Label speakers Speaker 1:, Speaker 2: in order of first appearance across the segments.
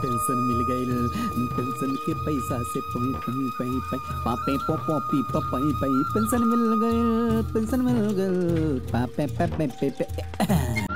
Speaker 1: Pension मिल गई pension के पैसा से पई पई पई पई पापे पो पो पी प पई पई पेंशन मिल गई पेंशन मिल गई पापे पे पे पे पे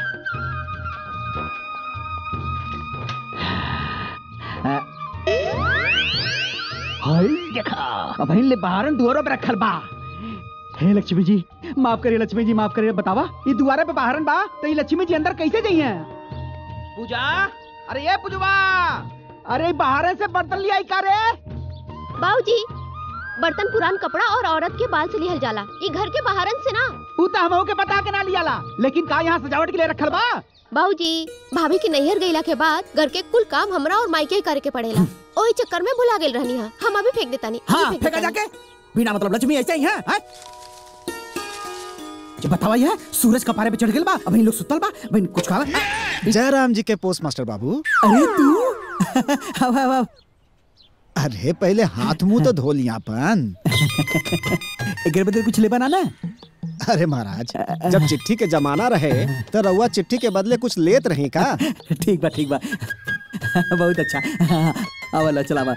Speaker 1: हाय देखा अब ले बाहरन दुआरो पे रखल बा हे लक्ष्मी जी माफ करिए लक्ष्मी जी माफ करिए बतावा ये दुआरे पे बाहरन बा तो ये लक्ष्मी जी अंदर कैसे जाइए पूजा अरे ये पूजवा अरे बाहर से बर्तन लिया का रे
Speaker 2: बाबूजी बर्तन पुरान कपड़ा और औरत के बाल से लिहल जाला ये घर के बाहरन से ना
Speaker 1: ऊ तो हमहू के बता के ना लिया ला लेकिन का यहाँ सजावट के लिए रखल बा
Speaker 2: बाबूजी भाभी के नैहर गईला के बाद घर के कुल काम हमरा और माई के करे के पड़ेला ओही चक्कर में भुला गेल रहनी हा हम अभी फेंक देता नहीं
Speaker 1: हाँ फेंका जाके बिना मतलब लक्ष्मी ऐसे ही है हैं? जो बतावा यह सूरज का पारे पे चढ़ गेल बा अभी लोग सुतल बा अभी कुछ खावा
Speaker 3: जय राम जी के पोस्ट मास्टर बाबू
Speaker 1: अरे तू हवा हवा
Speaker 3: अरे पहले हाथ मुंह तो धो लिया अपन
Speaker 1: एक बदले कुछ ले बनाना
Speaker 3: अरे महाराज जब चिट्ठी के जमाना रहे तो रउआ चिट्ठी के बदले कुछ लेत रही का
Speaker 1: ठीक बा ठीक बा बहुत अच्छा आवला चलावा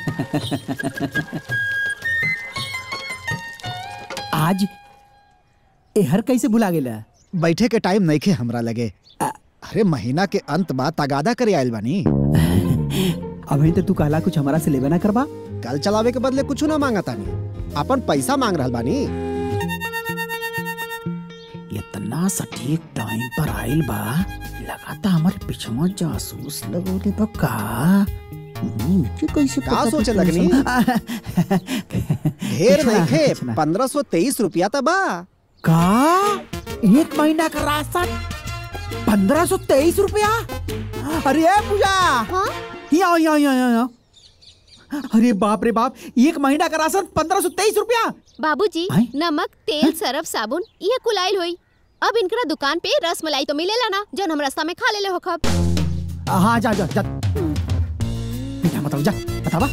Speaker 1: आज एहर कैसे भुला गेला
Speaker 3: बैठे के टाइम नहीं खे हमरा लगे अरे महीना के अंत बा तगादा करे आयल बानी
Speaker 1: अभी तो तू कहला कुछ हमारा से लेबे ना करबा
Speaker 3: कल चलावे के बदले कुछ ना मांगा तानी अपन पैसा मांग रहल बानी
Speaker 1: इतना सटीक टाइम पर आइल बा लगाता हमारे पिछवा जासूस लगोले बा का हम्म, के कैसे
Speaker 3: का
Speaker 1: पता
Speaker 3: सोचे
Speaker 1: कि
Speaker 3: लगनी?
Speaker 1: तुम-
Speaker 3: ढेर
Speaker 1: कुछ ना,
Speaker 3: नहीं खे
Speaker 1: कुछ ना।
Speaker 3: पंद्रह सौ तेईस रुपया तो बा
Speaker 1: का एक महीना का राशन पंद्रह सौ तेईस रुपया अरे ए पूजा यहाँ यहाँ यहाँ यहाँ अरे बाप रे बाप एक महीना का राशन पंद्रह सौ तेईस रुपया
Speaker 2: बाबूजी
Speaker 1: हैं?
Speaker 2: नमक तेल सरफ साबुन ये कुल आइल होई अब इनकरा दुकान पे रस मलाई तो मिलेला ना जौन हम रास्ता में खा लेले हो खब
Speaker 1: हाँ जा जा जा बेटा मतलब जा बतावा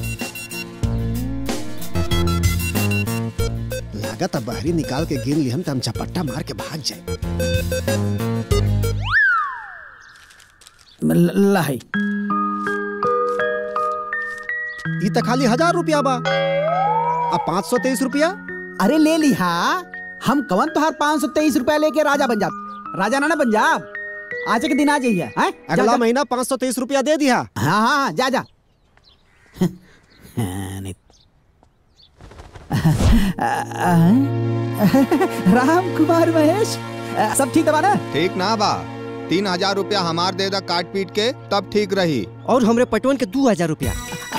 Speaker 3: लागत अब बहरी निकाल के गिन लिहम तो हम झपट्टा मार के भाग जाए
Speaker 1: ल- लाई
Speaker 3: ई तो खाली हजार रुपया बा अब पाँच सौ तेईस रुपया
Speaker 1: अरे ले ली हाँ हम कवन तुहार पाँच सौ तेईस रुपया लेके राजा बन जाब राजा ना ना बन जाब आज के दिन आ जाइए हैं? जा,
Speaker 3: अगला
Speaker 1: जा।
Speaker 3: महीना पाँच सौ तेईस रुपया दे दिया
Speaker 1: हाँ हाँ हाँ, जा जा नहीं। राम कुमार महेश सब ठीक दबा ना
Speaker 4: ठीक ना बा तीन हजार रूपया हमार दे दा काट पीट के तब ठीक रही
Speaker 5: और हमरे पटवन के दो हजार रुपया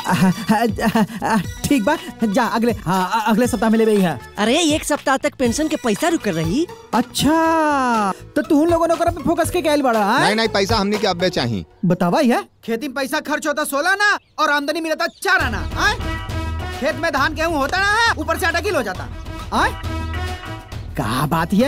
Speaker 1: ठीक बा जा अगले हाँ अगले सप्ताह में ले गई है
Speaker 5: अरे एक सप्ताह तक पेंशन के पैसा रुक रही
Speaker 1: अच्छा तो तू उन लोगों ने ओकरा पे फोकस के कैल बड़ा हाँ?
Speaker 4: नहीं नहीं पैसा हमनी के अब्बे चाहिए
Speaker 1: बतावा ये खेती में पैसा खर्च होता सोलह ना और आमदनी मिलता चार आना हाँ? खेत में धान गेहूं होता ना है, ऊपर से आटा किलो हो जाता हाँ? क्या बात है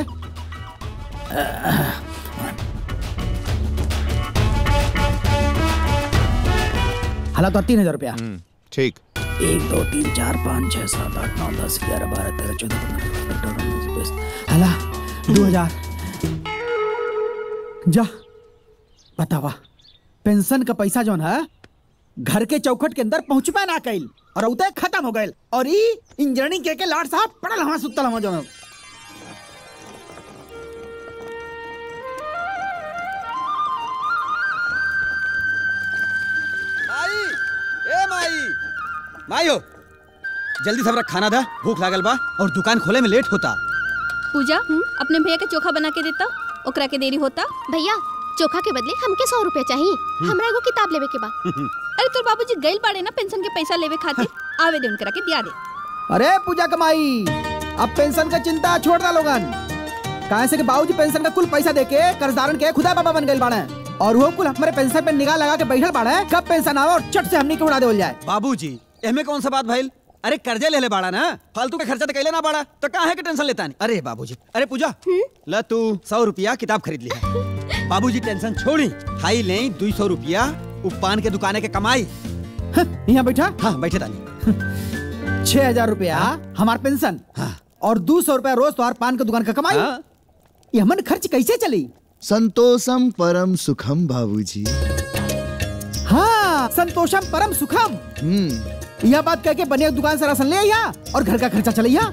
Speaker 1: हला तो तीन हजार रुपया
Speaker 4: ठीक
Speaker 1: एक दो तीन चार पाँच छह सात आठ नौ दस ग्यारह बारह तेरह चौदह पंद्रह सोलह अठारह उन्नीस बीस हला दो हजार जा बतावा पेंशन का पैसा जौन है घर के चौखट के अंदर पहुंचबे ना कैल और उते खत्म हो गए और ई इंजीनियरिंग के के लाड साहब पड़ल हवा सुतल हवा जौन
Speaker 6: माई ए माई माई हो जल्दी सबरा खाना दा भूख लागल बा और दुकान खोले में लेट होता
Speaker 7: पूजा अपने भैया के चोखा बना के देता ओकरा के देरी होता
Speaker 2: भैया चोखा के बदले हमके सौ रुपया चाहिए हमरा एगो किताब लेवे के बा
Speaker 7: अरे तोर बाबूजी गइल बाड़े ना पेंशन के पैसा लेवे खातिर आवे दे उनकरा के दिया दे
Speaker 1: अरे पूजा कमाई अब पेंशन का चिंता छोड़ दा लोगन काहे से कि बाबूजी पेंशन का कुल पैसा देके कर्जदारन के खुदा बाबा बन गए बाड़े और वो कुल हमारे पेंशन पे निगाह लगा के बैठल बाड़े कब पेंशन आवे और चट से हमनी के उड़ा देवल जाए
Speaker 6: बाबूजी एमे कौन सा बात भइल अरे कर्जे ले ले बाड़ा ना फालतू का खर्चा तो कैले ना बाड़ा तो काहे के टेंशन लेता नहीं अरे बाबूजी अरे पूजा ल तू सौ रुपया किताब खरीद लिया बाबूजी टेंशन छोड़ी खाई ले दो सौ रुपया उ पान के दुकाने के कमाई
Speaker 1: यहाँ बैठा
Speaker 6: हाँ बैठे तानी
Speaker 1: छह हजार रुपया हमार पेंशन और दो सौ रुपया रोज तुम्हार पान के दुकान का कमाई ये हमन खर्च कैसे चली
Speaker 3: संतोषम परम सुखम बाबूजी
Speaker 1: हाँ संतोषम परम सुखम
Speaker 8: हम्म
Speaker 1: यह बात कह के बनिया दुकान से राशन ले आइया और घर का खर्चा चलैया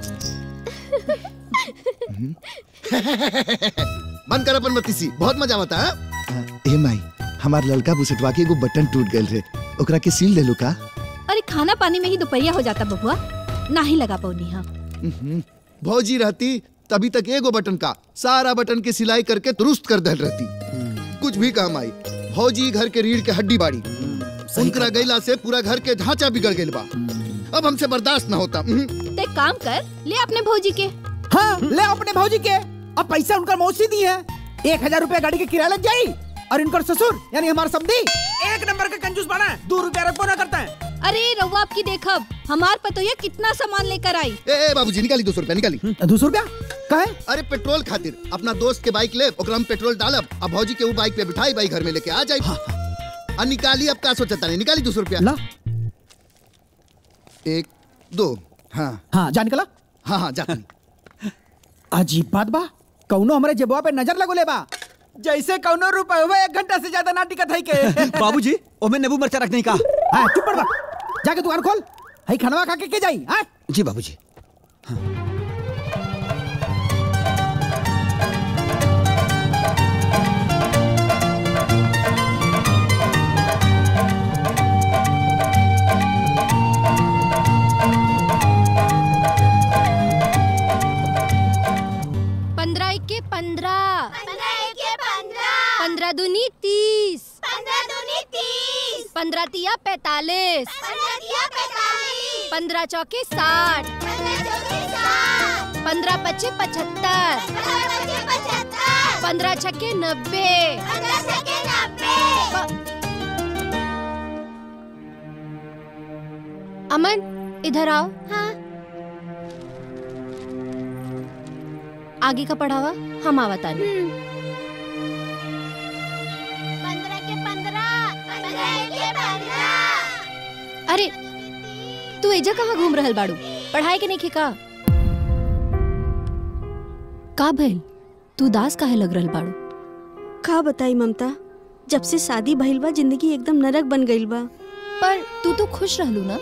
Speaker 8: बंद कर अपन बत्तीसी बहुत मजा आवता है ए माई हमार लड़का बुसटवा के एगो बटन टूट गइल रे ओकरा के सील ले लो का
Speaker 7: अरे खाना पानी में ही दोपहरिया हो जाता बबुआ ना ही लगा पौनी हाँ
Speaker 8: हम्म, भौजी रहती तभी तक एगो बटन का सारा बटन की सिलाई करके दुरुस्त कर दल रहती कुछ भी काम आई भौजी घर के रीढ़ के हड्डी बाड़ी उनकरा गैला से पूरा घर के ढांचा बिगड़ गइल बा अब हमसे बर्दाश्त ना होता हम्म,
Speaker 7: तो एक काम कर ले अपने भौजी के
Speaker 1: हाँ ले अपने भौजी के अब पैसा उनका मौसी दी है एक हजार रूपए गाड़ी के किराया लग जाई और इनकर ससुर यानी हमारा समधी एक नंबर का कंजूस बना है दो रुपया रखो ना करता है
Speaker 7: अरे रउआ आपकी देखब हमार पतोया कितना सामान लेकर आई
Speaker 8: ए, ए बाबूजी निकाली दो सौ रुपया निकाली
Speaker 1: दो सौ रुपया कहे
Speaker 8: अरे पेट्रोल खातिर अपना दोस्त के बाइक ले ओकरा हम पेट्रोल डालब अब भौजी के वो बाइक पे बिठाई बाइक घर में लेके आ जाई और निकाली अब का सोचता नहीं निकाली दो सौ रुपया
Speaker 1: ला
Speaker 8: एक दो हाँ
Speaker 1: हाँ जान निकला
Speaker 8: हाँ हाँ जाती
Speaker 1: अजीब बात बा कौनो हमारे जेबवा पे नजर लगो ले बा जैसे कौनो रुपए हुए एक घंटा से ज्यादा ना टिकत है के
Speaker 6: बाबूजी ओमे नींबू मिर्चा रखने का
Speaker 1: हाँ चुप पड़ बा जाके दुकान खोल हई खनवा खा के के जाई हाँ
Speaker 6: जी बाबूजी
Speaker 2: पंद्रह इक्के पंद्रह पंद्रह दूनी तीस पंद्रह तिया पैतालीस पंद्रह चौके साठ पंद्रह पच्चे पचहत्तर पंद्रह छक्के नब्बे अमन इधर आओ हाँ आगे का पढ़ावा हम आवतानी अरे तू एजा कहाँ घूम रहल बाड़ू पढ़ाई के नहीं का का भइल तू दास काहे लग रहल बाड़ू
Speaker 9: का बताई ममता जब से शादी भइल बा जिंदगी एकदम नरक बन गइल बा
Speaker 2: पर तू तो खुश रहलू ना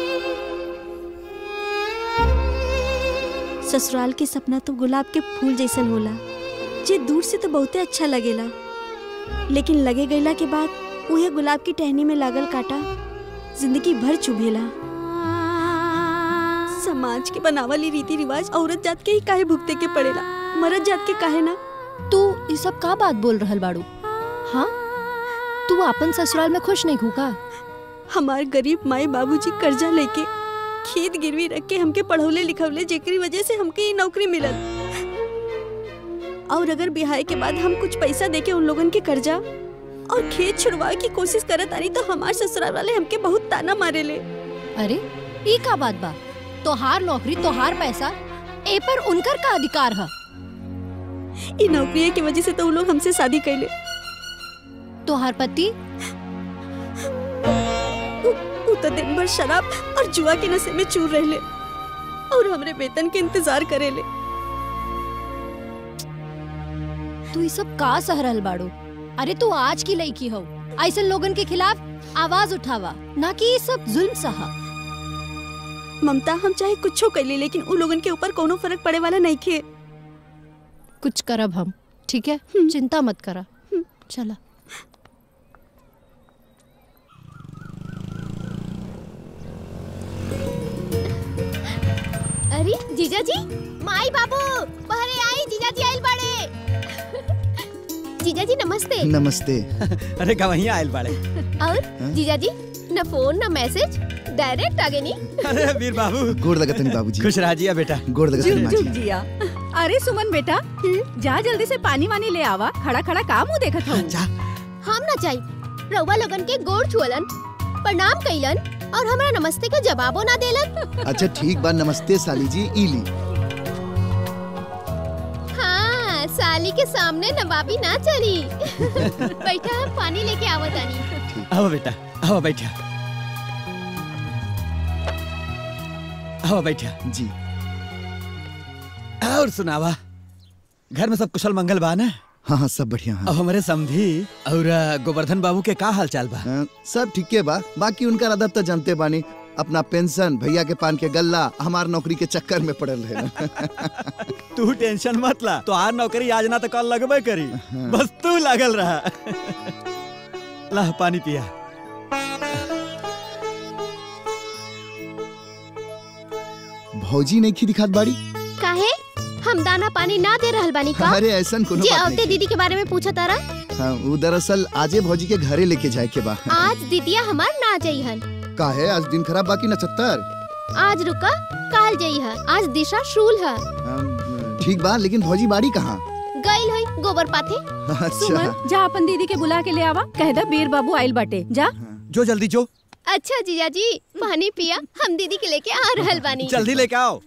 Speaker 9: ससुराल के सपना तो गुलाब के फूल जैसन होला जे दूर से तो बहुते अच्छा लगेला लेकिन लगे गईला के बाद उहे गुलाब की टहनी में लागल काटा जिंदगी भर चुभेला समाज के बनावली रीति रिवाज औरत जात के ही काहे भुगते के पड़ेला मरद जात के काहे ना
Speaker 2: तू ये सब का बात बोल रहल बाड़ू हाँ तू अपन ससुराल में खुश नहीं हुका
Speaker 9: हमार गरीब माई बाबूजी कर्जा लेके खेत गिरवी रख के हमके पढ़ौले लिखवले जेकरी वजह से हमके ये नौकरी मिलल और अगर बिहार के बाद हम कुछ पैसा देके उन लोगन के कर्जा और खेत छुड़वाए की कोशिश करत आनी तो हमार ससुराल वाले हमके बहुत ताना मारे ले
Speaker 2: अरे ई का बात बा तोहार नौकरी तोहार पैसा ए पर उनकर का अधिकार है
Speaker 9: ई नौकरी की वजह से तो उन लोग हमसे शादी कैले
Speaker 2: तोहार पति
Speaker 9: उ, उ तो दिन भर शराब और जुआ के नशे में चूर रहले और हमरे वेतन के इंतजार करेले
Speaker 2: तू ये सब का सह रहल बाड़ू अरे तू आज की लड़की हो ऐसे लोगन के खिलाफ आवाज उठावा ना कि ये सब जुल्म सहा
Speaker 9: ममता हम चाहे कुछ कैली लेकिन उन लोगन के ऊपर कोनो फर्क पड़े वाला नहीं खे
Speaker 2: कुछ करब हम ठीक है चिंता मत करा चला अरे जीजा जी माई बाबू पहरे आई जीजा जी आइल बाड़े जीजा जी नमस्ते
Speaker 8: नमस्ते
Speaker 6: अरे गवैया आयल बाड़े
Speaker 2: और जीजा जी न फोन न मैसेज डायरेक्ट आगे नी
Speaker 6: अरे वीर बाबू
Speaker 8: गोड़ लगतनी बाबूजी
Speaker 6: खुश रह जिया बेटा
Speaker 8: गोड़ लगतनी माँ जी
Speaker 10: जिया अरे सुमन बेटा जा जल्दी से पानी वानी ले आवा खड़ा खड़ा काम मुंह देखत हूँ
Speaker 2: हम ना जाई रउआ लोगन के गोड़ छुअलन प्रणाम कइलन और हमरा नमस्ते के जवाबो ना देलन
Speaker 8: अच्छा ठीक बा नमस्ते साली जी ई ली
Speaker 2: हाँ साली के सामने नवाबी ना चली बैठा हम पानी लेके आवतानी
Speaker 6: आओ बेटा आओ बैठा आओ बैठा
Speaker 8: जी
Speaker 6: और सुनावा घर में सब कुशल मंगल बा ना
Speaker 8: हाँ हाँ सब बढ़िया हाँ
Speaker 6: अब हमारे समधी और अ, गोवर्धन बाबू के का हाल चाल बा
Speaker 8: हाँ, सब ठीक है बा बाकी उनका अदब तो जानते बानी अपना पेंशन भैया के पान के गल्ला हमार नौकरी के चक्कर में पड़ल रहे
Speaker 6: तू टेंशन मत ला तो आर नौकरी आज ना तो कल लगबे करी बस तू लागल रहा ला पानी पिया
Speaker 8: भौजी नहीं खी दिखात बाड़ी
Speaker 11: काहे हम दाना पानी ना दे रहल बानी का
Speaker 8: अरे ऐसन कोनो
Speaker 11: जे
Speaker 8: बात
Speaker 11: अवते
Speaker 8: नहीं
Speaker 11: दीदी के बारे में पूछा तारा
Speaker 8: हाँ, वो दरअसल आजे भौजी के घरे लेके जाए के बा
Speaker 11: आज दीदिया हमार ना जइहन
Speaker 8: का है आज दिन खराब बाकी नचत्तर
Speaker 11: आज रुका काल जइहन आज दिशा शूल है
Speaker 8: ठीक बा लेकिन भौजी बाड़ी कहाँ
Speaker 11: गइल होई गोबर पाथे
Speaker 8: अच्छा
Speaker 10: सुमन जा अपन दीदी के बुला के ले आवा कह दा बीर बाबू आइल बाटे जा
Speaker 6: जो जल्दी जो
Speaker 11: अच्छा जीजा जी पानी पिया हम दीदी के लेके आ रहल बानी
Speaker 6: जल्दी लेके आओ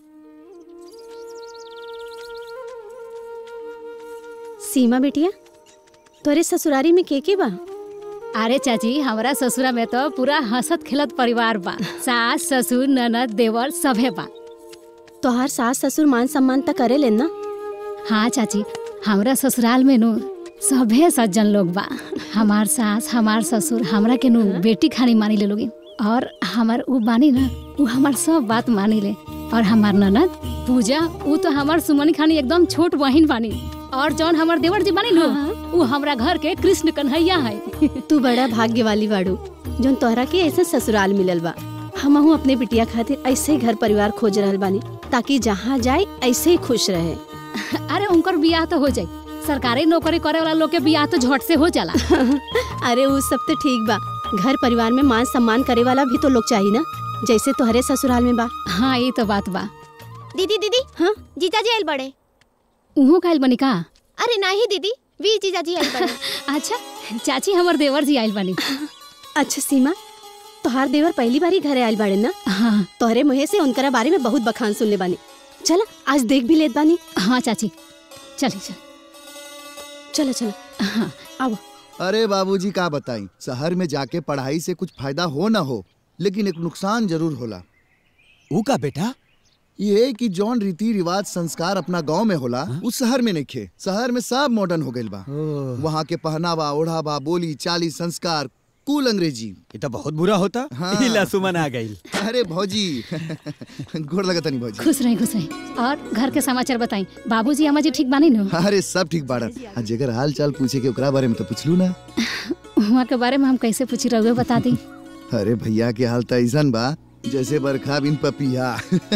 Speaker 2: सीमा बेटिया तोरे ससुरारी में के के बा
Speaker 12: अरे चाची हमारा ससुरा में तो पूरा हंसत खेलत परिवार बा सास ससुर ननद देवर सभे बा
Speaker 2: तोहार सास ससुर मान सम्मान त करे लेन ना
Speaker 12: हाँ चाची हमरा ससुराल में नु सभे सज्जन लोग बा हमार सास हमार ससुर हमरा के नु बेटी खानी मानी ले लोगी और हमार उ बानी ना उ हमार सब बात मानी ले और हमार ननद पूजा उ तो हमार सुमनी खानी एकदम छोट बहिन बानी और जौन हमार देवर जी बानी नु उ हमरा घर के कृष्ण कन्हैया है
Speaker 2: तू बड़ा भाग्य वाली बाड़ू जोन तोहरा के ऐसे ससुराल मिलल बा हमहू अपने बिटिया खातिर ऐसे ही घर परिवार खोज रहल बानी ताकि जहाँ जाए ऐसे ही खुश रहे
Speaker 12: अरे उनकर बियाह तो हो जाई सरकारी नौकरी करे वाला लोग के बियाह तो झट से हो जाला
Speaker 2: अरे वो सब तो ठीक बा घर परिवार में मान सम्मान करे वाला भी तो लोग चाहिए ना जैसे तोहरे ससुराल में बा
Speaker 12: हाँ ये तो बात बा
Speaker 11: दीदी दीदी
Speaker 2: हाँ
Speaker 11: जीजा जी आइल बड़े
Speaker 12: उहो काइल बनी का
Speaker 11: अरे नहीं दीदी वी जीजा जी आइल बड़े
Speaker 12: अच्छा चाची हमर देवर जी आइल बनी
Speaker 2: अच्छा सीमा तोहार देवर पहली बारी घरे आयल बाड़े ना
Speaker 12: हाँ
Speaker 2: तोहरे मुहे से उनकरा बारे में बहुत बखान सुनले बानी चला आज देख भी लेत बानी
Speaker 12: हाँ चाची चली चल
Speaker 2: चलो चलो
Speaker 12: हाँ
Speaker 2: आओ
Speaker 8: अरे बाबूजी का बताई शहर में जाके पढ़ाई से कुछ फायदा हो ना हो लेकिन एक नुकसान जरूर होला
Speaker 6: ऊ का बेटा
Speaker 8: ये कि जौन रीति रिवाज संस्कार अपना गांव में होला उस शहर में नहीं खे शहर में सब मॉडर्न हो गइल बा वहाँ के पहनावा ओढ़ावा बोली चाली संस्कार कुल अंग्रेजी
Speaker 6: ये तो बहुत बुरा होता
Speaker 8: हाँ।
Speaker 6: ई ला सुमन आ गई
Speaker 8: अरे भौजी गोर लगता नहीं भौजी
Speaker 12: खुश रही खुश रही और घर के समाचार बताई बाबूजी अम्मा जी ठीक बानी नु
Speaker 8: अरे सब ठीक बाड़ा आ जेकर हाल चाल पूछे के ओकरा बारे में तो पूछलू ना
Speaker 12: वहाँ के बारे में हम कैसे पूछी रहुए बता दी
Speaker 8: अरे भैया के हाल तो ऐसन बा जैसे बरखा बिन पपिया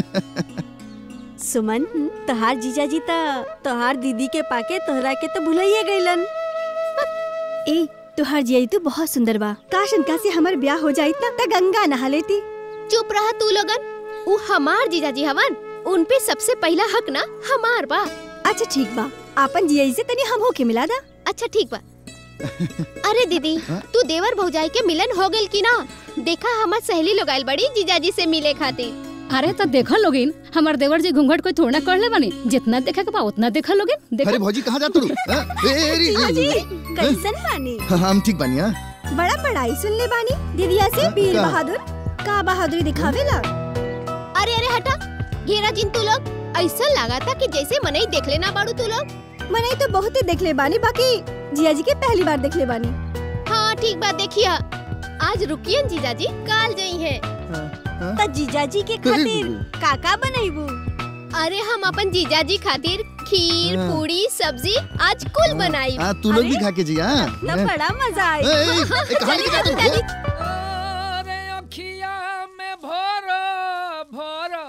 Speaker 9: सुमन तोहार जीजा जी त तोहार दीदी के पाके तोहरा के तो भुलाइए गइलन ए तोहार जिया तो बहुत सुंदर बा काश इनका से हमर ब्याह हो जाई त त गंगा नहा लेती
Speaker 11: चुप रहा तू लोगन उ हमार जीजा जी हवन उन पे सबसे पहला हक ना हमार बा
Speaker 9: अच्छा ठीक बा आपन जिया से तनी हम होके मिला दा
Speaker 11: अच्छा ठीक बा अरे दीदी तू देवर भौजाई के मिलन हो गइल की ना देखा हमार सहेली लोग आइल बड़ी जीजाजी से मिले खातिर
Speaker 12: अरे तो देखो लोगिन हमार देवर जी घूंघट कोई थोड़ा कर ले बनी जितना देखा के बा उतना देखा लोगिन देखो
Speaker 8: अरे भौजी कहाँ जातू
Speaker 9: जी कैसन बानी
Speaker 8: हम ठीक बानी
Speaker 9: बड़ा पढ़ाई सुन ले बानी दीदिया से वीर
Speaker 8: का?
Speaker 9: बहादुर का बहादुरी दिखावेला
Speaker 11: अरे अरे हटा घेरा जिन तू लोग ऐसा लगा था कि जैसे मनई देख लेना बाड़ू तू लोग
Speaker 9: मने तो बहुत ही देख ले बानी बाकी जिया जी के पहली बार देख ले बानी
Speaker 11: हाँ ठीक बात देखिया आज रुकियन जीजाजी काल जई है
Speaker 9: त जीजा जी के खातिर काका बनैबू
Speaker 11: अरे हम अपन जीजाजी खातिर खीर
Speaker 8: हाँ।
Speaker 11: पूरी सब्जी आज कुल बनाई
Speaker 8: हाँ तू लोग भी खा के जी हाँ
Speaker 9: तब बड़ा मजा आई
Speaker 8: ए, ए, ए, कहाँ
Speaker 11: चली
Speaker 8: लेके
Speaker 11: जाती
Speaker 8: जातू?
Speaker 11: दादी
Speaker 13: अरे अखिया में भरो भरो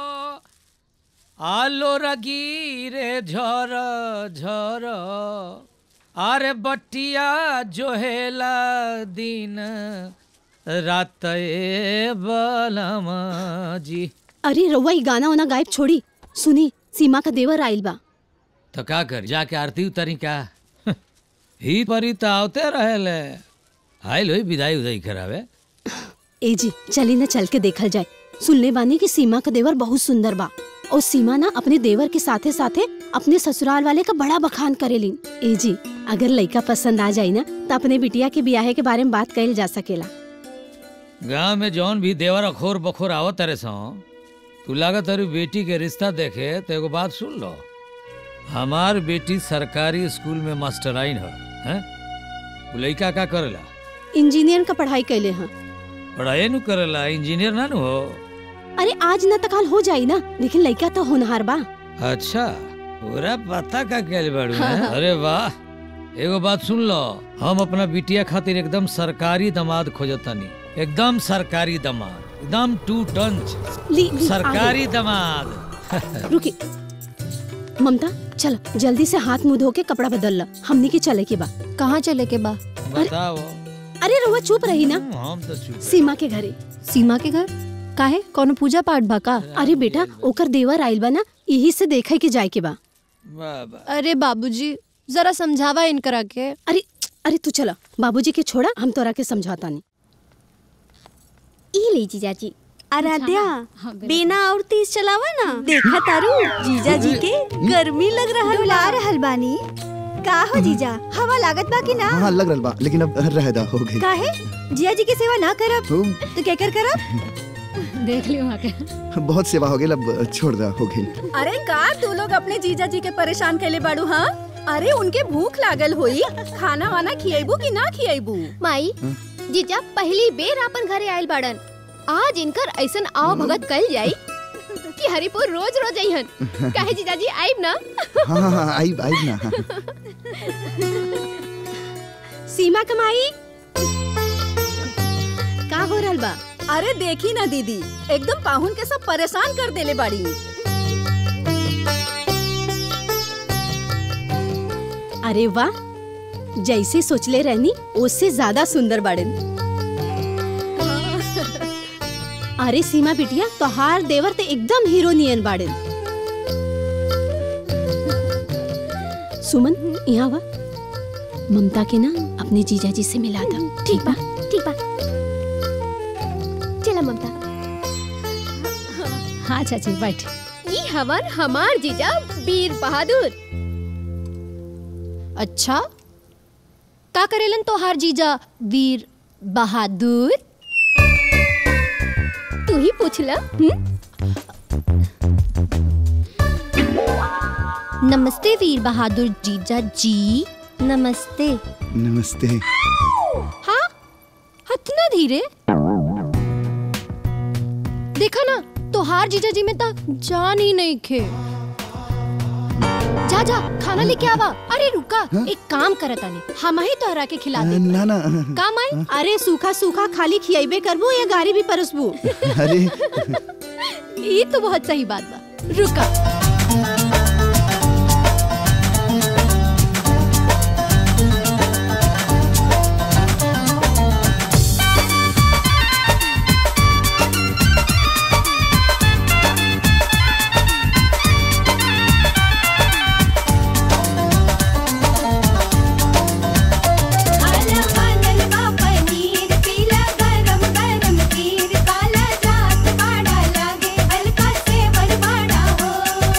Speaker 13: आलो रगीरे झर झर अरे बटिया जोहेला दिन रात ए बलमा जी
Speaker 2: अरे रउआ ई गाना वाना गायब छोड़ी सुनी सीमा का देवर आइल बा
Speaker 13: तो का कर जाके आरती उतारी का ही परी तो आवते रहेले आइल होई विदाई उदाई करावे
Speaker 2: ए जी चली न चल के देखल जाए सुनले बानी कि सीमा का देवर बहुत सुंदर बा और सीमा ना अपने देवर के साथे साथे अपने ससुराल वाले का बड़ा बखान करेली ए जी अगर लड़का पसंद आ जाई ना तो अपने बिटिया के ब्याह के बारे में बात कइल जा सकेला
Speaker 13: गांव में जौन भी देवर अखोर बखोर आवत तारे सो तू लागत तारी बेटी के रिश्ता देखे तो एगो बात सुन लो हमार बेटी सरकारी स्कूल में मास्टराइन है हैं? उ लइका का करेला
Speaker 2: इंजीनियर का पढ़ाई कैले हैं
Speaker 13: पढ़ाई नु करेला इंजीनियर ना नु हो
Speaker 2: अरे आज न तकाल हो जाई ना लेकिन लड़का तो होनहार बा
Speaker 13: अच्छा पूरा पता का क्या बाड़ू
Speaker 2: हाँ,
Speaker 13: हैं?
Speaker 2: हाँ।
Speaker 13: अरे वाह एगो बात सुन लो हम अपना बिटिया खातिर एकदम सरकारी दामाद खोजतानी एकदम सरकारी दामाद एकदम टू टंच
Speaker 2: ली, ली,
Speaker 13: सरकारी
Speaker 2: आगे।
Speaker 13: दामाद
Speaker 2: रुकी ममता चल जल्दी से हाथ मुंह धो के कपड़ा बदल ला हमनी के चले के बा कहाँ चले के बा
Speaker 13: बताओ
Speaker 2: अरे रुआ चुप रही ना
Speaker 13: हम तो चुप
Speaker 2: सीमा के घरे
Speaker 14: सीमा के घर काहे कोनो पूजा पाठ बा का
Speaker 2: अरे बेटा ओकर देवर आइल बा ना यही से देखे के जाए के बा
Speaker 14: अरे बाबूजी जरा समझावा इनकरा के
Speaker 2: अरे अरे तू चला बाबूजी के छोड़ा हम तोरा के समझाता नहीं
Speaker 9: ई ले जीजाजी आराध्या बिना और तेज चलावा ना देखा तारू जीजा जी के गर्मी लग रहा
Speaker 15: डुला रहल बानी का हो जीजा हवा लागत बा कि ना
Speaker 8: हाँ लग रहा बा लेकिन अब रहदा हो गई
Speaker 15: काहे जिया जी की सेवा ना करब
Speaker 8: तुम
Speaker 15: तो क्या कर करब
Speaker 14: देख लियो वहाँ के
Speaker 8: बहुत सेवा हो गई अब छोड़ दा हो गई
Speaker 10: अरे का तू लोग अपने जीजा जी के परेशान कैले बाड़ू हाँ अरे उनके भूख लागल होई खाना वाना खियाबू कि ना खियाबू
Speaker 11: माई जीजा पहली बेर अपन घरे आयल बाड़न आज इनकर ऐसन आओ भगत कल जाई कि हरिपुर रोज रोज अइहन काहे जीजाजी आइब ना
Speaker 8: हाँ हाँ हाँ आई आई ना
Speaker 2: सीमा कमाई का हो रहल बा
Speaker 10: अरे देखी ना दीदी एकदम पाहुन के सब परेशान कर देले बाड़ी
Speaker 2: अरे वाह जैसे सोचले रहनी उससे ज्यादा सुंदर बाड़न अरे सीमा बिटिया तोहार देवर ते एकदम हीरोनियन बाड़न सुमन यहाँ वा ममता के ना अपने जीजा जी से मिला था
Speaker 11: ठीक बा ठीक बा चला ममता
Speaker 14: हाँ चाची बैठ
Speaker 11: ई हवन हमार जीजा वीर बहादुर
Speaker 14: अच्छा का करेलन तोहार जीजा वीर बहादुर
Speaker 11: तू ही पूछ ला
Speaker 14: नमस्ते वीर बहादुर जीजा जी नमस्ते
Speaker 8: नमस्ते
Speaker 14: हाँ हतना धीरे देखा ना तोहार जीजा जी में ता जान ही नहीं खे जा जा खाना लेके आवा अरे रुका एक काम करत आनी हम ही तोहरा के खिला दे
Speaker 8: ना ना
Speaker 14: काम आई
Speaker 2: अरे सूखा सूखा खाली खियाबे करबू या गाड़ी भी परसबू
Speaker 8: अरे
Speaker 14: ये तो बहुत सही बात बा रुका
Speaker 15: काला जात बाड़ा लागे हल्का से बरबाड़ा हो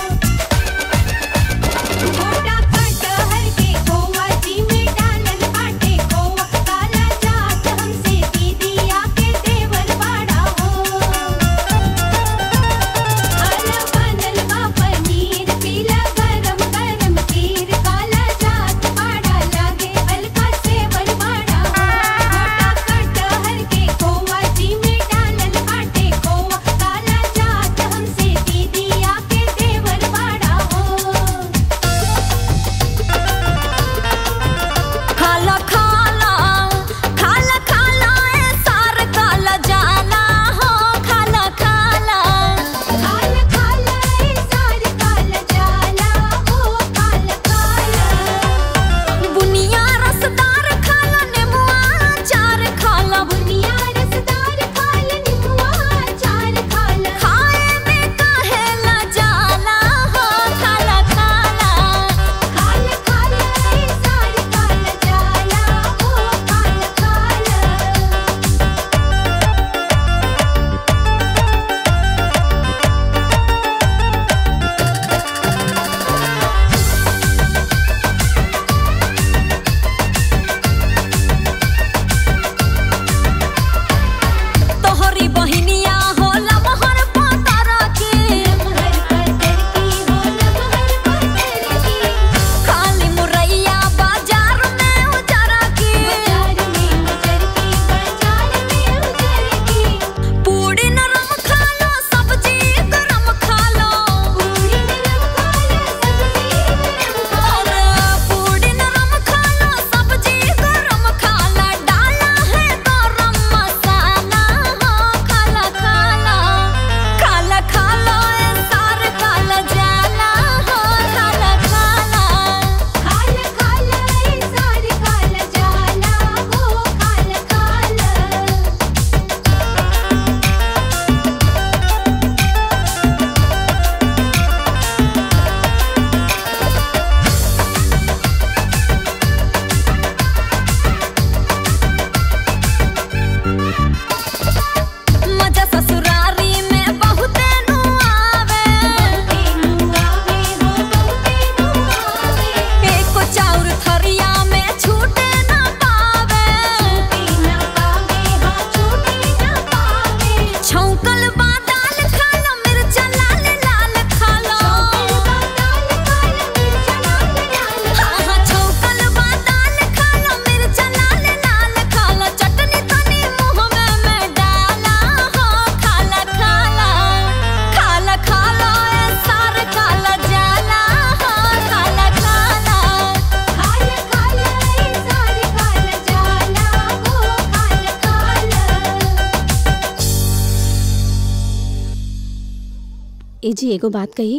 Speaker 2: ए जी एगो बात कही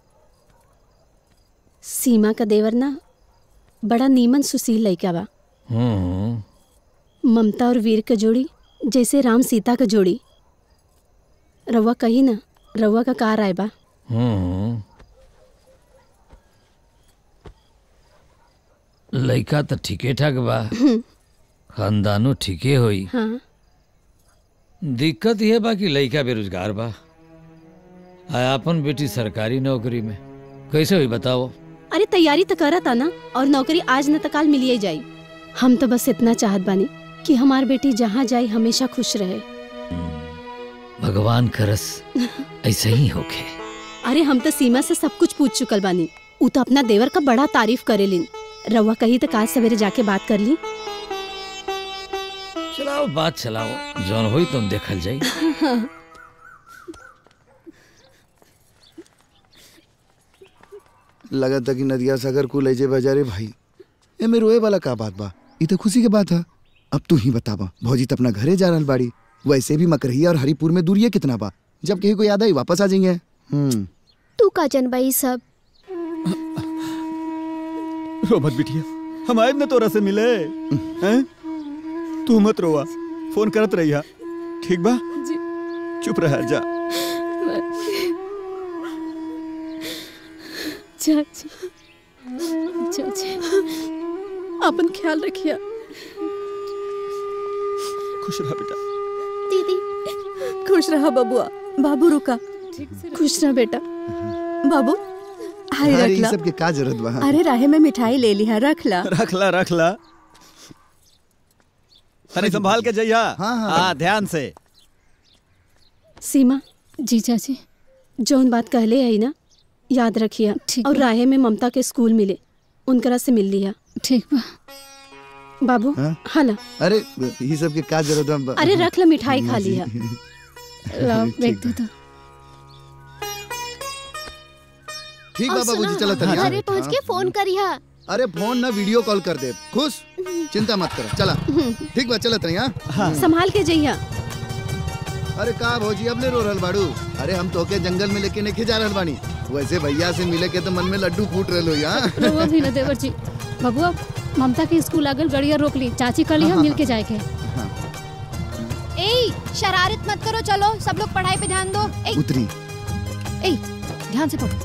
Speaker 2: सीमा का देवर ना बड़ा नीमन सुशील लइका बा
Speaker 13: हम्म
Speaker 2: ममता और वीर के जोड़ी जैसे राम सीता का जोड़ी रउआ कही ना रउआ का कार आए बा
Speaker 13: हम्म लइका तो ठीके ठाक बा खानदानो ठीके होई
Speaker 2: हाँ
Speaker 13: दिक्कत यह बा कि लइका बेरोजगार बा आ अपन बेटी सरकारी नौकरी में कैसे हुई बताओ
Speaker 2: अरे तैयारी तो करत आ ना और नौकरी आज न तो काल मिलिए जाई हम तो बस इतना चाहत बानी कि हमार बेटी जहाँ जाए हमेशा खुश रहे
Speaker 13: भगवान करस ऐसे ही होके
Speaker 2: अरे हम तो सीमा से सब कुछ पूछ चुकल बानी ऊ तो अपना देवर का बड़ा तारीफ करेलिन रउआ कही तो काल सवेरे जाके बात कर ली
Speaker 13: चलाओ बात चलाओ जौन होई तुम देखल जाई
Speaker 8: लगा था कि नदिया सागर को ले जाए बाजारे भाई ए में रोए वाला का बात बा ई तो खुशी के बात है अब तू ही बतावा भौजी तो अपना घरे जा रहल बाड़ी वैसे भी मकरहिया और हरिपुर में दूरिये कितना बा जब कहीं को याद आई वापस आ जाएंगे हम्म
Speaker 11: तू का जनबाई सब
Speaker 6: रो मत बिटिया हम आए न तोरा से मिले हैं तू मत रोवा फोन करत रहिया ठीक बा चुप रह जा
Speaker 2: चाची चाची अपन ख्याल रखिया
Speaker 6: खुश रह बेटा
Speaker 11: दीदी
Speaker 10: खुश रहा बबुआ बाबू रुका
Speaker 2: खुश रह बेटा
Speaker 10: बाबू हाय
Speaker 8: अरे
Speaker 10: रख
Speaker 8: ई
Speaker 10: ला
Speaker 8: सब के का जरूरत बा
Speaker 10: अरे राहे में मिठाई ले ली है रख ला
Speaker 6: रख ला रख ला तनी संभाल के जइया
Speaker 8: हाँ, हाँ।
Speaker 6: हाँ ध्यान से
Speaker 2: सीमा
Speaker 12: जी चाची
Speaker 2: जौन बात कहले आई ना याद रखिया
Speaker 12: ठीक
Speaker 2: और
Speaker 12: बा।
Speaker 2: राहे में ममता के स्कूल मिले उनकरा से मिल लिया
Speaker 12: ठीक बा
Speaker 2: बाबू
Speaker 8: हाँ?
Speaker 2: हाला
Speaker 8: अरे ई सब के का जरूरत बा
Speaker 2: अरे रख ला मिठाई खा लिया
Speaker 12: लो देख दो तो
Speaker 8: ठीक बा
Speaker 11: और
Speaker 8: बाबूजी
Speaker 11: सुनो,
Speaker 8: चलो तनिया
Speaker 11: घरे पहुँच के फोन करिहा
Speaker 8: अरे फोन ना वीडियो कॉल कर दे खुश चिंता मत कर चला ठीक बा चला तनिया
Speaker 2: संभाल के जइया
Speaker 8: अरे का भौजी अब ले रो रहल बाड़ू अरे हम तो के जंगल में लेके नहीं जा रहल बानी वैसे भैया से मिले के तो मन में लड्डू फूट रहलो यहाँ
Speaker 12: रहुआ भी न देवर जी बबुआ ममता के स्कूल आगल गड़िया रोक ली चाची कल
Speaker 8: हाँ,
Speaker 12: हम
Speaker 8: हाँ,
Speaker 12: मिल के जाए के
Speaker 14: ए शरारत मत करो चलो सब लोग पढ़ाई पे ध्यान दो ए,
Speaker 8: उतरी
Speaker 14: ए ध्यान से पढ़ो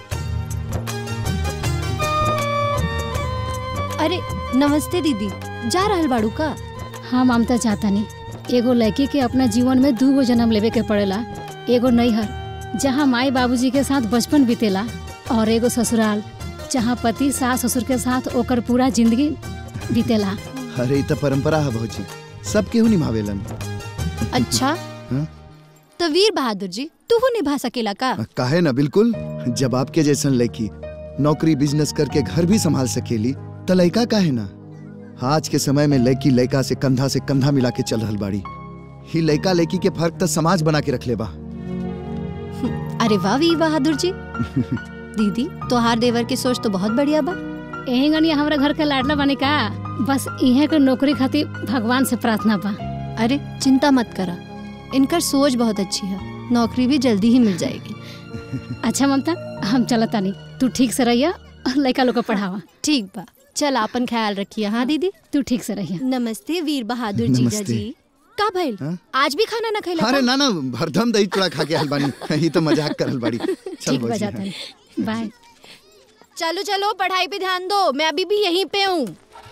Speaker 14: अरे नमस्ते दीदी जा रहल बाड़ू का
Speaker 12: हाँ ममता चाहता नहीं एगो लड़की के अपना जीवन में दू गो जन्म लेवे के पड़ेला एगो नैहर जहाँ माई बाबूजी के साथ बचपन बीतेला और एगो ससुराल जहाँ पति सास ससुर के साथ ओकर पूरा जिंदगी बीतेला
Speaker 8: अरे ई तो परंपरा है भौजी सब केहू निभावेलन
Speaker 14: अच्छा
Speaker 8: हाँ?
Speaker 14: तो वीर बहादुर जी तू निभा सकेला का
Speaker 8: काहे ना बिल्कुल जब आपके जैसन लड़की नौकरी बिजनेस करके घर भी संभाल सकेली तो लड़का काहे ना आज के समय में लड़की लड़का से कंधा से कंधा मिला के चल रहल बाड़ी ही लड़का लड़की के फर्क तो समाज बना के रख ले बा
Speaker 14: अरे वाह वीर बहादुर जी दीदी तोहार देवर की सोच तो बहुत बढ़िया बा
Speaker 12: यही गनिया हमारा घर के लाडला बने का बस इहे के नौकरी खातिर भगवान से प्रार्थना बा
Speaker 14: अरे चिंता मत करा इनकर सोच बहुत अच्छी है नौकरी भी जल्दी ही मिल जाएगी
Speaker 12: अच्छा ममता हम चलता नहीं तू ठीक से रहिया और लड़का लोग को पढ़ावा
Speaker 14: ठीक बा चल अपन ख्याल रखिए हाँ दीदी
Speaker 12: तू ठीक से रहिया
Speaker 14: नमस्ते वीर बहादुर जीजा
Speaker 8: नमस्ते।
Speaker 14: जी का भइल
Speaker 8: हाँ?
Speaker 14: आज भी खाना ना खैला
Speaker 8: अरे
Speaker 14: का?
Speaker 8: ना ना भरदम दही चूड़ा खा के आइल बानी ही तो मजाक करल बाड़ी चल
Speaker 12: ठीक
Speaker 8: भौजी
Speaker 12: बजाता
Speaker 8: हाँ।
Speaker 12: नहीं बाय
Speaker 14: चलो चलो पढ़ाई पे ध्यान दो मैं अभी भी यहीं पे हूँ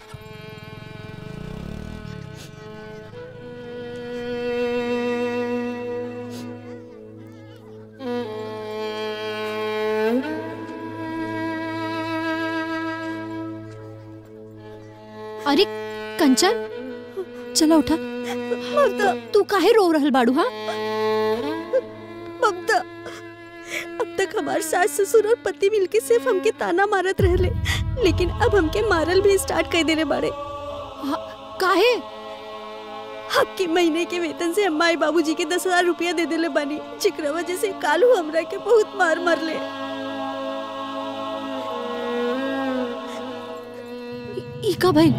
Speaker 14: अरे कंचन चलो उठा
Speaker 9: ममता
Speaker 14: तू काहे रो रहल बाड़ू हाँ
Speaker 9: ममता अब तक हमार सास ससुर और पति मिलके सिर्फ हमके ताना मारत रहले लेकिन अब हमके मारल भी स्टार्ट कर देले बाड़े
Speaker 14: काहे
Speaker 9: आपके महीने के वेतन से अम्मा बाबूजी के दस हजार रुपया दे देले बानी जिकरा वजह से कालू हमरा के बहुत मार मारले
Speaker 14: ई का भइल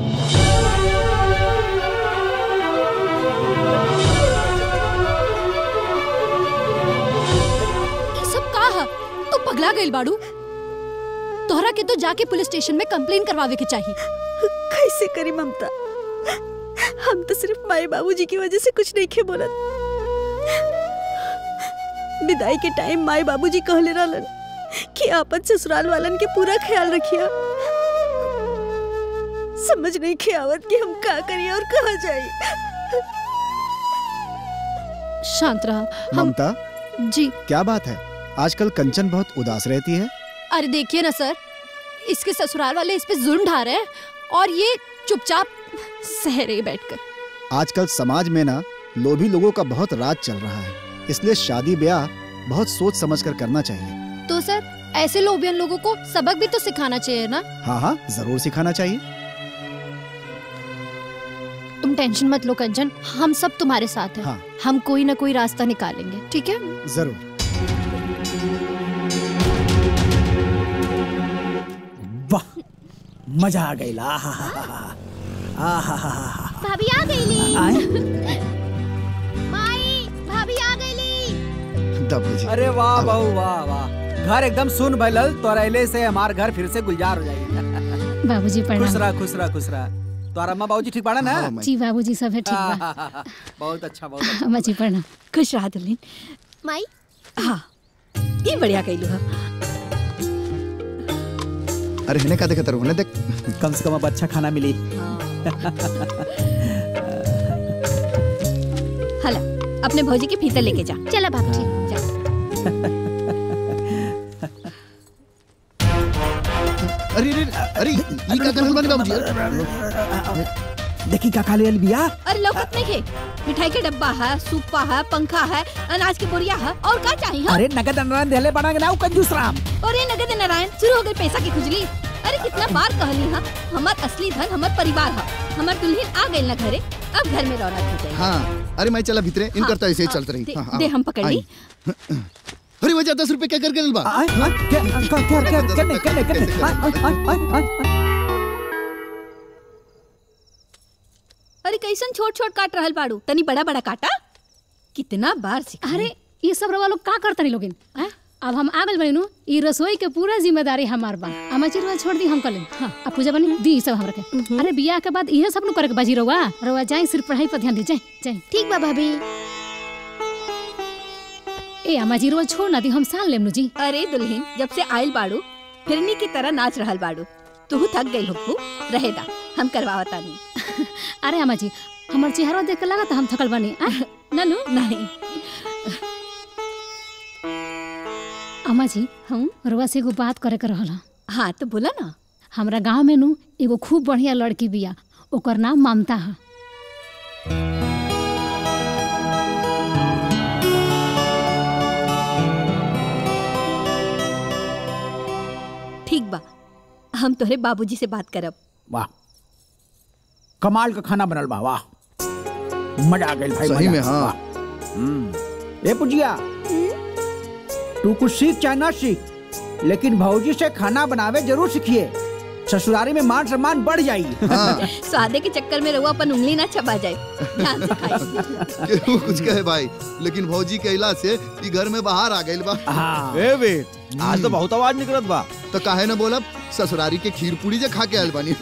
Speaker 14: ई सब का है गइल बाड़ू तोहरा के तो जाके पुलिस स्टेशन में कंप्लेन करवावे के चाहिए
Speaker 9: कैसे करी ममता हम तो सिर्फ माए बाबूजी की वजह से कुछ नहीं खे बोलत विदाई के टाइम माए बाबूजी कहले रहलन कि आपन ससुराल वालन के पूरा ख्याल रखिया समझ नहीं खे आवत कि हम का करिए और कहाँ जाए
Speaker 14: शांत रहा हम
Speaker 3: ममता
Speaker 14: जी
Speaker 3: क्या बात है आजकल कंचन बहुत उदास रहती है
Speaker 14: अरे देखिए ना सर इसके ससुराल वाले इस पे जुल्म ढा रहे हैं और ये चुपचाप सह रही बैठकर
Speaker 3: आजकल समाज में ना लोभी लोगों का बहुत राज चल रहा है इसलिए शादी ब्याह बहुत सोच समझ कर करना चाहिए
Speaker 14: तो सर ऐसे लोबियन लोगों को सबक भी तो सिखाना चाहिए ना
Speaker 3: हाँ हाँ जरूर सिखाना चाहिए
Speaker 14: तुम टेंशन मत लो कंचन हम सब तुम्हारे साथ हैं
Speaker 3: हाँ।
Speaker 14: हम कोई ना कोई रास्ता निकालेंगे ठीक है
Speaker 3: जरूर
Speaker 1: वाह मजा आ गई आहा
Speaker 11: भाभी आ गईली
Speaker 1: आए?
Speaker 11: माई भाभी आ गईली
Speaker 8: बाबूजी
Speaker 1: अरे वाह बहू वाह वाह घर एकदम सुन भैलल तो रहले से हमार घर फिर से गुलजार हो जाएगी
Speaker 12: बाबूजी
Speaker 1: खुश
Speaker 12: प्रणाम
Speaker 1: रहा खुश रहा खुश रहा तोरा अम्मा बाबूजी ठीक बाड़ा ना
Speaker 12: जी बाबूजी सब है ठीक बा
Speaker 1: आहा, बहुत अच्छा बहुत अच्छा
Speaker 12: अम्मा जी प्रणाम
Speaker 9: खुश रहा दुल्हन
Speaker 11: माई
Speaker 9: हाँ ये बढ़िया कैलू हा
Speaker 8: अरे हिने का देखत रहू देख
Speaker 1: कम से कम अब अच्छा खाना मिली
Speaker 7: हला अपने भौजी के भीतर लेके जा
Speaker 11: चला भाभी जी
Speaker 8: अरे अरे अरे ई का करल बानी बाबूजी
Speaker 1: देखी का खाली बिया
Speaker 7: अरे लौकत नहीं है मिठाई के डब्बा है सूपा है पंखा है अनाज की बोरिया है और का चाहिए हाँ?
Speaker 1: अरे नगद अनुदान देले बना ना कंजूस राम
Speaker 7: अरे नगद नारायण शुरू हो गई पैसा की खुजली अरे कितना बार कहली हाँ हमार असली धन हमार परिवार है हमार दुल्हन आ गई ना घरे अब घर में रौनक हो जाए
Speaker 8: हाँ अरे मैं चला भीतरे इन करता ऐसे ही चलत रही
Speaker 7: दे,
Speaker 8: हाँ, हाँ,
Speaker 7: दे हम पकड़ ली
Speaker 8: आई। अरे वजह दस रुपए क्या कर गए बा
Speaker 1: क्या क्या क्या करने करने करने
Speaker 7: अरे कैसन छोट छोट काट रहल बाड़ू तनी बड़ा बड़ा काटा कितना बार सिखा
Speaker 12: अरे ये सब रवा लोग का करता नहीं लोगिन हैं? अब हम आ गल बनी नु ई रसोई के पूरा जिम्मेदारी हमार बा अम्मा जी रवा छोड़ दी हम कर लें हाँ अब पूजा बनी दी ई सब हमरा के अरे बियाह के बाद इहे सब नु करे के बाजी रवा रवा जाई सिर्फ पढ़ाई पर ध्यान दी जाई जाई
Speaker 11: ठीक बा भाभी
Speaker 12: ए अम्मा जी रवा छोड़ ना दी हम साल लेम नु जी
Speaker 7: अरे दुल्हन जब से आयल बाड़ू फिरनी की तरह नाच रहल बाड़ू तू थक गई हुक्कू रहेदा हम करवावता नहीं
Speaker 12: अरे अम्मा जी हमर चेहरा देख के लगा हम थकल बनी आ? ननु
Speaker 7: नहीं
Speaker 12: अम्मा जी हम रवा से एगो बात करे के रहल
Speaker 7: हाँ तो बोला ना
Speaker 12: हमरा गांव में नु एगो खूब बढ़िया लड़की बिया ओकर नाम ममता है
Speaker 7: ठीक बा हम तोहरे बाबूजी से बात करब
Speaker 1: वाह कमाल का खाना बनल बा वाह मजा आ गइल भाई
Speaker 8: सही
Speaker 1: मजा।
Speaker 8: में, हाँ।
Speaker 1: वाह। हम्म। ए पुजिया तू कुछ सीख चाहे ना सीख लेकिन भौजी से खाना बनावे जरूर सीखिए ससुरारी में मान सम्मान बढ़ जाएगी
Speaker 7: स्वादे के चक्कर में रहुआ अपन उंगली ना चबा जाए ध्यान से खाई
Speaker 8: केहू कुछ कहे भाई लेकिन भौजी के इला से ई घर में बाहर आ गइल बा
Speaker 6: ए बेट आज तो बहुत आवाज निकलत बा
Speaker 8: तो काहे न बोलब ससुरारी के खीर पूरी जे खा के आयल बानी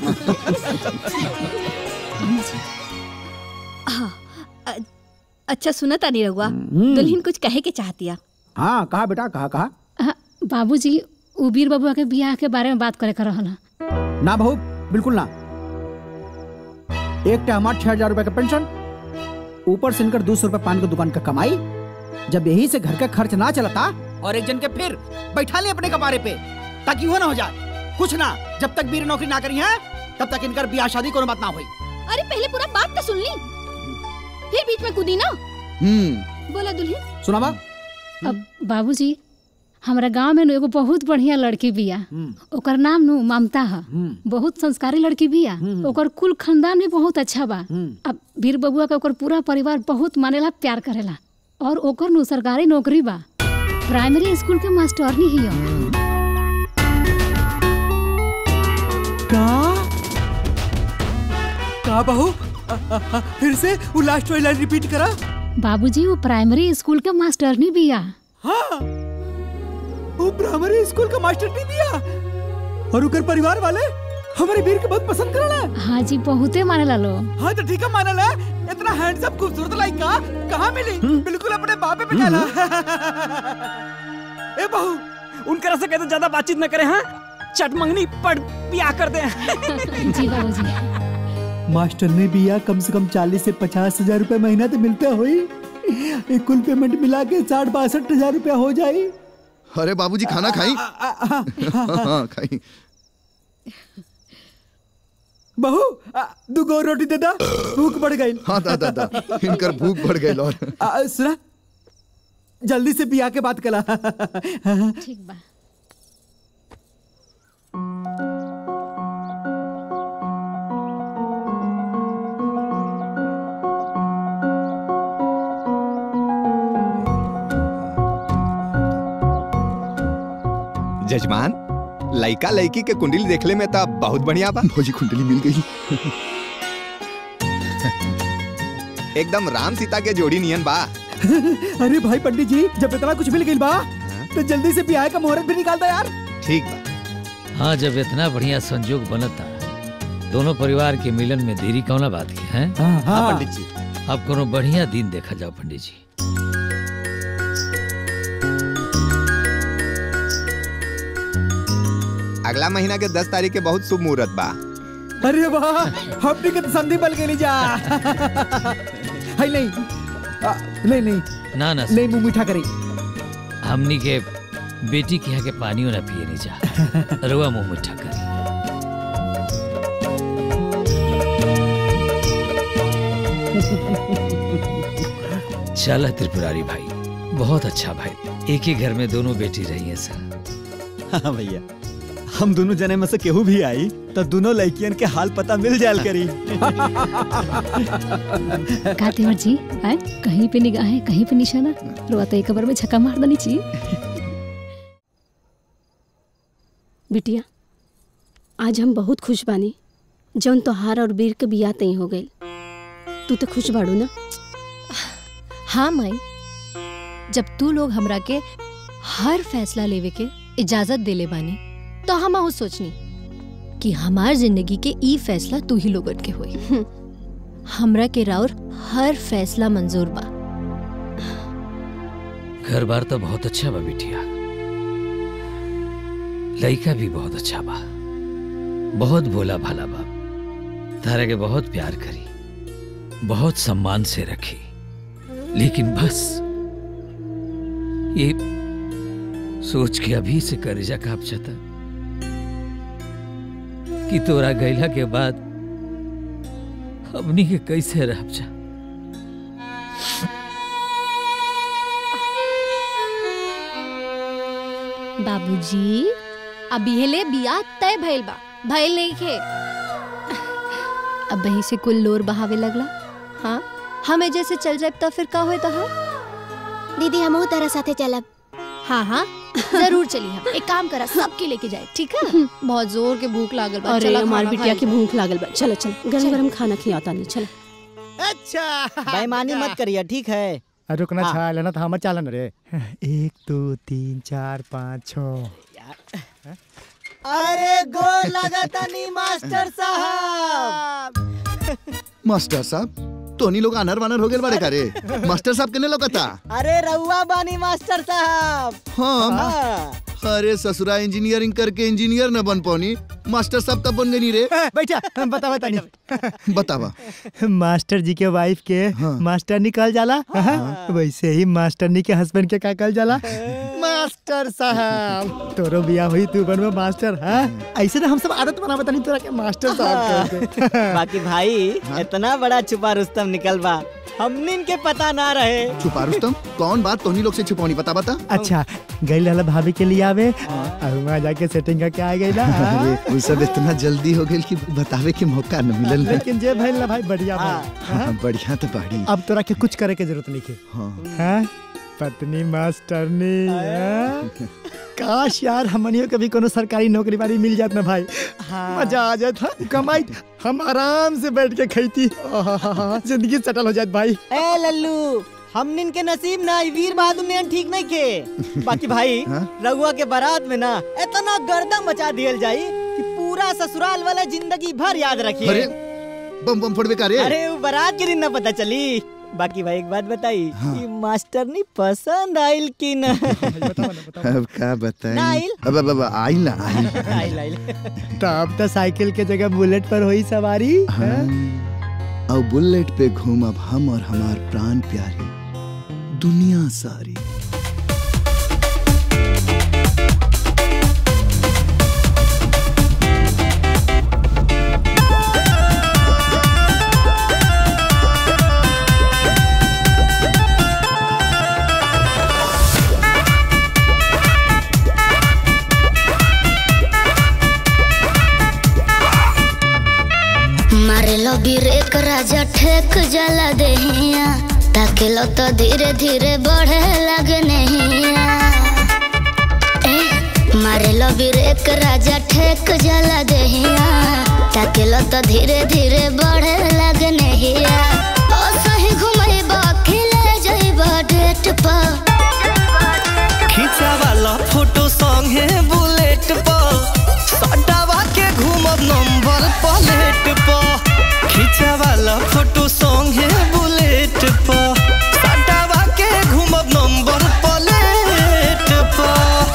Speaker 7: हाँ, अ- अच्छा सुना तानी रहुआ दुल्हन कुछ कहे के चाहतिया
Speaker 1: हाँ कहा बेटा कहा कहा
Speaker 12: हाँ, बाबूजी उ वीर बबुआ के बियाह के बारे में बात करे के रहल
Speaker 1: ना बहू बिल्कुल ना एक टा हमार छह हजार रुपए का पेंशन ऊपर से इनकर दो सौ रुपए पान की दुकान का कमाई जब यही से घर का खर्च ना चलता और एक जन के फिर बैठा ले अपने कपारे पे ताकि वो ना हो जाए कुछ ना जब तक वीर नौकरी ना करी है तब तक इनकर ब्याह शादी कोनो बात ना हुई
Speaker 7: अरे पहले पूरा बात तो सुन ली फिर बीच में कूदी ना बोला दुल्हन
Speaker 1: सुना बा
Speaker 12: अब बाबूजी हमरा गांव में नु एगो बहुत बढ़िया लड़की बिया ओकर नाम नु ममता है बहुत संस्कारी लड़की बिया ओकर कुल खानदान भी बहुत अच्छा बा अब वीर बबुआ के ओकर पूरा परिवार बहुत मानेला प्यार करेला और ओकर नु सरकारी नौकरी बा प्राइमरी स्कूल के मास्टरनी ही है
Speaker 1: का का बहू अ- अ- अ- फिर से वो लास्ट वाली लाइन रिपीट करा
Speaker 12: बाबूजी वो प्राइमरी स्कूल के मास्टरनी बिया
Speaker 1: हाँ वो प्राइमरी स्कूल का मास्टर नहीं दिया और उकर परिवार वाले हमारे वीर के बहुत पसंद करला
Speaker 12: हाँ जी बहुते माने ला लो
Speaker 1: हाँ तो ठीक है माना ला इतना हैंडसम खूबसूरत लड़का कहाँ मिली बिल्कुल अपने बापे पे कहला
Speaker 16: ए बहू उनकरा से कहते ज्यादा बातचीत न करे हाँ चट मंगनी पड़ पिया कर दे
Speaker 12: जी बाबूजी
Speaker 1: मास्टर ने भी या कम से कम चालीस से पचास हजार रूपए महीना तो मिलता हुई एक कुल पेमेंट मिला के साठ बासठ हजार रूपया हो जाई
Speaker 8: अरे बाबूजी खाना खाई हाँ खाई
Speaker 1: बहू आ, दू गो रोटी दे दा भूख बढ़ गई
Speaker 8: हाँ दादा दा इनकर भूख बढ़ गई और
Speaker 1: आ, सुना जल्दी से बिया के बात कला
Speaker 12: ठीक बा
Speaker 4: जजमान लड़का लड़की के कुंडली देखले में तो बहुत बढ़िया बा
Speaker 8: भौजी कुंडली मिल गई
Speaker 4: एकदम राम सीता के जोड़ी नियन बा
Speaker 1: अरे भाई पंडित जी जब इतना कुछ मिल गई बा तो जल्दी से बिया का मुहूर्त भी निकाल दो यार
Speaker 4: ठीक बा
Speaker 13: हाँ जब इतना बढ़िया संजोग बनता दोनों परिवार के मिलन में देरी कौना बात की है
Speaker 1: हाँ, हाँ।
Speaker 6: पंडित जी
Speaker 13: अब कोनो बढ़िया दिन देखा जाओ पंडित जी
Speaker 4: अगला महीना के दस तारीख के बहुत शुभ मुहूर्त बा
Speaker 1: अरे वाह हमने के तो संधि बल गेली जा हाय नहीं आ, नहीं नहीं
Speaker 13: ना ना
Speaker 1: नहीं मुंह मीठा करी
Speaker 13: हमनी के बेटी के यहाँ के पानी ना पिए नहीं जा रुआ मुंह मिठा कर चला त्रिपुरारी भाई बहुत अच्छा भाई एक ही घर में दोनों बेटी रही है सर
Speaker 6: हाँ भैया हम दोनों जने में से केहू भी आई तो दोनों लड़कियन के हाल पता मिल जायल करी
Speaker 12: का तेवर जी आए कहीं पे निगाहें कहीं पे निशाना रुआ तो एक बार में छक्का मार देनी चाहिए
Speaker 2: बिटिया आज हम बहुत खुश बानी जौन तोहार और वीर के बिया तय हो गई तू तो खुश बाड़ू ना
Speaker 14: हाँ माई जब तू लोग हमरा के हर फैसला लेवे के इजाजत देले बानी तो हम आहू सोचनी कि हमार जिंदगी के ई फैसला तू ही लोगन के होई हमरा के राउर हर फैसला मंजूर बा
Speaker 13: घर बार तो बहुत अच्छा बा बिटिया लड़का भी बहुत अच्छा बा बहुत भोला भाला बा तारा के बहुत प्यार करी बहुत सम्मान से रखी लेकिन बस ये सोच के अभी से करेजा काप जाता कि तोरा गैला के बाद हमनी के कैसे रह जा
Speaker 14: बाबूजी अभी हेले बिया तय भइल बा भइल नहीं खे अब वही से कुल लोर बहावे लगला हाँ हम एजे से चल जाए तो फिर का होए तो
Speaker 11: दीदी हम तारा साथे चलब
Speaker 14: हाँ हाँ जरूर चली हम एक काम करा सबके लेके जाए ठीक है बहुत जोर के भूख लागल बा
Speaker 2: अरे
Speaker 14: चला
Speaker 2: हमार
Speaker 14: खाना
Speaker 2: बिटिया
Speaker 14: खाई
Speaker 2: की
Speaker 14: जाए।
Speaker 2: भूख लागल बा चलो चलो गरम गरम खाना खियाता नहीं चलो
Speaker 17: अच्छा बेईमानी मत करिए ठीक है
Speaker 18: अरे रुकना
Speaker 17: हाँ।
Speaker 18: छा लेना तो हमार चालन रे एक दो तीन चार पाँच छ
Speaker 17: अरे गोर लगता नहीं मास्टर साहब
Speaker 8: मास्टर साहब तोनी लोग अनर वानर हो गए बड़े करे मास्टर साहब केने लोकता
Speaker 17: अरे रउआ बानी मास्टर साहब
Speaker 8: हाँ
Speaker 17: हाँ।
Speaker 8: अरे ससुरा इंजीनियरिंग करके इंजीनियर न बन पानी मास्टर साहब तब बन गई रे
Speaker 18: बैठा बता बता नहीं
Speaker 8: बतावा
Speaker 18: मास्टर जी के वाइफ के मास्टर निकल जाला हाँ। वैसे ही मास्टरनी के हस्बैंड के का कल जाला मास्टर साहब तोरो बिया हुई तू बनवा मास्टर हाँ ऐसे ना हम सब आदत बना बता नहीं तोरा के मास्टर साहब कह के।
Speaker 17: बाकी भाई इतना बड़ा छुपा रुस्तम निकल बा हमने इनके पता ना रहे
Speaker 8: छुपा रुस्तम कौन बात तोनी लोग से छुपानी बता बता
Speaker 18: अच्छा गई लाला भाभी के लिए आवे और वहाँ जाके सेटिंग करके आ गई ना
Speaker 8: अरे वो सब इतना जल्दी हो गई कि बतावे के मौका न मिलल रे।
Speaker 18: लेकिन जे भइल ना भाई बढ़िया भइल।
Speaker 8: हाँ, बढ़िया तो बाड़ी
Speaker 18: अब तोरा के कुछ करे के जरूरत नहीं है
Speaker 8: हाँ।
Speaker 18: हाँ? पत्नी मास्टरनी हाँ? काश यार हमनियो कभी कोनो सरकारी नौकरी वाली मिल जात ना भाई मजा आ जात हाँ? कमाई हम आराम से बैठ के खैती आहाहा, जिंदगी सेटल हो जात भाई
Speaker 17: ए लल्लू हमनिन के नसीब ना ई वीर बहादुर ने ठीक नहीं के बाकी भाई
Speaker 8: हाँ?
Speaker 17: रघुआ के बारात में ना इतना गर्दा मचा दियल जाई कि पूरा ससुराल वाला जिंदगी भर याद रखिए
Speaker 8: अरे बम बम फोड़बे का रे
Speaker 17: अरे वो बारात के दिन ना पता चली बाकी भाई एक बात बताई ये मास्टर नहीं पसंद आइल कि ना
Speaker 8: अब का बताई
Speaker 17: ना आइल?
Speaker 8: अब अब अब आइल ना आइल
Speaker 17: आइल आइल
Speaker 18: तो अब तो साइकिल के जगह बुलेट पर हुई सवारी हाँ?
Speaker 8: और बुलेट पे घूमब हम और हमार प्राण प्यारी दुनिया सारी
Speaker 19: मारे लो ब्रेक राजा ठेक जला देहिया ताके लो तो धीरे धीरे बढ़े लगे नहिया ए, मारे लो ब्रेक राजा ठेक जला देहिया ताके लो तो धीरे धीरे बढ़े लगे नहिया ओ सही घुमैबा खिले जइबा डेट पर
Speaker 20: खींचा वाला फोटो संगे बुलेट पर सटावा के घूमब नंबर प्लेट पर खींचा वाला फोटो संगे बुलेट पर सटावा के घूमब नंबर प्लेट पर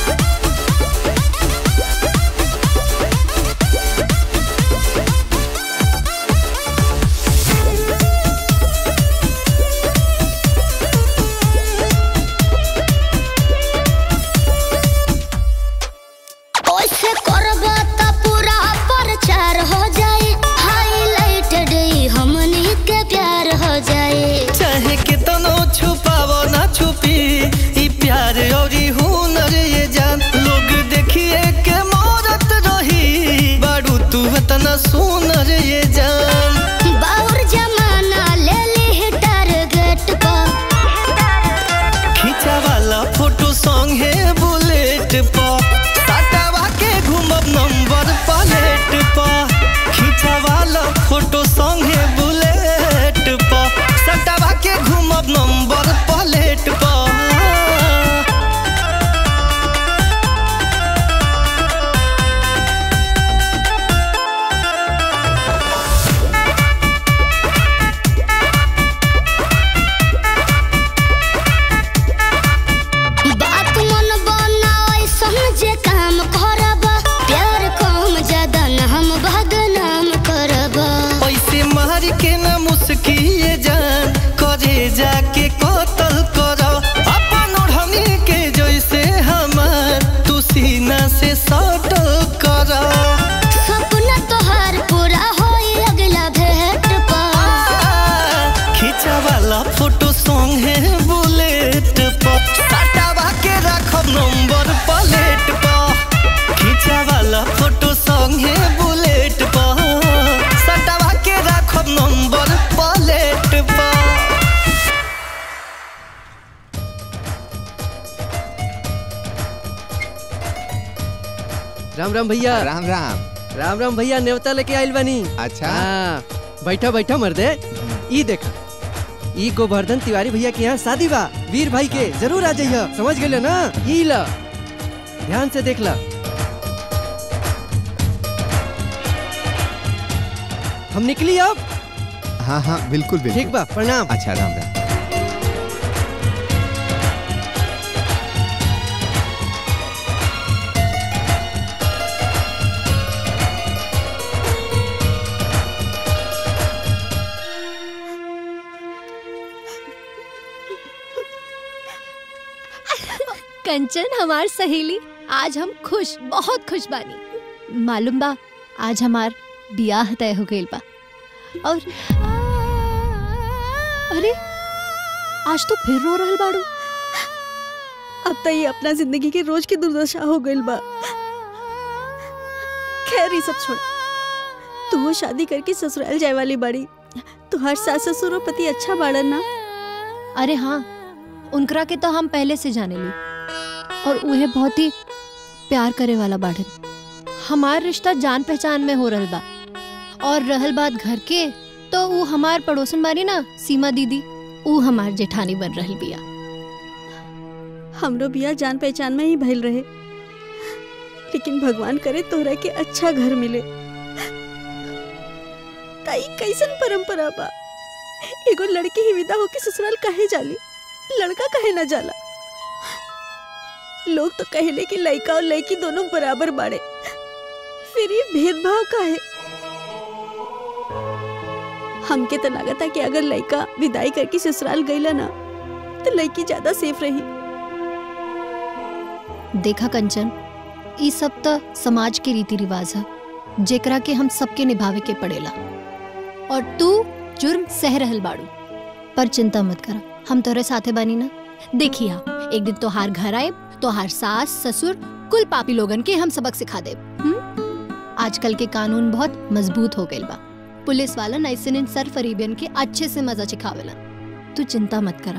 Speaker 19: ओइसे करबा त पूरा प्रचार हो जाए हाईलाइटेड ई हमनी के प्यार हो जाए
Speaker 20: चाहे कितनो छुपावो ना छुपी ई प्यार और ई हुनर ये जान लोग देखिए के मोरत रही बारू तू इतना सुनर ये जान
Speaker 19: बाउर जमाना ले ली टारगेट पर
Speaker 20: खींचा वाला फोटो सॉन्ग है बुलेट पर टाटावा के घूमब नंबर प्लेट पर खींचा वाला फोटो सॉन्ग है बुलेट पर सटावा के घूमब नंबर प्लेट पर
Speaker 19: बात मन बनाओ समझे काम करब प्यार कम ज्यादा न हम बदनाम करब
Speaker 20: ऐसे मार के न मुस्किए जान करे जाके कतल करो अपन ओढ़नी के जैसे हमार तू सीना से सटल करो
Speaker 19: सपना तोहार पूरा होई अगला भेंट पर
Speaker 20: खींचा वाला फोटो सॉन्ग है बुलेट पर सटावा के रखब नंबर प्लेट पर खींचा वाला फोटो सॉन्ग है बुलेट पर सटावा के रखब नंबर प्लेट पर
Speaker 5: राम राम भैया
Speaker 4: राम राम
Speaker 5: राम राम भैया नेवता लेके आइल बनी
Speaker 4: अच्छा
Speaker 5: हाँ बैठा बैठा मर्दे ई देखा ई गोवर्धन तिवारी भैया के यहाँ शादी बा वीर भाई के जरूर आ जाइए समझ गए ना ई ला ध्यान से देख ला हम निकली अब
Speaker 4: हाँ हाँ बिल्कुल बिल्कुल
Speaker 5: ठीक बा प्रणाम
Speaker 4: अच्छा राम राम
Speaker 14: कंचन हमार सहेली आज हम खुश बहुत खुश बानी मालूम बा आज हमार बियाह तय हो गइल बा और अरे आज तो फिर रो रहल बाड़ू
Speaker 9: अब तो ये अपना जिंदगी के रोज की दुर्दशा हो गई बा खैर ये सब छोड़ तू वो शादी करके ससुराल जाए वाली बड़ी तुहार सास ससुर और पति अच्छा बाड़न ना
Speaker 14: अरे हाँ उनकरा के तो हम पहले से जाने ली और उन्हें बहुत ही प्यार करे वाला बाढ़न हमार रिश्ता जान पहचान में हो रहल बा और रहल बात घर के तो वो हमार पड़ोसन बारी ना सीमा दीदी ऊ हमार जेठानी बन रहल बिया
Speaker 9: हमरो बिया जान पहचान में ही भइल रहे लेकिन भगवान करे तोहरा के अच्छा घर मिले ताई कैसन परंपरा बा एगो लड़की ही विदा होके ससुराल काहे जाली लड़का काहे ना जाला लोग तो कहले कि लड़का और लड़की दोनों बराबर बाड़े फिर ये भेदभाव काहे हमके तो लगता कि अगर लड़का विदाई करके ससुराल गईला ना तो लड़की ज्यादा सेफ रही
Speaker 14: देखा कंचन ई सब त समाज के रीति रिवाज है जेकरा के हम सबके निभावे के पड़ेला और तू जुर्म सह रहल बाड़ू पर चिंता मत कर हम तोरे साथे बानी ना देखिया एक दिन तोहार घर आए तोहार सास ससुर कुल पापी लोगन के हम सबक सिखा देब आजकल के कानून बहुत मजबूत हो गइल बा पुलिस वाला ऐसे सर फरीबियन के अच्छे से मजा चिखावेलन तू चिंता मत करा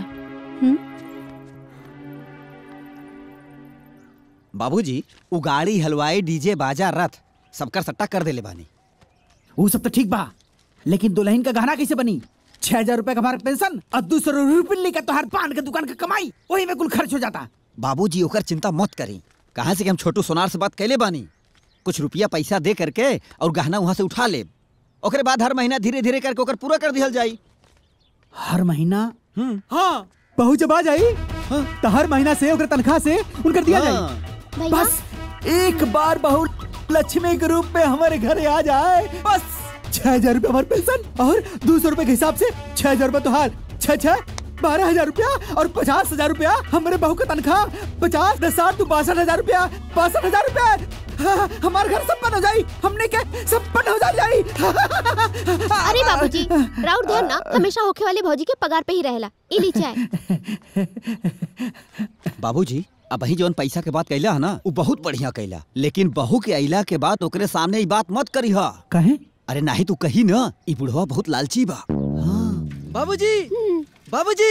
Speaker 6: बाबूजी उगाड़ी हलवाई डीजे बाजा रथ सबकर सट्टा कर देले बानी
Speaker 1: वो सब तो ठीक बा लेकिन दुल्हन का गहना कैसे बनी छह हजार रुपए का हमारा पेंशन और दूसरा रुपये का तोहार पान के दुकान का कमाई वही में कुल खर्च हो जाता
Speaker 6: बाबूजी ओकर चिंता मत करी कहाँ से कि हम छोटू सोनार से बात कैले बानी कुछ रुपया पैसा दे करके और गहना वहाँ से उठा ले ओकरे बाद हर महीना धीरे धीरे करके ओकर पूरा कर दिहल जाई
Speaker 1: हर महीना हाँ बहू जब आ जाई तो हर महीना से ओकर तनख्वाह से उनकर दिया जाई बस एक बार बहू लक्ष्मी के रूप में हमारे घर आ जाए बस छह हजार रूपए हमारे पेंशन और दो सौ रूपए के हिसाब से छह हजार रूपए तुहार छह छह बारह हजार रूपया और पचास हजार रूपया हमारे बहू का तनख्वाह पचास दस साठ तो बासठ हजार रूपया बासठ हजार रूपया हमारे घर संपन्न हो जाई हमने के संपन्न हो जाई
Speaker 11: अरे बाबूजी राउर ध्यान ना हमेशा होखे वाले भौजी के पगार पे ही रहेला ई ली चाय
Speaker 6: बाबूजी अब वही जौन पैसा के बात कैला है ना वो बहुत बढ़िया कैला लेकिन बहू के अइला के बाद ओकरे सामने ई बात मत करी हा
Speaker 1: कहे
Speaker 6: अरे नाही तू कही ना ई बुढ़वा बहुत लालची बा
Speaker 5: बाबूजी बाबूजी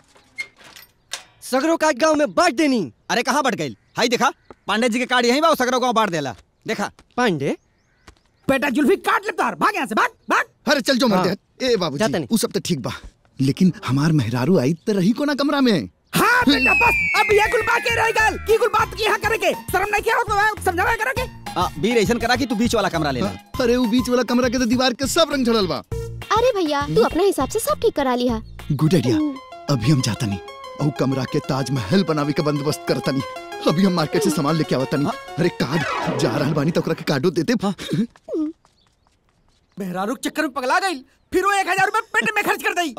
Speaker 5: सगरो का गांव में बांट देनी
Speaker 6: अरे कहाँ बढ़ गई हाई देखा पांडे जी के कार्ड यहीं बा और सगरो गांव बांट देला देखा
Speaker 5: पांडे
Speaker 1: बेटा जुल्फी काट ले तार भाग यहाँ से भाग भाग
Speaker 8: अरे चल जो मर
Speaker 1: हाँ।
Speaker 8: ए बाबूजी वो सब तो ठीक बा लेकिन हमार मेहरारू आई तो रही को ना कमरा में
Speaker 1: हाँ बेटा बस अब ये कुल बात के रह गल की कुल बात की यहाँ करेंगे शर्म नहीं किया तो समझावा करेंगे
Speaker 6: आ, बीर ऐसन करा कि तू बीच वाला कमरा ले ले
Speaker 8: अरे वो बीच वाला कमरा के तो दीवार के सब रंग झड़ल बा
Speaker 11: अरे भैया तू अपने हिसाब से सब ठीक करा लिया
Speaker 8: गुड आइडिया अभी हम जाता नहीं और कमरा के ताजमहल बनावे का बंदोबस्त करता नहीं अभी हम मार्केट से सामान लेके आवता नहीं अरे कार्ड जा रहल बानी तो ओकरा के कार्डो देते
Speaker 1: मेहरारू के चक्कर में पगला गई फिर वो एक हजार रूपए पेट में खर्च कर दी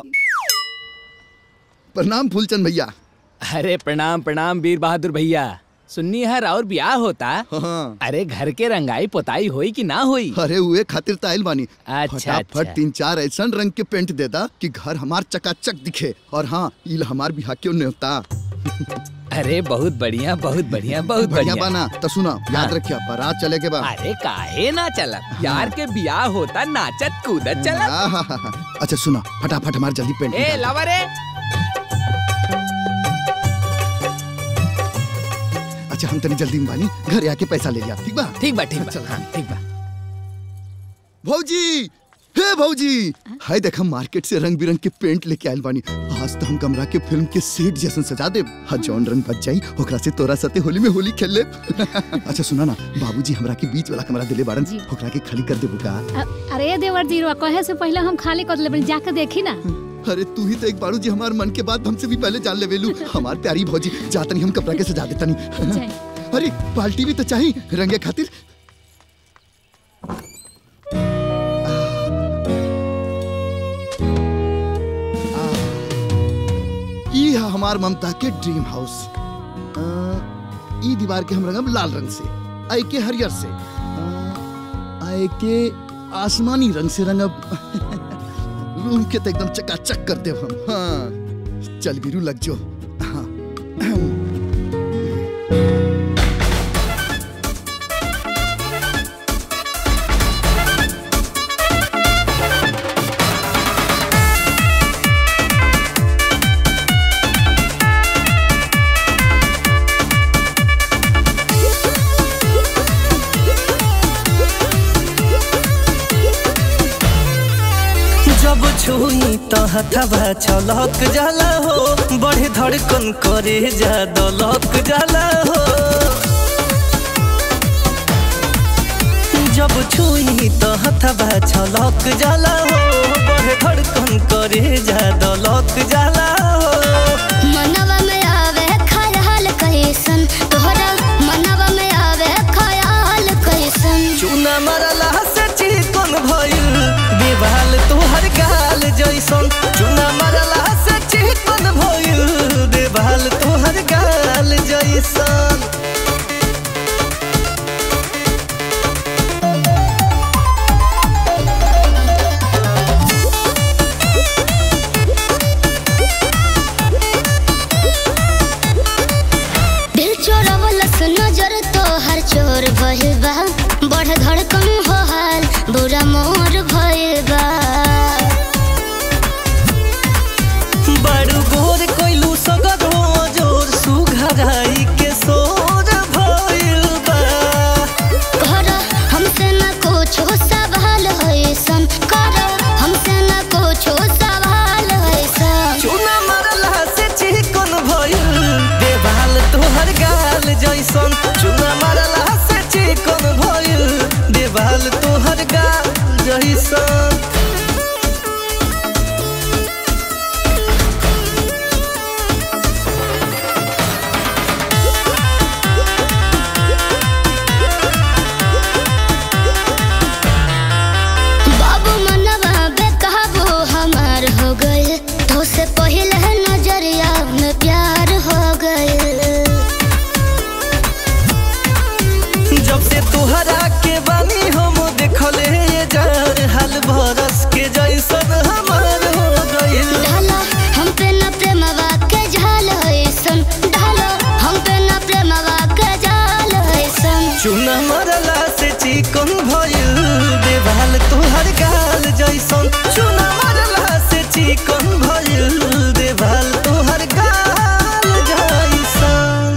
Speaker 8: प्रणाम फूलचंद भैया
Speaker 21: अरे प्रणाम प्रणाम वीर बहादुर भैया सुन्नी है और ब्याह होता
Speaker 8: हाँ।
Speaker 21: अरे घर के रंगाई पोताई होई कि ना होई
Speaker 8: अरे हुए खातिर ताइल बानी
Speaker 21: अच्छा,
Speaker 8: फटाफट
Speaker 21: अच्छा।
Speaker 8: तीन चार ऐसा रंग के पेंट देता कि घर हमार चकाचक दिखे और हाँ इल हमार बिहा क्यों नहीं होता
Speaker 21: अरे बहुत बढ़िया बहुत बढ़िया बहुत
Speaker 8: बढ़िया
Speaker 21: बढ़िया
Speaker 8: बाना तो सुना याद
Speaker 21: हाँ।
Speaker 8: रखिया बारात चले के बाद
Speaker 21: अरे काहे ना चला यार के ब्याह होता नाचत कूदत चला
Speaker 8: आहाहाहा। अच्छा सुना फटाफट हमार जल्दी पेंट
Speaker 21: ए
Speaker 8: निकाल।
Speaker 21: लवरे
Speaker 8: अच्छा हम तनी जल्दी में बानी घर आके पैसा ले लिया ठीक बा
Speaker 21: ठीक बा ठीक बा हाँ, ठीक बा
Speaker 8: भौजी हे भौजी हाय देख हम मार्केट से रंग बिरंग के पेंट लेके आयल बानी आज तो हम कमरा के फिल्म के सेट जैसन सजा दे हाँ जौन रंग बच जाई ओकरा से तोरा साथे होली में होली खेल ले अच्छा सुना ना बाबूजी हमरा के बीच वाला कमरा दिले बारन ओकरा के खाली कर देबू का
Speaker 12: अ- अरे देवर जी रुआ कहे से पहले हम खाली कर लेबल जाके देखी ना
Speaker 8: अरे तू ही तो एक बारू जी हमार मन के बात हमसे भी पहले जान ले वेलू हमार प्यारी भौजी जातनी हम कपड़ा के सजा देतनी अरे बाल्टी भी तो चाहिए रंगे खातिर ई है हमार ममता के ड्रीम हाउस अ, ई दीवार के हम रंगब लाल रंग से आई के हरियर से अ, आई के आसमानी रंग से रंगब रूम के तो एकदम चकाचक कर देव हम हाँ चल बीरू लग जो हाँ
Speaker 20: जब छुई तो हथवा छलक जाला हो बड़े धड़कन करे जा दलक जाला हो जब छुई तो हथवा छलक जाला हो बड़े धड़कन करे जा दलक जाला हो
Speaker 19: मनवा में आवे खयाल कैसन तोहरा मनवा में आवे खयाल कैसन
Speaker 20: चूना मरला से चिकन भइल देवाल तोहर गाल जैसन चूना मरला से चिकन भइल देवाल तोहर गाल जैसन
Speaker 19: दिल चोरवलस नजर तोहर चोर भइल बा बढ़ धड़कन हो हाल बुरा मोर भइल बा
Speaker 20: बड़ू गोर कोइलू सगर हो जोर सुघराई के सोर भइल बा
Speaker 19: कर हमसे न कुछो सवाल होइसन कर हमसे न कुछो सवाल होइसन
Speaker 20: चूना मरला से चिकन भइल देवाल तोहर गाल जैसन चूना मरला से चिकन भइल देवाल तोहर गाल जैसन
Speaker 19: बाबू मनवा बेकाबू हमार हो गए तो से पहले नजरिया में प्यार हो गए
Speaker 20: जब से तोहरा के बानी हम देखले ये जान हाल भरस के जैसन हमार हो गइल
Speaker 19: ढाला हम पे न प्रेमवा के झाल होइसन ढाला हम पे न प्रेमवा के झाल होइसन
Speaker 20: चूना मरला से चिकन भइल देवाल तोहर गाल जैसन चूना मरला से चिकन भइल देवाल तोहर गाल जैसन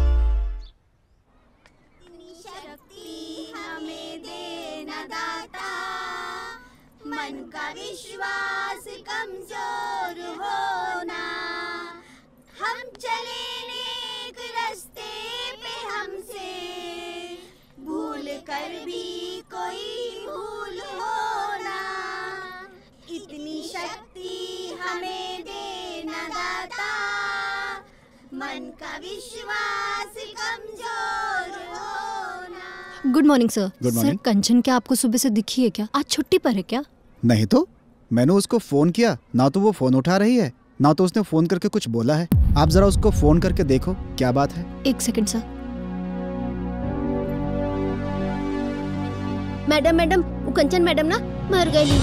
Speaker 15: मन का विश्वास कमजोर होना हम चले नेक रास्ते पे हमसे भूल कर भी कोई भूल होना इतनी शक्ति हमें देना दाता मन का विश्वास कमजोर होना
Speaker 14: good morning sir
Speaker 3: Good
Speaker 14: sir
Speaker 3: morning.
Speaker 14: Kanchan क्या आपको सुबह से दिखी है क्या आज छुट्टी पर है क्या
Speaker 3: नहीं तो मैंने उसको फोन किया ना तो वो फोन उठा रही है ना तो उसने फोन करके कुछ बोला है आप जरा उसको फोन करके देखो क्या बात है
Speaker 14: एक सेकंड सर
Speaker 11: मैडम मैडम वो कंचन मैडम ना मर गई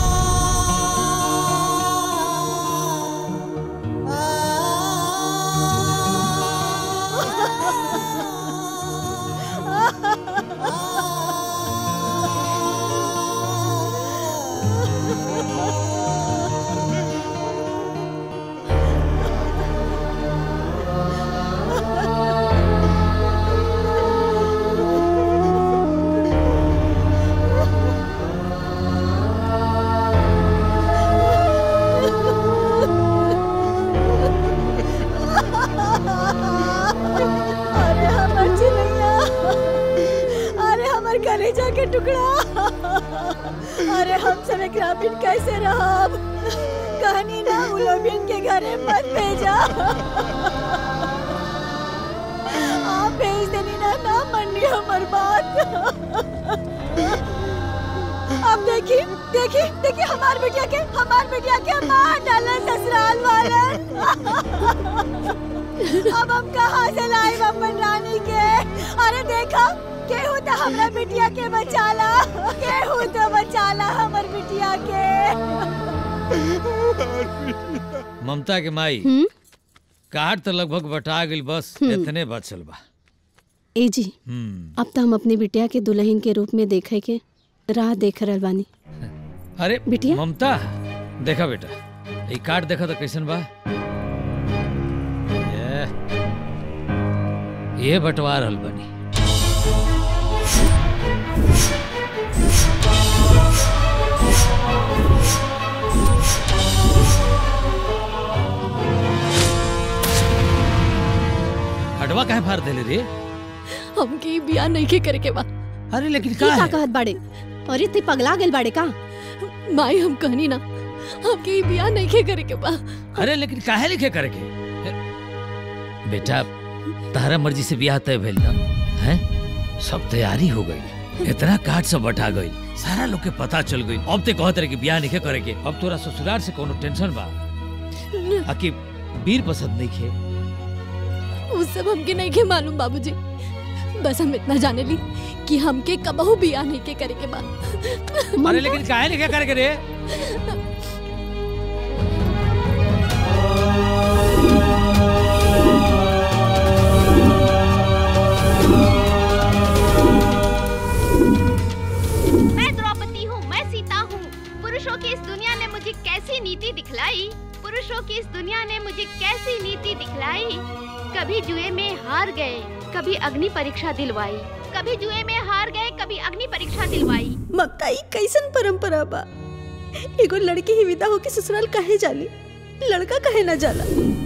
Speaker 15: अरे हमर चिड़ैया अरे हमर कलेजा के टुकड़ा अरे हम सब एकरा बिन कैसे रहब कहनी ना उलोबिन के घरे मत भेजा आप भेज देनी ना ना मन्नी हमर बात अब देखी देखी देखी हमार बेटिया के हमार बेटिया के मार डाला ससुराल वालन अब हम कहाँ से लाए अपन रानी के अरे देखा केहू तो हमरा बिटिया के बचाला केहू तो बचाला हमर बिटिया के
Speaker 13: ममता के माई काट तो लगभग बटा गई बस
Speaker 2: हम्म।
Speaker 13: इतने बचल बा
Speaker 2: ए जी
Speaker 13: हम्म
Speaker 2: अब तो हम अपनी बिटिया के दुल्हन के रूप में देखे के राह देख रहल बानी
Speaker 13: अरे
Speaker 2: बिटिया?
Speaker 13: ममता देखा बेटा ये कार्ड देखा तो कैसन बा ये ये बंटवा रहल बनी कार्डवा काहे फाड़ देले रे
Speaker 14: हमके ई बियाह नहीं के करे के बा
Speaker 13: अरे लेकिन
Speaker 2: ई का कहत बाड़े अरे ते पगला गेल बाड़े का
Speaker 14: माई हम कहनी ना हमके ई बियाह नहीं के करे के बा
Speaker 13: अरे लेकिन काहे लिखे करके बेटा तारा मर्जी से ब्याह तय भेल ना हैं सब तैयारी हो गई इतना काट सब बटा गई सारा लोग के पता चल गई अब ते कहत रहे कि ब्याह नहीं करे के अब तोरा ससुराल से कोनो टेंशन बा आकि वीर पसंद नहीं खे
Speaker 14: वो सब हमके नहीं के मालूम बाबूजी बस हम इतना जाने ली कि हमके कबहू बियाह नहीं के करे के बा
Speaker 13: अरे लेकिन काहे लिखे करके रे
Speaker 11: मैं द्रौपदी हूँ मैं सीता हूँ पुरुषों की इस दुनिया ने मुझे कैसी नीति दिखलाई पुरुषों की इस दुनिया ने मुझे कैसी नीति दिखलाई कभी जुए में हार गए कभी अग्नि परीक्षा दिलवाई कभी जुए में हार गए कभी अग्नि परीक्षा दिलवाई
Speaker 9: मक्का ई कैसन परंपरा बा एगो लड़की ही विदा होके ससुराल काहे जाली लड़का काहे ना जाला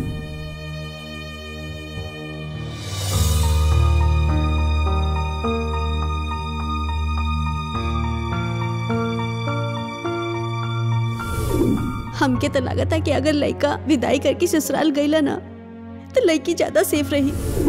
Speaker 9: हमके तो लगता कि अगर लड़का विदाई करके ससुराल गईला ना तो लड़की ज्यादा सेफ रही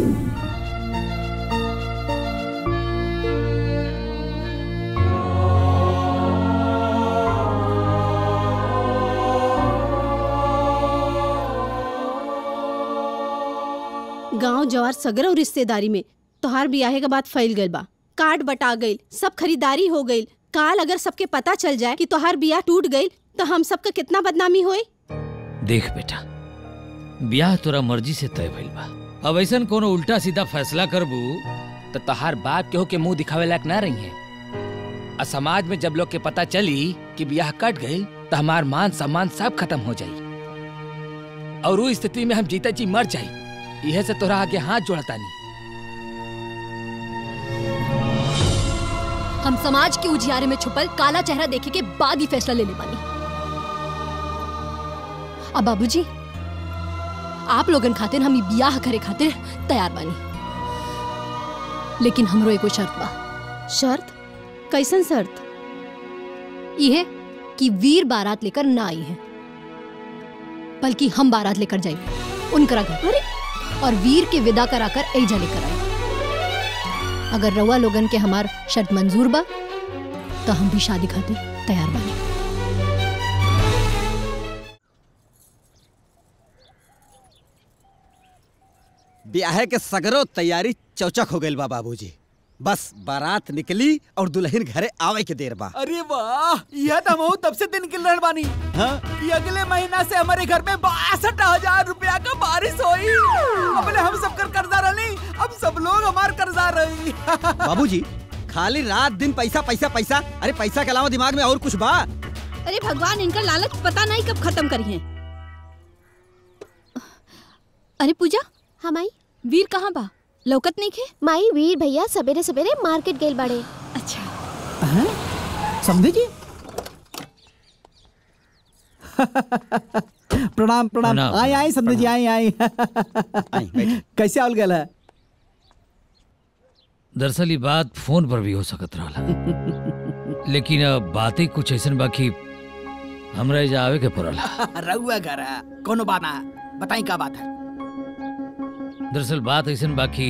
Speaker 2: गांव जवार सगर और रिश्तेदारी में तोहार बियाहे के बाद फैल गइल बा कार्ड बटा गइल सब खरीदारी हो गइल काल अगर सबके पता चल जाए कि तोहार बियाह टूट गइल तो हम सबका कितना बदनामी होई
Speaker 13: देख बेटा ब्याह तोरा मर्जी से तय भइल बा अब ऐसन कोनो उल्टा सीधा फैसला करबू
Speaker 21: तो तहार बाप केहू के मुंह दिखावे लायक ना रही है और समाज में जब लोग के पता चली कि ब्याह कट गई तो हमार मान सम्मान सब खत्म हो जाई और वो स्थिति में हम जीता जी मर जाई यह से तोरा आगे हाथ जोड़तानी
Speaker 14: हम समाज के उजियारे में छुपल काला चेहरा देखे के बाद ही फैसला ले ले बानी अब बाबूजी आप लोगन खातिर हम ई बियाह करे खातिर तैयार बानी लेकिन हमरो एगो शर्त बा
Speaker 2: शर्त कैसन शर्त
Speaker 14: ये कि वीर बारात लेकर ना आई है बल्कि हम बारात लेकर जाएंगे उनकरा घर और वीर के विदा कराकर ऐजा लेकर आए अगर रवा लोगन के हमार शर्त मंजूर बा तो हम भी शादी खातिर तैयार बानी
Speaker 6: ब्याह के सगरो तैयारी चौचक हो गइल बा बाबूजी बस बारात निकली और दुल्हन घरे आवे के देर बा
Speaker 10: अरे वाह यह तो हम तब से दिन निकल रहे बानी
Speaker 6: हाँ?
Speaker 10: कि अगले महीना से हमारे घर में बासठ हजार रुपया का बारिश होई अपने हम सब कर कर्जा रही अब सब लोग हमार कर्जा रही
Speaker 6: बाबूजी खाली रात दिन पैसा पैसा पैसा अरे पैसा के अलावा दिमाग में और कुछ बा
Speaker 7: अरे भगवान इनका लालच पता नहीं कब खत्म करी है अरे पूजा
Speaker 11: हाँ माई
Speaker 7: वीर कहाँ बा लौकत नहीं खे
Speaker 11: माई वीर भैया सवेरे सवेरे मार्केट गेल बाड़े
Speaker 7: अच्छा
Speaker 1: समझे जी प्रणाम प्रणाम
Speaker 13: प्रणाम।
Speaker 1: आए आए समझे जी आए आए कैसे आवल गया है
Speaker 13: दरअसल ये बात फोन पर भी हो सकत रहला लेकिन अब बातें कुछ ऐसन बाकी हमरा एजा आवे के पड़ल
Speaker 10: रहुआ घर है कोनो बात ना बताई का बात है
Speaker 13: दरअसल बात ऐसन बाकी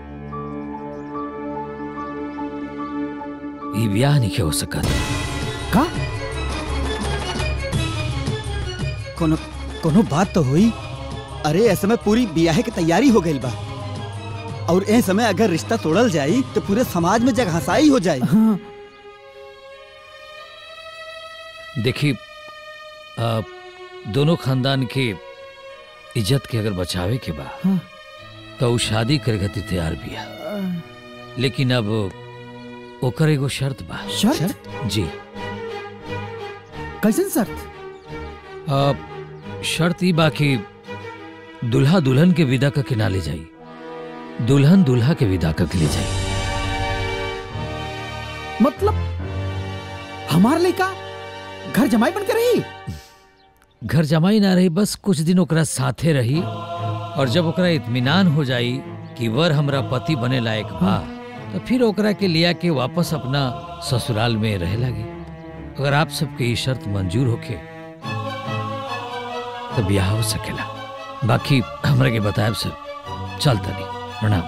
Speaker 13: ये ब्याह नहीं हो सकत
Speaker 6: का कोनो कोनो बात तो हुई अरे ऐसे में पूरी ब्याह की तैयारी हो गई बा और ए समय अगर रिश्ता तोड़ल जाई तो पूरे समाज में जग हंसाई हो जाई
Speaker 13: देखी आ, दोनों खानदान के इज्जत के अगर बचावे के बा
Speaker 1: हाँ।
Speaker 13: तो उ शादी करे खातिर तैयार बिया लेकिन अब ओकर एगो शर्त बा
Speaker 1: शर्त?
Speaker 13: जी
Speaker 1: कैसन शर्त
Speaker 13: आ, शर्त ई बा कि दुल्हा दुल्हन के विदा का के ना ले जाई दुल्हन दुल्हा के विदा का के ले जाई
Speaker 1: मतलब हमार लड़का घर जमाई बन के रही
Speaker 13: घर जमाई ना रही बस कुछ दिन ओकरा साथे रही और जब ओकरा इत्मीनान हो जाई कि वर हमरा पति बने लायक बा तो फिर ओकरा के लिया के वापस अपना ससुराल में रहे लगे अगर आप सबके ये शर्त मंजूर होके तो ब्याह हो सकेला बाकी हमरा के बताएब सब चल तनी प्रणाम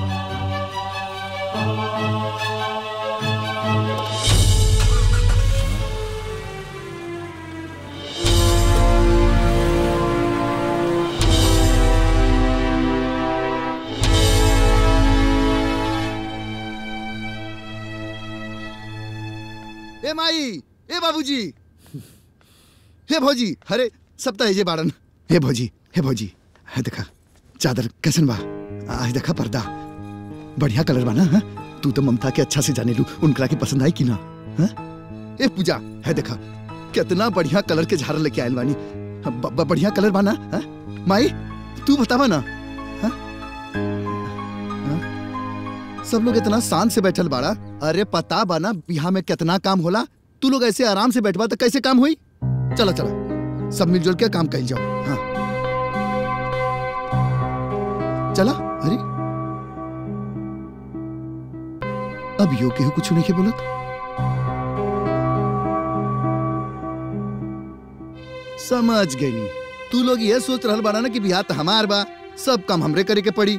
Speaker 8: ए माई ए बाबूजी हे भौजी अरे सब तो जे बाड़न हे भौजी हे भौजी है देखा चादर कैसन बा आज देखा पर्दा बढ़िया कलर बा ना हाँ? तू तो ममता के अच्छा से जाने लू उनकरा की पसंद आई कि ना हाँ? ए पूजा है देखा कितना बढ़िया कलर के झाड़ लेके आयल बानी ब- ब- बढ़िया कलर बा ना हाँ? माई तू बतावा ना हाँ? हाँ? सब लोग इतना शांत से बैठल बाड़ा अरे पता बा ना बिहार में कितना काम होला तू लोग ऐसे आराम से बैठबा तो कैसे काम हुई चलो चलो सब मिलजुल के काम कल जाओ हाँ चला अरे अब यो केहू कुछ नहीं के बोलत समझ गई तू लोग ये सोच रहल बाड़ा ना कि बिहार तो हमार बा सब काम हमरे करे के पड़ी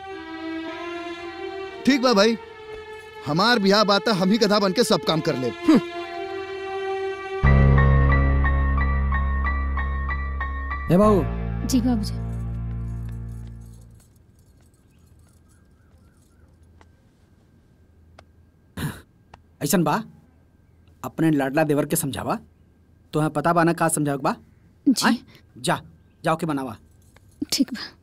Speaker 8: ठीक बा भाई हमार बिहार बात हम ही गधा बन के सब काम कर ले
Speaker 10: ए बाबू
Speaker 12: जी बाबूजी
Speaker 10: ऐसन बा अपने लाडला देवर के समझावा तुम्हें पता बा ना का समझाव बा
Speaker 12: जी
Speaker 10: जा जाओ के बनावा
Speaker 12: ठीक बा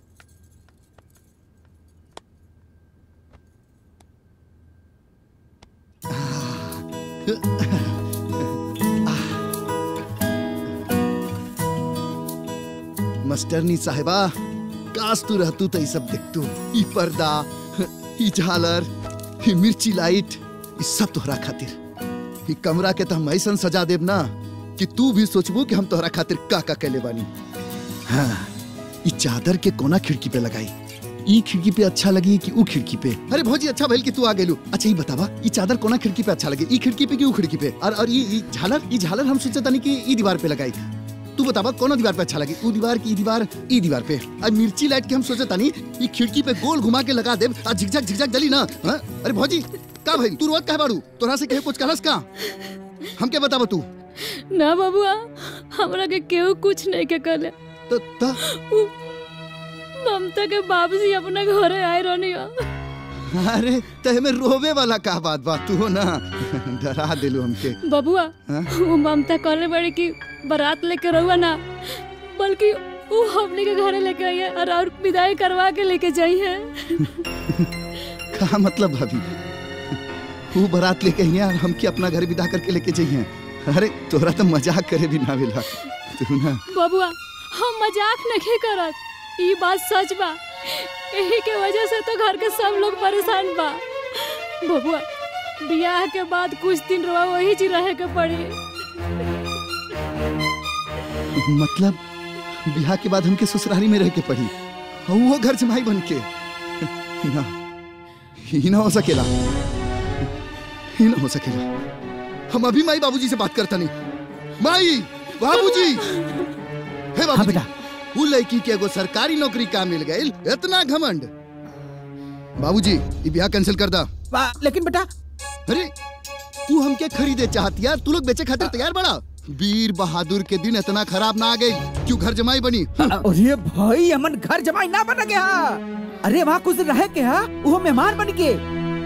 Speaker 8: मास्टरनी साहेबा काश तू रहतू तो ई सब देखतू ई पर्दा ई झालर ई मिर्ची लाइट ई सब तोहरा खातिर ई कमरा के तो हम ऐसन सजा देब ना कि तू भी सोचबू कि हम तोहरा खातिर का का कैले बानी हाँ ई चादर के कोना खिड़की पे लगाई ई खिड़की पे अच्छा लगी कि ऊ खिड़की पे अरे भौजी अच्छा भइल कि तू आ गेलू अच्छा ई बतावा ई चादर कोना खिड़की पे अच्छा लगे ई खिड़की पे कि ऊ खिड़की पे और और ई ई झालर ई झालर हम सोचे तनी कि ई दीवार पे लगाई तू बतावा कौन दीवार पे अच्छा लगे ऊ दीवार की ई दीवार ई दीवार पे और मिर्ची लाइट के हम सोचे तानी ई खिड़की पे गोल घुमा के लगा देब और झिकझक झिकझक जली ना हाँ? अरे भौजी का भाई तू रोज कहे बाड़ू तोरा से कहे कुछ कहलस का हम क्या बतावा तू
Speaker 16: ना बबुआ हमरा के केहू कुछ नहीं के कहले
Speaker 8: तो ता
Speaker 16: उ- ममता के बाबूजी अपना घरे आए रहनी हो
Speaker 8: अरे तहे में रोवे वाला का बात बा तू हो ना डरा दिलू हमके
Speaker 16: बबुआ
Speaker 8: हाँ?
Speaker 16: वो ममता कहले बड़ी कि बारात लेके रहुआ ना बल्कि वो हमने के घरे लेके आई है और और विदाई करवा के लेके जाई है
Speaker 8: का मतलब भाभी वो बारात लेके आई और हमके अपना घर विदा करके लेके जाइए अरे तोरा तो मजाक करे भी ना मिला तू ना
Speaker 16: बबुआ हम मजाक नहीं करत ये बात सच बा यही के वजह से तो घर के सब लोग परेशान बा बबुआ बियाह के बाद कुछ दिन रवा वही जी रहे के पड़ी
Speaker 8: मतलब बिहार के बाद हमके ससुराली में रह के पड़ी और वो घर जमाई बन के ना ही ना हो सकेला ही ना हो सकेला हम अभी माई बाबूजी से बात करता नहीं माई बाबूजी हे बाबू बेटा वो लड़की के एगो सरकारी नौकरी का मिल गई इतना घमंड बाबूजी ये ब्याह कैंसिल कर दा
Speaker 10: लेकिन बेटा
Speaker 8: अरे तू हमके खरीदे चाहती यार तू लोग बेचे खातिर तैयार बड़ा वीर बहादुर के दिन इतना खराब ना आ गई क्यों घर जमाई बनी
Speaker 10: अरे भाई हमन घर जमाई ना बन गया अरे वहाँ कुछ दिन रहे के हा वो मेहमान बन के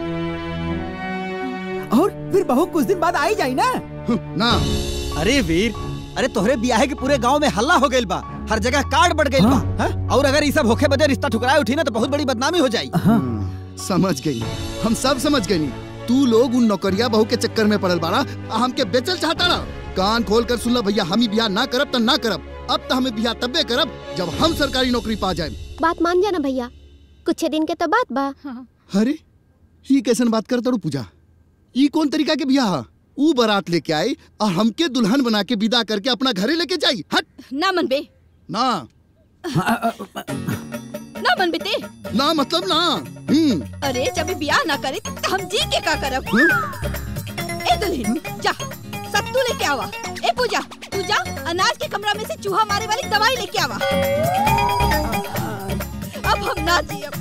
Speaker 10: और फिर बहू कुछ दिन बाद आई जाई ना
Speaker 8: ना
Speaker 6: अरे वीर अरे तोहरे बियाह के पूरे गांव में हल्ला हो गइल बा हर जगह कार्ड बढ़ गइल बा हाँ? और अगर ये सब होखे बदे रिश्ता ठुकराए उठी ना तो बहुत बड़ी बदनामी हो जाई
Speaker 8: समझ गई हम सब समझ गई तू लोग उन नौकरिया बहू के चक्कर में पड़ल बाड़ा आ हमके बेचल चाहता ना कान खोल कर सुन ला भैया हम ही बियाह ना करब तो ना करब अब तो हमें बियाह तब्बे करब जब हम सरकारी नौकरी पा जाए
Speaker 22: बात मान जाना भैया कुछ दिन के तो बात बा
Speaker 8: अरे ये कैसन बात करता रू पूजा ये कौन तरीका के बियाह हा? ऊ बारात लेके आई और हमके दुल्हन बना के विदा करके अपना घरे लेके जाई हट
Speaker 7: ना मन बे
Speaker 8: ना
Speaker 7: ना मन बेटे
Speaker 8: ना मतलब ना हम्म
Speaker 7: अरे जब बियाह ना करे तो हम जी के का करब ए दुल्हन जा सत्तू लेके आवा ए पूजा तू जा अनाज के कमरा में से चूहा मारे वाली दवाई लेके आवा अब हम ना जियब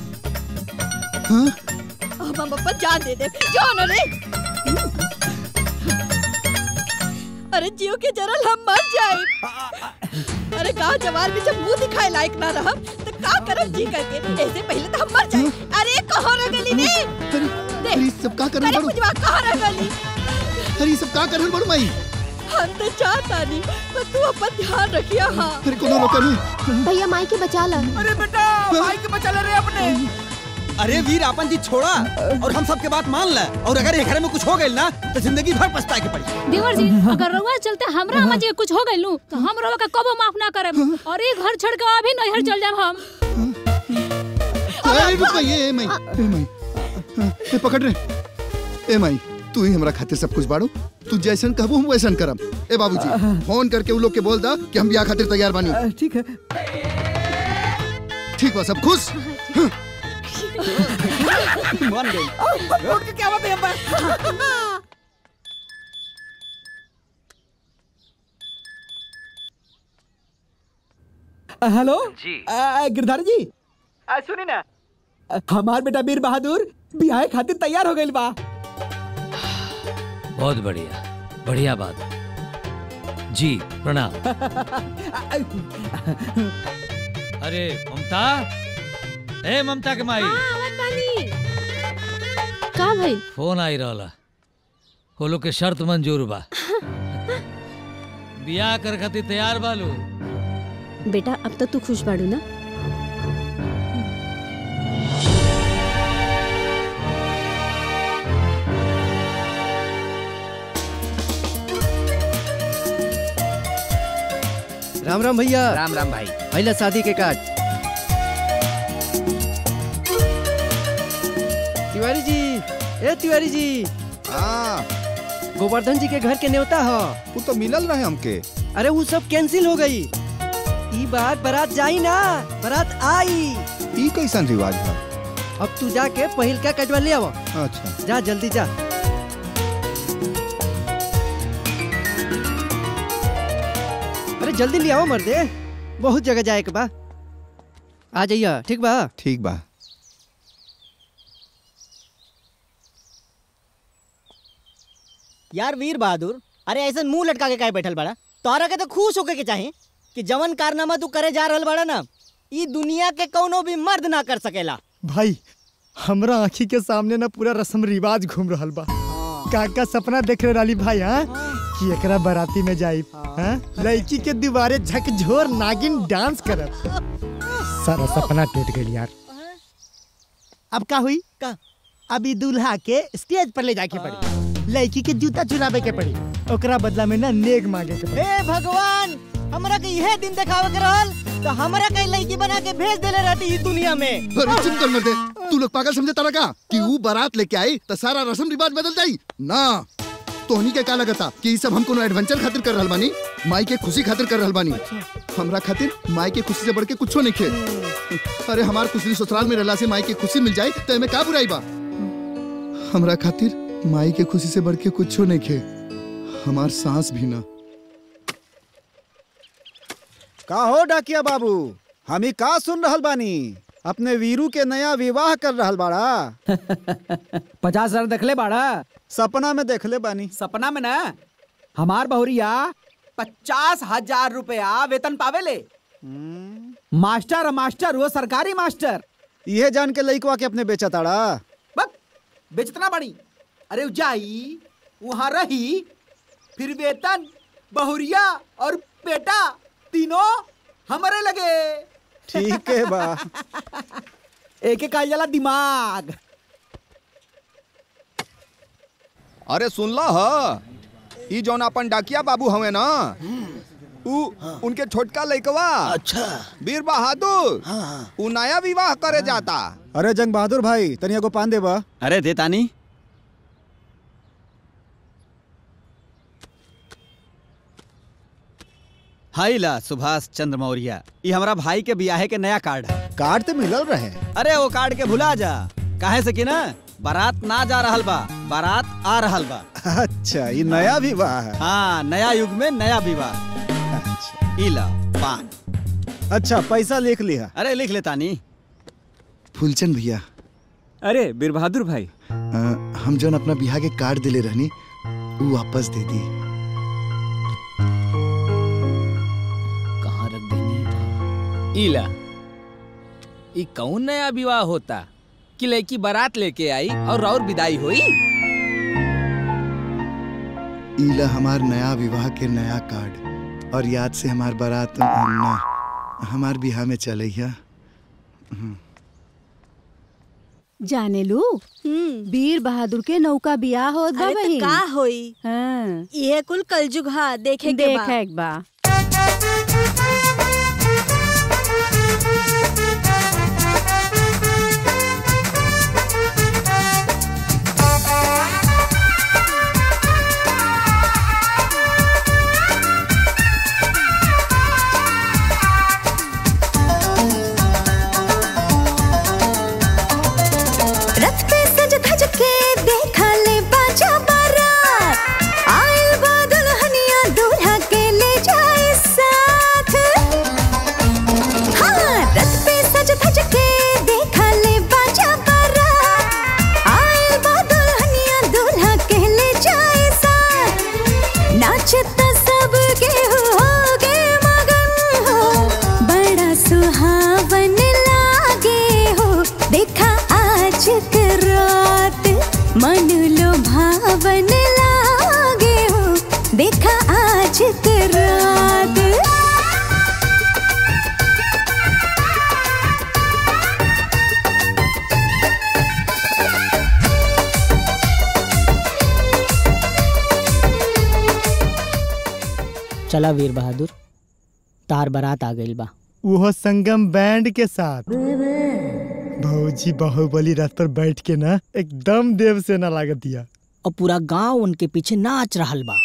Speaker 7: अब हम अपन जान दे दे जाओ ना रे अरे जियो के जरल हम मर जाए अरे गाँव जवार में जब मुंह दिखाए लायक ना रहब तो का करब जी करके ऐसे पहले तो हम मर जाए अरे कहाँ रह गली ने
Speaker 8: अरे ये सब का करन
Speaker 7: अरे
Speaker 8: बड़ू
Speaker 7: पूजवा कहाँ रह गली
Speaker 8: अरे ये सब का करन बड़ू माई
Speaker 7: हम तो चाहता नहीं पर तू अपन ध्यान रखिया हाँ
Speaker 8: अरे कोनो रोका नहीं
Speaker 22: भैया माई के बचा ला
Speaker 10: अरे बेटा भाई के बचा ले रे अपने
Speaker 6: अरे वीर अपन जी छोड़ा और हम सबके बात मान ले और अगर ये घर में कुछ हो गई ना तो जिंदगी भर पछताए के पड़ी
Speaker 16: देवर जी अगर रउआ चलते हमरा अम्मा जी के कुछ हो गइल नु तो हम रउआ का कबो माफ ना करब और ये घर छोड़ के अभी नैहर चल जाब हम
Speaker 8: अरे रुक माई ए माई ए माई ए पकड़ रे ए माई तू ही हमरा खातिर सब कुछ बाड़ू तू जैसन कहबो हम वैसन करब ए बाबूजी फोन करके उ लोग के बोल दा कि हम ब्याह खातिर तैयार बानी
Speaker 1: ठीक है
Speaker 8: ठीक बा सब खुश
Speaker 6: मान गई
Speaker 10: उठ के क्या बात है अब्बा
Speaker 1: अ, हेलो
Speaker 21: जी
Speaker 1: अ, गिरधारी जी अ, सुनी ना अ, हमार बेटा वीर बहादुर बियाह खातिर तैयार हो गइल बा
Speaker 13: बहुत बढ़िया बढ़िया बात जी प्रणाम अरे ममता ए ममता के माई
Speaker 2: का भाई
Speaker 13: फोन आई रहला वो लोग के शर्त मंजूर बा बियाह कर खातिर तैयार बालू
Speaker 2: बेटा अब तो तू खुश बाड़ू ना
Speaker 5: राम राम भैया
Speaker 17: राम राम भाई
Speaker 5: पहले शादी के कार्ड तिवारी जी ए तिवारी जी
Speaker 4: हाँ
Speaker 5: गोवर्धन जी के घर के न्योता हो
Speaker 4: वो तो मिलल रहे हमके
Speaker 5: अरे वो सब कैंसिल हो गई ई बार बारात जाई ना बारात आई
Speaker 4: ई कैसन रिवाज है
Speaker 5: अब तू जाके पहिल का कटवा ले आवा
Speaker 4: अच्छा
Speaker 5: जा जल्दी जा अरे जल्दी ले आओ मर्दे बहुत जगह जाए के बा आ जाइए ठीक बा
Speaker 4: ठीक बा
Speaker 18: यार वीर बहादुर अरे ऐसा मुंह लटका के काहे बैठल बड़ा तोहरा के तो खुश होके के चाहे कि जवन कारनामा तू करे जा रहल बड़ा ना ई दुनिया के कौनो भी मर्द ना कर सकेला
Speaker 23: भाई हमरा आँखी के सामने ना पूरा रस्म रिवाज घूम रहल बा काका सपना देख रहे राली भाई हाँ कि एकरा बाराती में जाई हाँ लड़की के दीवारे झकझोर नागिन डांस करब सारा सपना टूट गई यार अब का हुई
Speaker 18: का
Speaker 23: अभी दूल्हा के स्टेज पर ले जाके पड़ी लड़की के जूता चुरावे के पड़ी ओकरा बदला में ना नेग मांगे के पड़ी
Speaker 18: हे भगवान हमरा के यह दिन देखावे के रहल तो हमरा के लड़की बना के भेज देले रहती ई दुनिया में
Speaker 8: अरे चुप कर मर्दे तू लोग पागल समझे तारा का कि ऊ बारात लेके आई तो सारा रस्म रिवाज बदल जाई ना तोहनी के का लगता कि ई सब हम कोनो एडवेंचर खातिर कर रहल बानी माई के खुशी खातिर कर रहल बानी हमरा खातिर माई के खुशी से बढ़ के कुछो नहीं खे अरे हमार खुशी ससुराल में रहला से माई के खुशी मिल जाए तो एमे का बुराई बा हमरा खातिर माई के खुशी से बढ़ के कुछो नहीं खे हमार सांस भी ना
Speaker 3: का हो डाकिया बाबू हम ही का सुन रहल बानी अपने वीरू के नया विवाह कर रहल बाड़ा
Speaker 1: पचास हजार देखले बाड़ा
Speaker 3: सपना में देखले बानी
Speaker 1: सपना में ना हमार बहुरिया पचास हजार रुपया वेतन पावेले मास्टर मास्टर वो सरकारी मास्टर
Speaker 3: ये जान के लइकवा के अपने बेचा ताड़ा
Speaker 1: बेचतना बड़ी अरे उ जाई वहाँ रही फिर वेतन बहुरिया और बेटा तीनों हमारे लगे
Speaker 3: ठीक है बा
Speaker 1: एक एक आई जाला दिमाग
Speaker 4: अरे सुन ला ह ई जौन अपन डाकिया बाबू हवे ना ऊ उनके छोटका लइकवा अच्छा वीर बहादुर ऊ नया विवाह करे जाता
Speaker 3: अरे जंग बहादुर भाई तनिया को पान देबा
Speaker 6: अरे दे तानी हाई ला सुभाष चंद्र मौर्य ये हमारा भाई के बियाहे के नया कार्ड है
Speaker 3: कार्ड तो मिलल रहे
Speaker 6: अरे वो कार्ड के भुला जा काहे से कि ना बारात ना जा रहल बा बारात आ रहल बा
Speaker 3: अच्छा ये नया विवाह है
Speaker 6: हाँ नया युग में नया विवाह इला पान
Speaker 3: अच्छा पैसा लिख लिया
Speaker 6: अरे लिख लेता नी
Speaker 8: फूलचंद भैया
Speaker 17: अरे बीर बहादुर भाई
Speaker 8: अ, हम जौन अपना बिहार के कार्ड दिले रहनी वो वापस दे दी
Speaker 21: कहाँ रख देनी इला ई कौन नया विवाह होता कि लड़की बारात लेके आई और और विदाई हुई
Speaker 8: ईला हमार नया विवाह के नया कार्ड और याद से हमार बारात ना हमार बिहार में चले है
Speaker 15: जाने लू वीर बहादुर के नौका बियाह होत बा
Speaker 9: अरे तो
Speaker 15: बहिन।
Speaker 9: का होई
Speaker 15: हाँ
Speaker 9: ये कुल कलजुग हा देखे के बा।
Speaker 15: देखे एक बा
Speaker 19: रथ पे सज धज के देखा ले बाजा बारात आइल बा दुल्हनिया दूल्हा के ले जाए साथ हाँ रथ पे सज धज के देखा ले बाजा बारात आइल बा दुल्हनिया दूल्हा के ले जाए साथ नाचता सब के हो गे मगन हो बड़ा सुहावन लागे हो देखा आज के रात मन लो भावन लागे हो देखा आज के रात
Speaker 18: चला वीर बहादुर तार बारात आ गइल बा
Speaker 23: वो संगम बैंड के साथ भौजी बाहुबली रथ पर बैठ के ना एकदम देव से ना लागत दिया
Speaker 18: और पूरा गांव उनके पीछे नाच रहल बा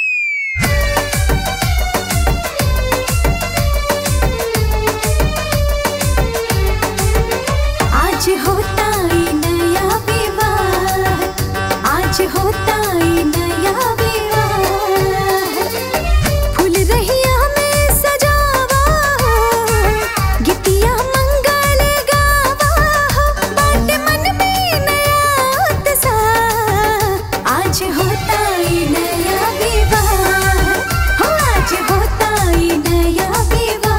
Speaker 19: आज होता ये नया विवाह आज होता ये नया विवाह फूल रहिया में सजावा हो गीतिया मंगल गावा हो बाटे मन में नया उत्साह आज होता ये नया विवाह हो आज होता ये नया विवाह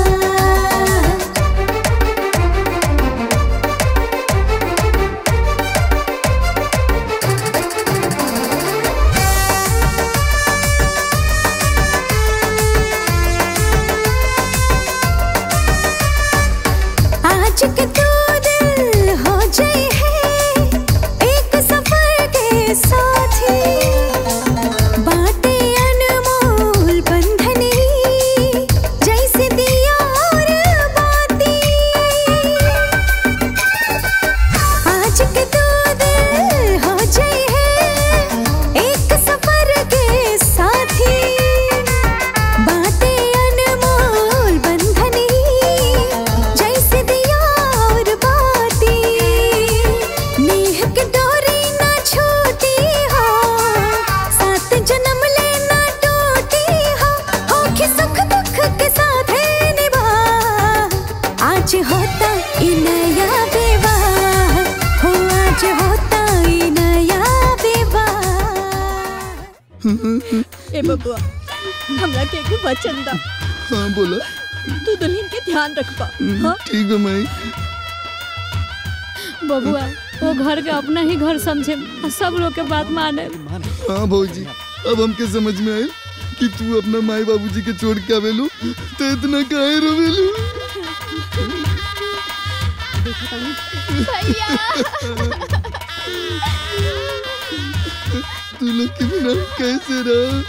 Speaker 19: आज के दो दिल हो जाए है एक सफर के साथी बातें अनमोल बंधनी जैसे दिया और बाती आज के दो दिल हो जाए है एक सफर के साथी बातें अनमोल बंधनी जैसे दिया और बाती नेह के डोरी ना छूटी हो सात जन्म लेना टूटी हो होके सुख दुख के साथ है निभा आज होता ये नया विवाह हो आज होता ये नया विवाह
Speaker 7: ए बबुआ हमरा के एगो वचन दा
Speaker 8: हाँ बोला
Speaker 7: तू दुल्हन के ध्यान रखबा हाँ
Speaker 8: ठीक है माई
Speaker 16: बबुआ वो घर के अपना ही घर समझे और सब लोग के बात माने
Speaker 8: हाँ भौजी अब हमके समझ में आए कि तू अपना माई बाबूजी के छोड़ के आवेलू तो इतना काहे रोवेलू तू लोग के बिना कैसे रहा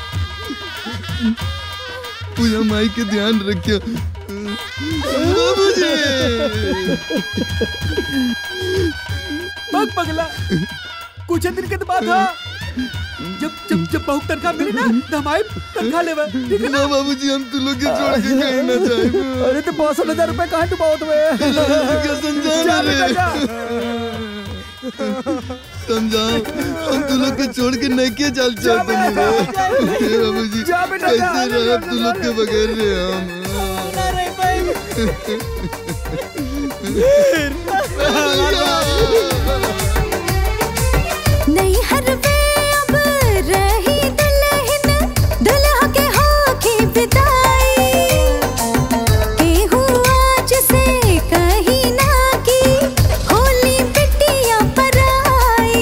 Speaker 8: पूजा माई के ध्यान रखियो बाबूजी
Speaker 10: बग पगला कुछ दिन के बाद हा जब जब जब बहुत तनखा मिली ना तो हम आए तनखा लेवे ठीक है
Speaker 8: ना बाबूजी हम तू लोग के छोड़ के कहीं ना जाए
Speaker 10: अरे तो पाँच हजार रुपए कहाँ डुबाओ तुम्हें
Speaker 8: समझा
Speaker 10: जा
Speaker 8: रे।
Speaker 10: बेटा, जा।
Speaker 8: समझाओ हम तू लोग के छोड़ के नहीं के चल चलते नहीं रे बाबूजी
Speaker 10: जा बेटा, जा,
Speaker 8: कैसे
Speaker 10: जा,
Speaker 8: रहे अब तू लोग के बगैर रे हम
Speaker 19: नहीं हर वे अब रही दुल्हन दुल्हा के होके विदाई केहू आज से कहीं ना की होली बिटिया पर आई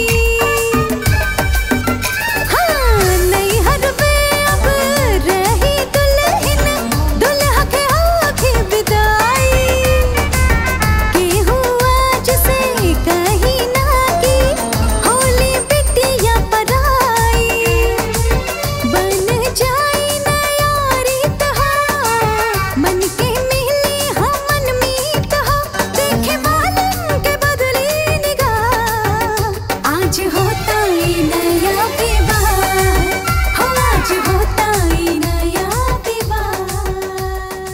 Speaker 19: हाँ नहीं हर वे अब रही दुल्हन दुल्हा के होके विदाई केहू आज से कहीं ना की होली बिटिया पर आई बन जाई नयारी तहा मन के मिली हो मन मीत हो देखे वालन के बदली निगाह आज होता ही नया विवाह हो आज होता ही नया विवाह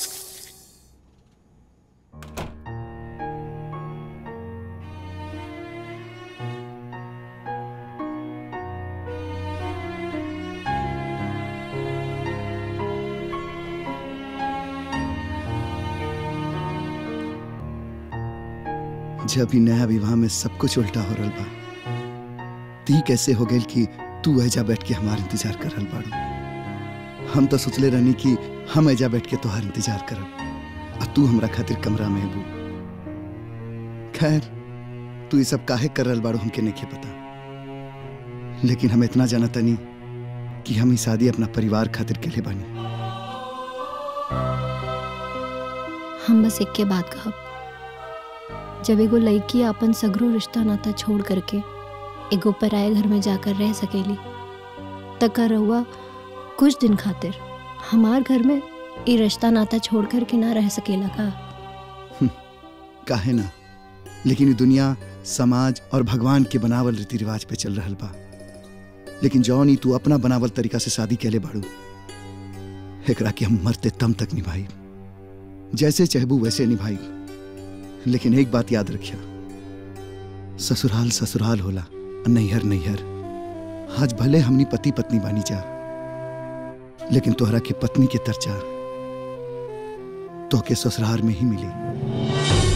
Speaker 8: जब ही नया विवाह में सब कुछ उल्टा हो रहा बा ती कैसे हो गई कि तू ऐजा बैठ के हमार इंतजार कर रहल बाड़ू हम तो सोचले रहनी कि हम ऐजा बैठ के तोहार इंतजार करब और तू हमरा खातिर कमरा में अबू खैर तू ये सब काहे कर रहल बाड़ू हमके नहीं पता लेकिन हम इतना जाना तनी कि हम ही शादी अपना परिवार खातिर के लिए बानी
Speaker 2: हम बस एक के बात कहब जब एगो लड़की अपन सगरो रिश्ता नाता छोड़ करके एगो पराए घर में जाकर रह सकेली तका रहुआ कुछ दिन खातिर हमार घर में ये रिश्ता नाता छोड़ कर के ना रह सकेला का
Speaker 8: काहे ना लेकिन ये दुनिया समाज और भगवान के बनावल रीति रिवाज पे चल रहल बा लेकिन जौन ही तू अपना बनावल तरीका से शादी कैले बाड़ू एकरा के हम मरते तम तक निभाई जैसे चाहबू वैसे निभाई लेकिन एक बात याद रखिया ससुराल ससुराल होला और नैहर नैहर आज भले हमनी पति पत्नी बानी जा लेकिन तोहरा के पत्नी के तरचा तो के ससुराल में ही मिली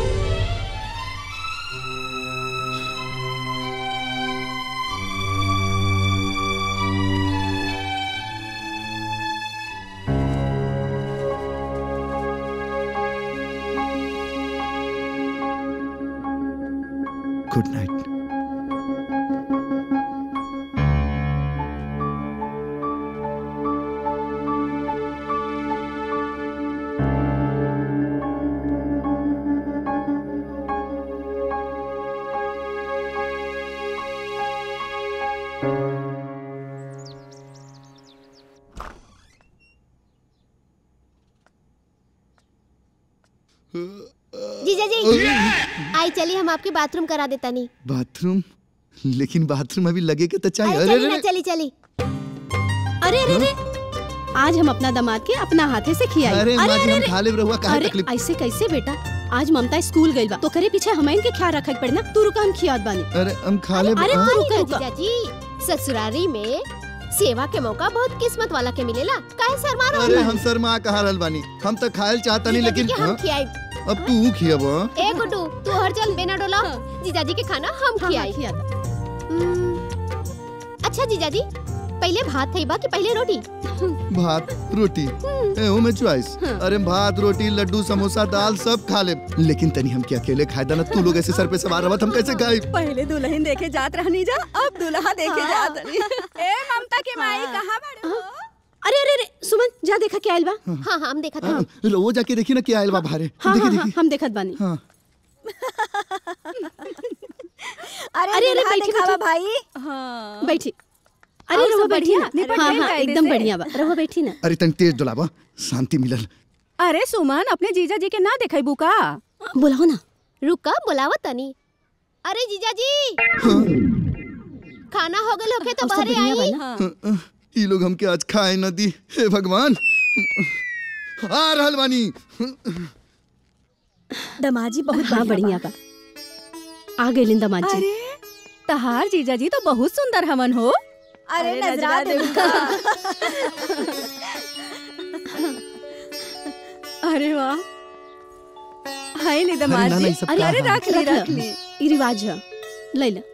Speaker 8: गुड नाइट
Speaker 22: जीजा जी आई चलिए हम आपके बाथरूम करा देता नहीं
Speaker 8: बाथरूम लेकिन बाथरूम अभी लगे के तो चाहिए
Speaker 22: अरे
Speaker 8: अरे
Speaker 22: चली ना
Speaker 8: अरे
Speaker 22: चली चली
Speaker 2: अरे अरे अरे आज हम अपना दामाद के अपना हाथे से खियाई
Speaker 8: अरे माँ जी, हम खा लेब रहुआ, काहे
Speaker 2: अरे
Speaker 8: तकलीफ?
Speaker 2: ऐसे कैसे बेटा आज ममता स्कूल गई बा तो करे पीछे हमाइन के ख्याल रखे पड़ना तू रुका हम खियात बानी
Speaker 8: अरे हम खा ले
Speaker 22: अरे
Speaker 8: हाँ?
Speaker 22: तू रुका जीजा जी ससुरारी में सेवा के मौका बहुत किस्मत वाला के मिलेला काहे शर्मा रहो
Speaker 8: अरे हम शर्मा कहा रहल बानी हम तो खायल चाहता नहीं लेकिन
Speaker 22: हम
Speaker 8: हाँ?
Speaker 22: खियाई
Speaker 8: अब तू खियाब हाँ?
Speaker 22: ए गुड्डू तू हर चल बिना डोला जीजाजी के खाना हम खियाई अच्छा जीजाजी पहले भात थईबा कि पहले रोटी
Speaker 8: भात रोटी ए हूँ मैं चॉइस अरे भात रोटी लड्डू समोसा दाल सब खा ले लेकिन तनी हम क्या अकेले खाए दाना तू लोग ऐसे सर पे सवार रहत हम कैसे खाए
Speaker 7: पहले दुल्हन देखे जात रहनी जा अब दुल्हा देखे जात रही ए ममता के माई कहाँ बड़े हो
Speaker 2: अरे अरे अरे सुमन जा देखा क्या आइल बा
Speaker 22: हाँ हाँ हम देखा था
Speaker 8: हाँ, रो जाके देखी ना क्या आयल बा बाहरे
Speaker 2: हाँ
Speaker 8: देखी
Speaker 2: हाँ हाँ
Speaker 8: देखी
Speaker 2: हम देखत बानी
Speaker 8: हाँ
Speaker 7: अरे
Speaker 2: अरे, अरे,
Speaker 7: दुल्हा
Speaker 2: बैठी,
Speaker 7: दिखावा
Speaker 2: बैठी।
Speaker 7: भाई हाँ
Speaker 2: बैठी
Speaker 7: और
Speaker 2: अरे
Speaker 7: सब
Speaker 2: रहुआ बैठी ना
Speaker 7: बढ़िया?
Speaker 2: हाँ
Speaker 7: निपट
Speaker 2: हाँ
Speaker 7: गइल
Speaker 2: एकदम
Speaker 7: कायदे से?
Speaker 2: बढ़िया बा रहुआ बैठी ना
Speaker 8: अरे तनी तेज डोलाबा शांति मिलल
Speaker 7: अरे सुमन अपने जीजा जी के ना देखेबू का
Speaker 2: बुलाओ ना
Speaker 22: रुका बुलावा तनी अरे जीजाजी खाना हो गए होके तो
Speaker 2: और सब
Speaker 22: बाहर
Speaker 2: बढ़िया
Speaker 22: आई
Speaker 2: बा
Speaker 8: ये लोग हमके आज खाए न दी हे भगवान आ रहल बानी
Speaker 9: दमाजी बहुत
Speaker 2: हाँ बढ़िया बा आ गए दमाद जी
Speaker 7: तहार जीजा जी तो बहुत सुंदर हमन हो
Speaker 9: अरे नजरा दे
Speaker 7: अरे वाह हाय ले
Speaker 2: अरे
Speaker 7: दमाद
Speaker 2: ना,
Speaker 7: जी
Speaker 2: ना, ई सब
Speaker 7: अरे
Speaker 2: का
Speaker 7: अरे
Speaker 2: है?
Speaker 7: रख ली
Speaker 2: रख ली।
Speaker 7: रख ली
Speaker 2: ई रिवाज है ले ला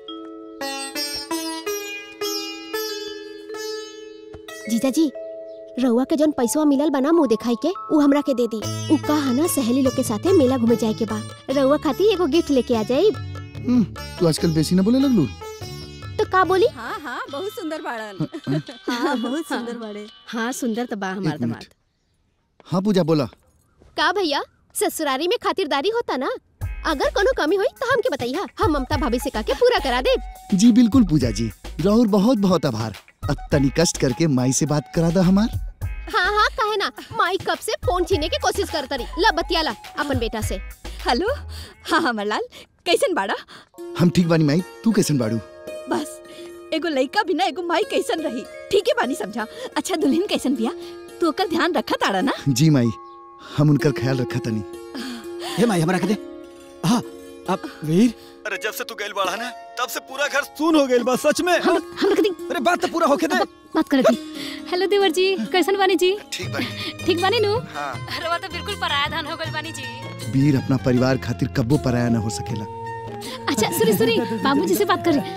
Speaker 22: जीजा जी रउआ के जौन पैसवा मिलल बना मुंह दिखाई के उ हमरा के दे दी उ कहा ना सहेली लोग के साथे मेला घूमे जाए के बा रउआ खातिर एगो गिफ्ट लेके आ जाई
Speaker 8: हम्म, तू आजकल बेसी न बोले लगलू
Speaker 22: तो का बोली
Speaker 7: हाँ हाँ बहुत सुंदर बाड़न
Speaker 9: हाँ बहुत सुंदर बड़े
Speaker 2: हाँ सुंदर तो बा हमार
Speaker 8: एक मिनट।
Speaker 2: दमाद
Speaker 8: हाँ पूजा बोला
Speaker 22: का भैया ससुरारी में खातिरदारी होता ना अगर कोनो कमी हुई तो हमके बताइए हम ममता भाभी से कह के पूरा करा दे
Speaker 8: जी बिल्कुल पूजा जी राहुल बहुत बहुत आभार अब तनी कष्ट करके माई से बात करा दा हमार
Speaker 22: हाँ हाँ कहे ना माई कब से फोन छीने की कोशिश करता रही ला बतियाला अपन बेटा से
Speaker 7: हेलो हाँ हमरलाल कैसन बाड़ा
Speaker 8: हम ठीक बानी माई तू कैसन बाड़ू
Speaker 7: बस एगो लइका बिना एगो माई कैसन रही ठीक है बानी समझा अच्छा दुल्हन कैसन बिया तू ओकर ध्यान रखा ताड़ा ना
Speaker 8: जी माई हम उनकर ख्याल रखा तनी
Speaker 6: हे माई हमरा के दे हाँ अब वीर अरे जब से तू गइल बाड़ा ना तब से पूरा घर सुन हो गइल बा सच में
Speaker 2: हम हम रख दी
Speaker 6: अरे बात तो पूरा होके दे
Speaker 12: बात कर दी हेलो देवर जी कैसन बानी जी
Speaker 8: ठीक बानी
Speaker 12: ठीक बानी नु
Speaker 8: हाँ।
Speaker 12: रवा तो बिल्कुल पराया धन हो गइल बानी जी
Speaker 8: वीर अपना परिवार खातिर कब्बो पराया न हो सकेला
Speaker 12: अच्छा सुनी सुनी बाबूजी से बात करी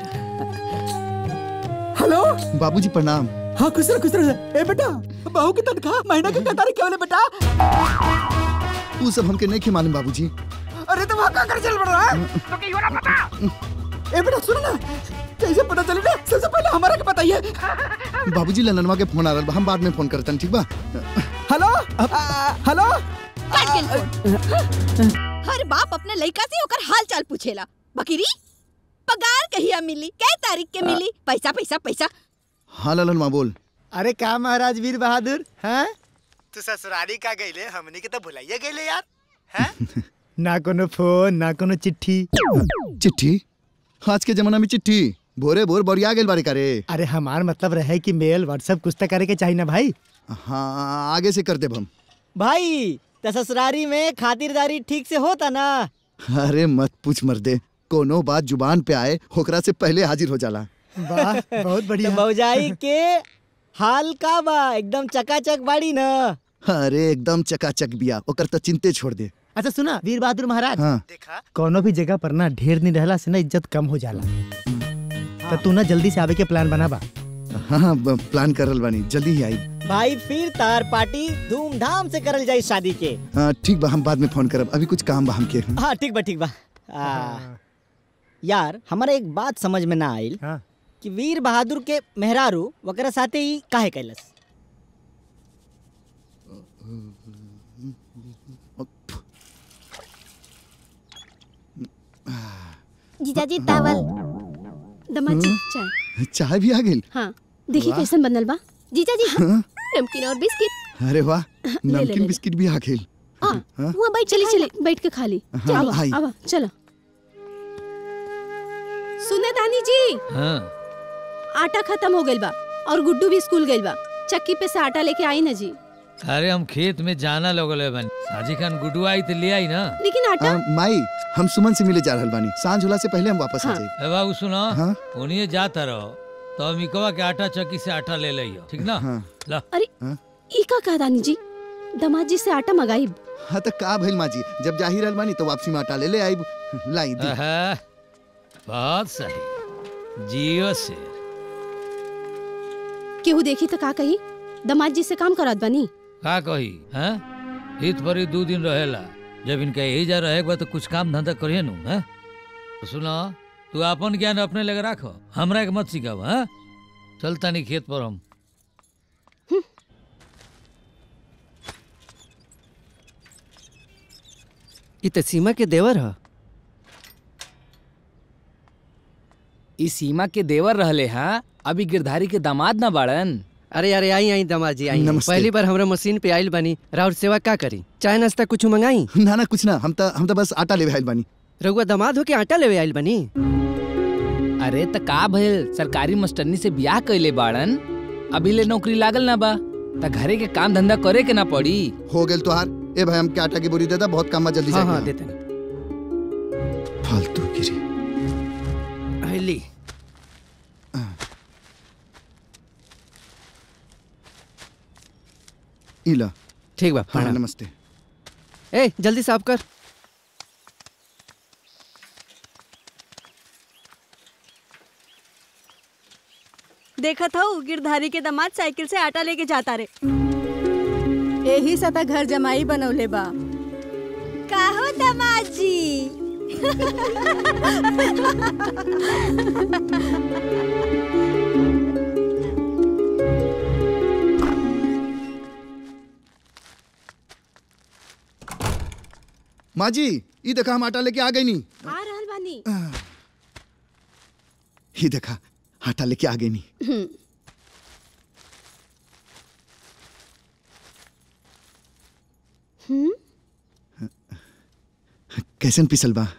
Speaker 6: हेलो
Speaker 8: बाबूजी प्रणाम
Speaker 6: हाँ खुश रह खुश रह ए बेटा बहू की तनख्वाह महीना की क्या तारीख केवल बेटा
Speaker 8: तू सब हमके नहीं मालूम बाबूजी
Speaker 6: अरे तो वहाँ का कर चल पड़ रहा है तो क्यों ना पता ए बेटा सुन ना कैसे पता चली ना सबसे पहले हमारा के बताइए
Speaker 8: बाबूजी ललनवा के फोन आ रहा बा, हम बाद में फोन करतन ठीक बा
Speaker 6: हेलो आ, हेलो
Speaker 7: हर बाप अपने लइका से ओकर हाल चाल पूछेला बकरी पगार कहिया मिली कै तारीख के मिली पैसा पैसा पैसा
Speaker 8: हाँ ललनवा बोल
Speaker 23: अरे का महाराज वीर बहादुर हैं तू ससुरारी का गईले हमनी के तो भुलाइए गईले यार हैं ना कोनो फोन ना कोनो चिट्ठी
Speaker 8: चिट्ठी आज के जमाना में चिट्ठी भोरे भोर बरिया गेल बारे करे
Speaker 23: अरे हमार मतलब रहे कि मेल व्हाट्सएप कुछ तो करे के चाहिए ना भाई
Speaker 8: हाँ आगे से कर देब हम
Speaker 18: भाई त ससुरारी में खातिरदारी ठीक से होता ना
Speaker 8: अरे मत पूछ मर्दे कोनो बात जुबान पे आए होकरा से पहले हाजिर हो जाला
Speaker 23: वाह बहुत बढ़िया
Speaker 18: तो भौजाई के हाल का बा एकदम चकाचक बाड़ी ना
Speaker 8: अरे एकदम चकाचक बिया ओकर तो चिंते छोड़ दे
Speaker 23: अच्छा सुना वीर बहादुर महाराज
Speaker 8: हाँ।
Speaker 23: देखा कोनो भी जगह पर ना ढेर नहीं रहला से ना इज्जत कम हो जाला तो तू ना जल्दी से आवे के प्लान बनाबा
Speaker 8: हाँ हाँ ब- प्लान करल बानी जल्दी ही आई
Speaker 18: भाई फिर तार पार्टी धूमधाम से करल जाई शादी के
Speaker 8: हाँ, ठीक बा हम बाद में फोन करब अभी कुछ काम बा हमके
Speaker 18: हाँ ठीक बा ठीक बा आ, यार हमारा एक बात समझ में ना आइल कि वीर बहादुर के मेहरारू वकरा साथे ही काहे कैलस
Speaker 22: जीजाजी तावल
Speaker 2: दमाद जी चाय
Speaker 8: चाय भी आ गेल
Speaker 2: हाँ देखिए
Speaker 8: वाह।
Speaker 2: कैसन बनल बा
Speaker 22: जीजाजी
Speaker 8: हाँ?
Speaker 22: नमकीन और बिस्किट
Speaker 8: अरे वाह
Speaker 2: ले, ले,
Speaker 8: नमकीन
Speaker 2: ले।
Speaker 8: बिस्किट भी आ गेल हाँ?
Speaker 2: वहाँ बैठ चली चली बैठ के खा ली
Speaker 8: हाँ,
Speaker 2: आवा,
Speaker 8: आई।
Speaker 2: आवा चलो सुने दानी जी
Speaker 13: हाँ
Speaker 2: आटा खत्म हो गइल बा और गुड्डू भी स्कूल गइल बा चक्की पे से आटा लेके आई ना जी
Speaker 13: अरे हम खेत में जाना लगल है बन साजी खान गुडू आई तो ले आई ना
Speaker 2: लेकिन आटा
Speaker 8: हाँ, माई हम सुमन से मिले जा रहल बानी सांझ होला से पहले हम वापस आ जाए
Speaker 13: ए बाबू सुनो
Speaker 8: हाँ?
Speaker 13: उन्हें जाता रहो तो अमिकवा के आटा चक्की से आटा ले लियो ठीक ना ला
Speaker 2: अरे ई का कहा दानी जी दमाद जी से आटा मंगाई
Speaker 8: हाँ तो का भइल माँ जी जब जा ही रहल बानी तो वापसी में आटा ले ले आई लाई दी
Speaker 13: आहा, बहुत सही जियो से
Speaker 2: केहू देखी तो का कही दमाद जी से काम करत बनी
Speaker 13: का कही हैं हित पर ही दो दिन रहेला जब इनका यही जा रहे बा तो कुछ काम धंधा करिए नु हैं तो सुनो तू अपन ज्ञान अपने लगे राखो हमरा के मत सिखाव हैं चलता नहीं खेत पर हम
Speaker 5: ई त सीमा के देवर ह
Speaker 21: ई सीमा के देवर रहले हाँ अभी गिरधारी के दामाद ना बाड़न
Speaker 5: अरे अरे आई आई दामाद जी आई
Speaker 8: नमस्ते।
Speaker 5: पहली बार हमरा मशीन पे आइल बनी राउर सेवा का करी चाय नाश्ता कुछ मंगाई
Speaker 8: ना ना कुछ ना हम तो हम तो बस आटा ले आइल बानी
Speaker 5: रउआ दामाद हो के आटा लेवे आइल बनी
Speaker 21: अरे त का भइल सरकारी मास्टरनी से बियाह कैले बाड़न अभी ले नौकरी लागल ना बा त घरे के काम धंधा करे के ना पड़ी
Speaker 8: हो गेल तोहार ए भाई हम के आटा की बोरी देता बहुत काम बा जल्दी
Speaker 5: हाँ,
Speaker 8: जाके
Speaker 5: हाँ,
Speaker 8: आ।
Speaker 5: देते
Speaker 8: फालतू गिरी
Speaker 5: हली
Speaker 8: इला
Speaker 5: ठीक बा
Speaker 8: हाँ
Speaker 5: प्रणाम।
Speaker 8: नमस्ते
Speaker 5: ए जल्दी साफ कर
Speaker 9: देखा था उ गिरधारी के दामाद साइकिल से आटा लेके जाता रे
Speaker 15: यही सता घर जमाई बनौले बा
Speaker 9: काहो दामाद जी
Speaker 8: माँ जी ये देखा हम आटा लेके आ गई नी
Speaker 22: आ रहल बानी
Speaker 8: ये देखा आटा लेके आ गई नी
Speaker 22: हम्म, हम्म,
Speaker 8: कैसन पिसल बा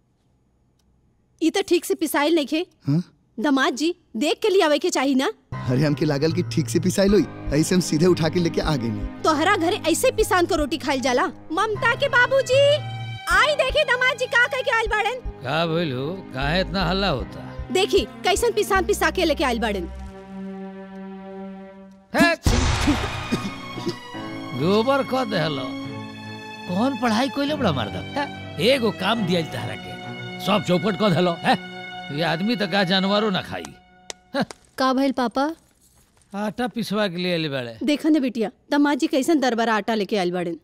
Speaker 22: ई तो ठीक से पिसाइल नहीं खे
Speaker 8: हाँ?
Speaker 22: दामाद जी देख के लिए आवे के चाहिए ना
Speaker 8: अरे हमके लागल कि ठीक से पिसाइल होई ऐसे हम सीधे उठा के लेके आ गई नी
Speaker 22: तोहरा घरे ऐसे पिसान को रोटी खाइल जाला ममता के बाबूजी आई देखी दामाद जी का कह के आइल बाड़न
Speaker 13: का भइल हो काहे इतना हल्ला होता
Speaker 22: देखी कैसन पिसान पिसा के लेके आइल बाड़न
Speaker 13: गोबर क देहलो कौन पढ़ाई कोइले बड़ा मर्द एगो काम दिया तहरा के सब चौपट क देहलो है ये आदमी तो का जानवरो ना खाई
Speaker 22: का भइल पापा
Speaker 13: आटा पिसवा के लिए बड़े
Speaker 22: देखा न बिटिया दामाद जी कैसन दरबारा आटा लेके आइल बाड़न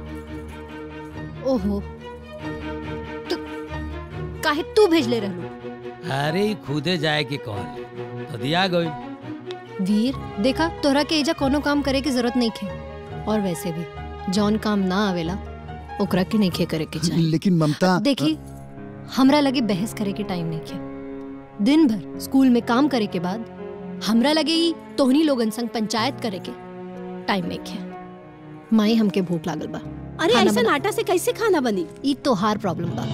Speaker 11: ओहो तो काहे तू भेजले रहलू
Speaker 13: अरे ई खुदे जाए के कहल तो दिया गई
Speaker 11: वीर देखा तोहरा के एजा कोनो काम करे की जरूरत नहीं खे और वैसे भी जौन काम ना आवेला ओकरा के नहीं खे करे के चाहिए
Speaker 8: लेकिन ममता
Speaker 11: देखी हमरा लगे बहस करे के टाइम नहीं खे दिन भर स्कूल में काम करे के बाद हमरा लगे ई तोहनी लोगन संग पंचायत करे के टाइम नहीं खे माई हमके भूख लागल बा
Speaker 22: अरे
Speaker 11: खाना
Speaker 22: ऐसा
Speaker 11: बना-
Speaker 22: आटा से कैसे खाना बनी
Speaker 11: ई तोहार प्रॉब्लम बा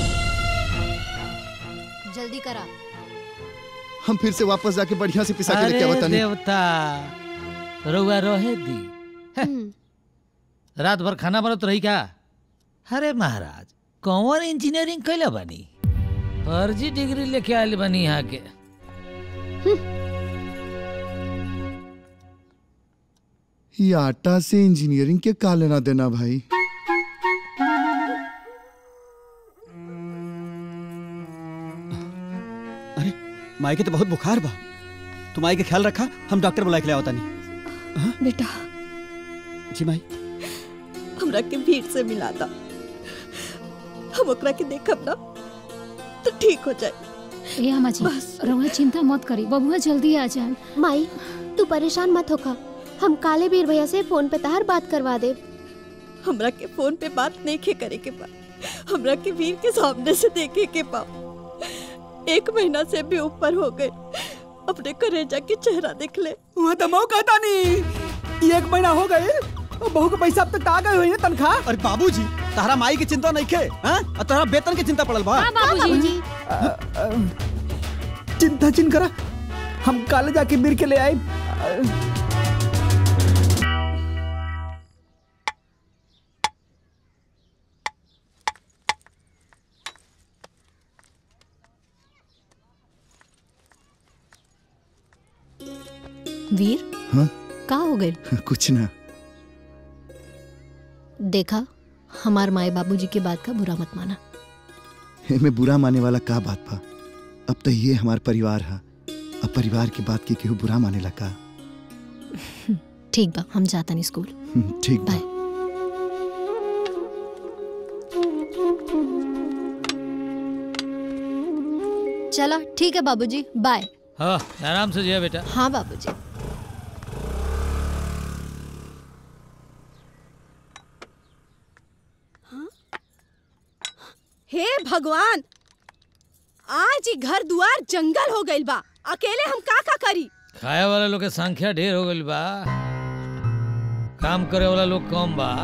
Speaker 11: जल्दी करा
Speaker 8: हम फिर से वापस जाके बढ़िया से पिसा के लेके
Speaker 13: अरे
Speaker 8: आवता नी
Speaker 13: देवता रउआ रहे दी है। रात भर खाना बनत रही क्या अरे महाराज कौन इंजीनियरिंग कैले बनी फर्जी डिग्री लेके आयल बनी यहाँ के
Speaker 8: ये आटा से इंजीनियरिंग के का लेना देना भाई
Speaker 6: अरे माई के तो बहुत बुखार बा तू माई के ख्याल रखा हम डॉक्टर बुला के ले आवता नहीं
Speaker 7: बेटा
Speaker 6: जी माई
Speaker 7: हमरा के भीड़ से मिला था हम ओकरा के देखब ना तो ठीक हो जाए
Speaker 12: ए अम्मा जी रउआ चिंता मत करी बबुआ जल्दी आ जाए
Speaker 22: माई तू परेशान मत होखा हम काले बीर भैया से फोन पे तहार बात करवा दे
Speaker 7: हमरा के फोन पे बात नहीं के करे के बा हमरा के वीर के सामने से देखे के बा एक महीना से भी ऊपर हो गए अपने करेजा के चेहरा देख ले
Speaker 10: वह तो मऊ कहता नहीं एक महीना हो गए और बहू के पैसा अब तक आ गए हुई है तनख्वाह
Speaker 6: अरे बाबूजी तारा माई की चिंता नहीं खे हाँ? और तारा वेतन की चिंता पड़ल बा
Speaker 12: हाँ, बाबूजी।
Speaker 10: चिंता चिन करा हम काले जाके मिर के ले आए
Speaker 11: वीर
Speaker 8: हाँ
Speaker 11: का हो गए
Speaker 8: कुछ ना
Speaker 11: देखा हमार माए बाबूजी की बात का बुरा मत माना
Speaker 8: में बुरा माने वाला का बात बा अब तो ये हमार परिवार है अब परिवार की बात की केहू बुरा माने का
Speaker 11: ठीक बा हम जाता नहीं स्कूल
Speaker 8: हम्म, ठीक बा
Speaker 11: चला ठीक है बाबूजी बाय
Speaker 13: हाँ आराम से जिया बेटा
Speaker 11: हाँ बाबूजी
Speaker 22: हे भगवान आज ही घर दुआर जंगल हो गइल बा अकेले हम का का करी
Speaker 13: खाए वाला लोग के संख्या ढेर हो गई बा काम करे वाला लोग कम बा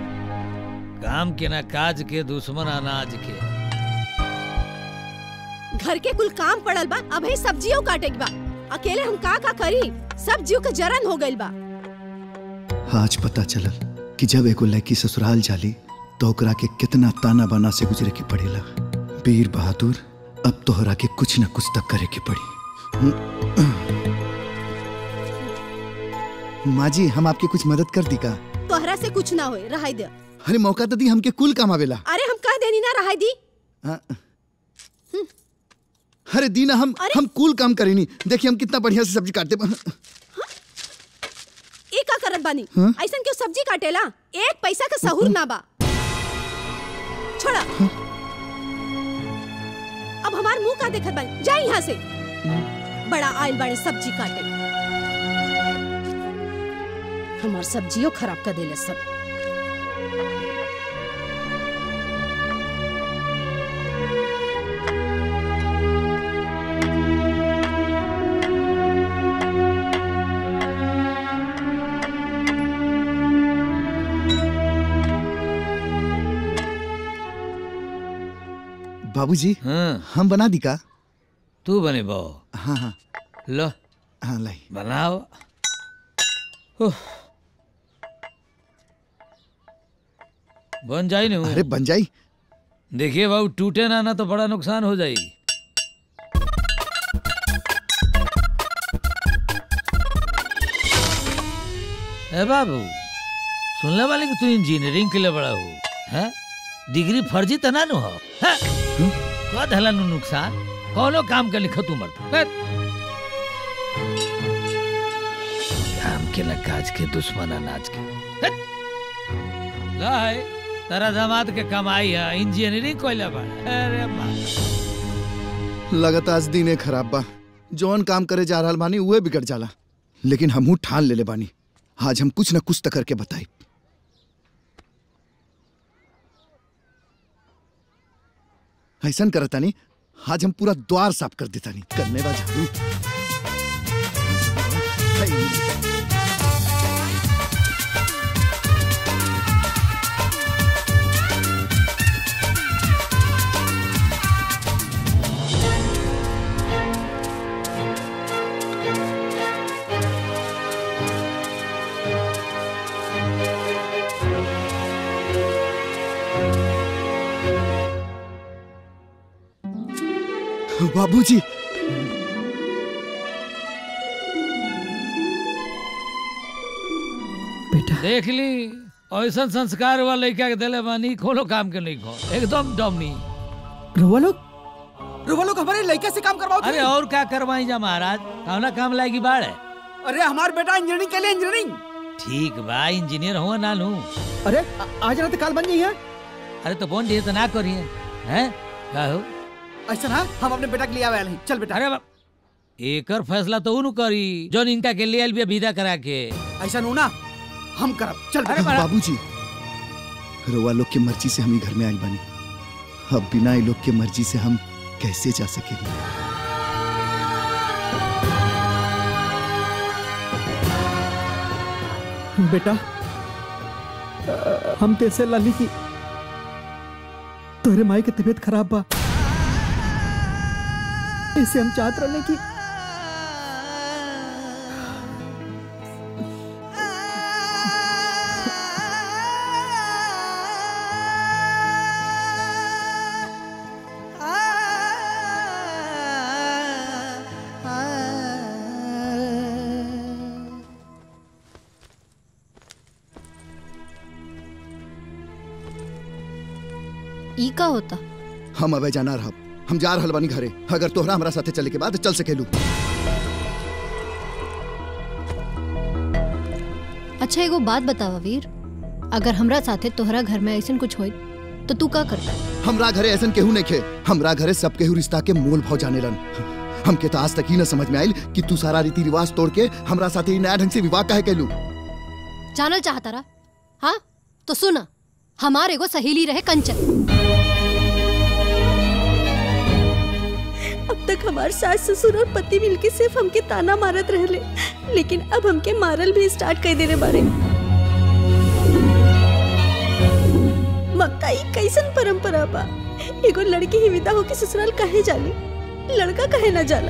Speaker 13: काम के ना काज के दुश्मन अनाज के
Speaker 2: घर के कुल काम पड़ल बा अब ही सब्जियों काटे के बा अकेले हम का का करी सब्जियों के जरन हो गइल बा
Speaker 8: आज पता चलल कि जब एगो लड़की ससुराल जाली तो ओकरा के कितना ताना बाना से गुजरे के पड़ेला वीर बहादुर अब तोहरा के कुछ न कुछ तक करे के पड़ी माँ जी हम आपकी कुछ मदद कर दी का
Speaker 2: तोहरा से कुछ ना होए रहाई दे
Speaker 8: अरे मौका तो दी हमके कुल काम आवेला
Speaker 2: अरे हम कह देनी ना रहाई दी
Speaker 8: हाँ। अरे दीना हम हम कुल काम करेनी देखिए हम कितना बढ़िया से सब्जी काटते बा-
Speaker 2: ई का करत बानी
Speaker 8: हाँ?
Speaker 2: ऐसन क्यों सब्जी काटेला एक पैसा का सहूर ना बा छोड़ा अब हमार मुंह का देखत बानी जा यहाँ से बड़ा आयल बाड़ी सब्जी काटे हमार सब्जियों खराब कर देले सब
Speaker 8: बाबूजी हम बना दी का
Speaker 13: तू बने बो
Speaker 8: हाँ हाँ
Speaker 13: लो
Speaker 8: हाँ लाई
Speaker 13: बनाओ उह। बन जाई नहीं
Speaker 8: अरे बन जाई
Speaker 13: देखिए बाबू टूटे ना ना तो बड़ा नुकसान हो जाई ए बाबू सुनने वाले कि तू इंजीनियरिंग के लिए बड़ा हो हैं डिग्री फर्जी तो ना नु हो हैं? का धला नु नुकसान कौनो काम के लिखत उमर काम के न काज के दुश्मन अनाज के हैं? ला है तेरा दामाद के कमाई है इंजीनियरिंग कोइला बड़ा अरे बा
Speaker 8: लगता आज दिने खराब बा जौन काम करे जा रहल बानी उहे बिगड़ जाला लेकिन हमहू ठान लेले बानी आज हम कुछ न कुछ तो करके बताई ऐसन करतानी आज हम पूरा द्वार साफ कर देतानी करने बा झाड़ू बाबूजी
Speaker 13: देख ली ऐसा संस्कार वाला लड़का के दिले बानी कोनो काम के नहीं खो एकदम डमी
Speaker 10: रुआ लोग रुआ लोग हमारे लड़का से काम करवाओ
Speaker 13: अरे और क्या करवाई जा महाराज कौना काम लाएगी बाढ़ है
Speaker 10: अरे हमार बेटा इंजीनियरिंग के लिए इंजीनियरिंग
Speaker 13: ठीक बा इंजीनियर हुआ ना लू
Speaker 10: अरे आ- आज रात काल बन जाइए
Speaker 13: अरे तो बोन दिए तो ना करिए हैं का हो
Speaker 10: ऐसा ना हम अपने बेटा के लिए आवे हैं चल बेटा
Speaker 13: अरे बाप एकर फैसला तो उनु करी जोन इनका के लिए भी विदा करा के
Speaker 10: ऐसा नो ना हम करब चल
Speaker 13: अरे बड़ा-
Speaker 8: बाबूजी रोवा लोग के मर्जी से हम ही घर में आइल बानी अब बिना ये लोग के मर्जी से हम कैसे जा सकेंगे
Speaker 10: बेटा हम तेसे लाली की तोहरे माई के तबीयत खराब बा इसे हम चाहत रहने की
Speaker 11: ई का होता
Speaker 8: हम अबे जाना रहा हम जा रहल बानी घरे अगर तोहरा हमरा साथे चले के बाद चल सकेलू
Speaker 11: अच्छा एगो बात बतावा वीर अगर हमरा साथे तोहरा घर में ऐसन कुछ होई तो तू का करता
Speaker 8: हमरा घरे ऐसन केहू नहीं खे हमरा घरे सब केहू रिश्ता के मोल भाव जाने लन हमके तो आज तक ही न समझ में आइल कि तू सारा रीति रिवाज तोड़ के हमरा साथे ही नया ढंग से विवाह काहे कैलू
Speaker 11: जानल चाहता रहा हाँ तो सुना हमार एगो सहेली रहे कंचन
Speaker 9: अब तक हमार सास ससुर और पति मिलके सिर्फ हमके ताना मारत रहले लेकिन अब हमके मारल भी स्टार्ट कर देने बारे ममता ई कैसन परंपरा बा एगो लड़की ही विदा होके ससुराल काहे जाली
Speaker 7: लड़का कहे ना जाला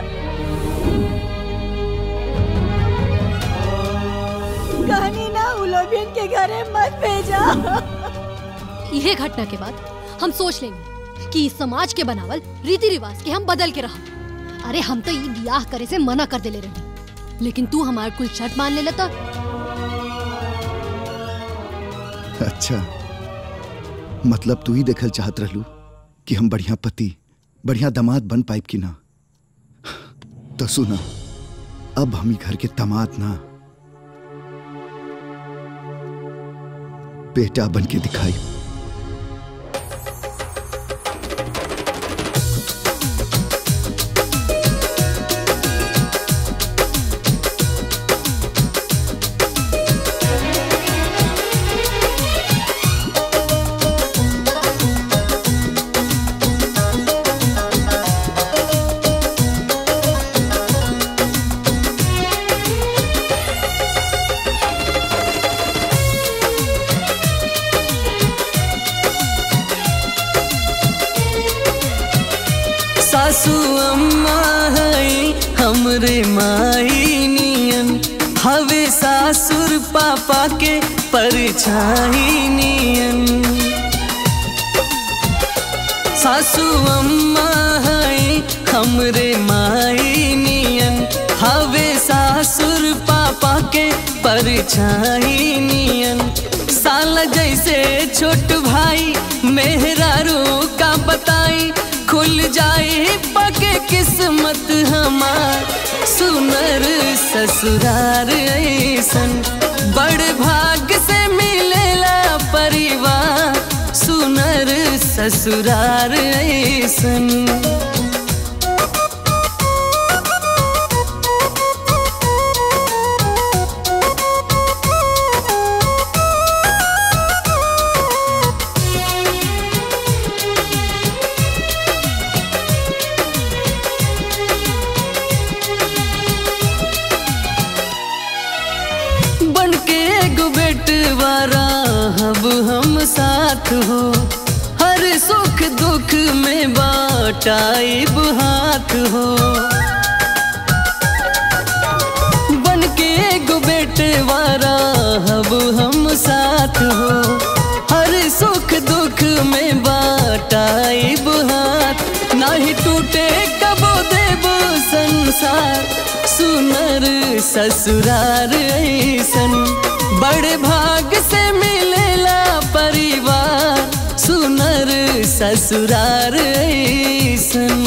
Speaker 15: कहानी ना उलोबियन के घरे मत भेजा
Speaker 11: यह घटना के बाद हम सोच लेंगे कि इस समाज के बनावल रीति रिवाज के हम बदल के रह अरे हम तो ये ब्याह करे से मना कर देले रही लेकिन तू हमार कुल शर्त मान ले लेता
Speaker 8: अच्छा मतलब तू ही देखल चाहत रहलू कि हम बढ़िया पति बढ़िया दामाद बन पाइब कि ना तो सुना अब हम ही घर के दामाद ना बेटा बन के दिखाई
Speaker 1: सासू अम्मा है हमरे माई नियन हवे सासुर पापा के परछाई नियन सासू अम्मा है हमरे माई नियन हवे सासुर पापा के परछाई नियन साला जैसे छोट भाई मेहरारू का बताई खुल जाए पके किस्मत हमार सुनर ससुरार ऐसन बड़ भाग से मिलेला परिवार सुनर ससुरार ऐसन बन के एगो बेटवारा अब हम साथ हो हर सुख दुख में बाटाइब हाथ हो बन के एगो बेटवारा अब हम साथ हो हर सुख दुख में बाटाइब हाथ नाही टूटे कबो देव संसार सुनर ससुरार ऐसन बड़े भाग से मिलेला परिवार सुनर ससुरार ऐसन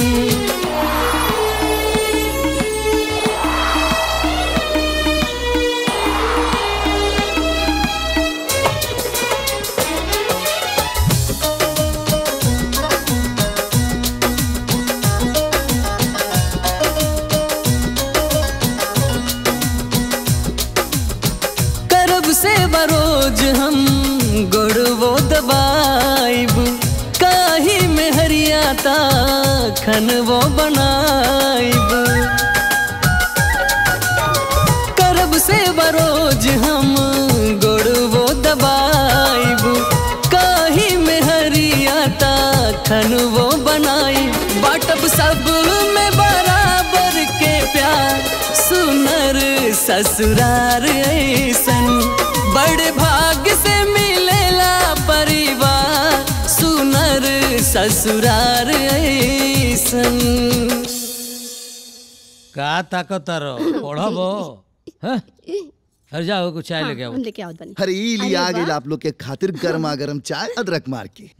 Speaker 1: करब से बरोज हम गोड़वो दबाइब काही में हरियाता खनवो बनाइब करब से बरोज हम गोड़वो दबाइब काही में हरियाता खनवो बनाइब बाटब सब में बराबर के प्यार सुनर ससुरार ऐसन बड़े भाग से मिलेला परिवार सुनर ससुरार ऐसन
Speaker 13: का ताकत रो पढ़बो हैं? अरे जाओ कुछ चाय लेके आओ
Speaker 2: लेके आओ बनी
Speaker 8: अरे ई लिया आ
Speaker 2: अरे
Speaker 8: गई
Speaker 2: वाह।
Speaker 8: आप लोग के खातिर गर्मा गर्म चाय अदरक मार के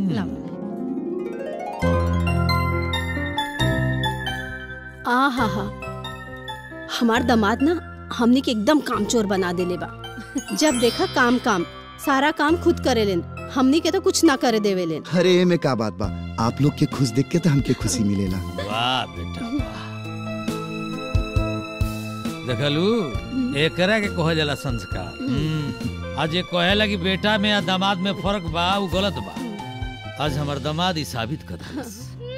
Speaker 2: आ हा हा हमार दामाद ना हमनी के एकदम कामचोर बना देले बा जब देखा काम काम सारा काम खुद करे लेन हमनी के तो कुछ ना करे देवे लेन
Speaker 8: अरे में का बात बा आप लोग के खुश देख के तो हमके खुशी मिलेला
Speaker 13: वाह बेटा वाह देखलू एकरा के कहो जाला संस्कार हम्म। आज ये कहेला कि बेटा में या दामाद में फर्क बा वो गलत बा आज हमार दामाद ही साबित कर दिलस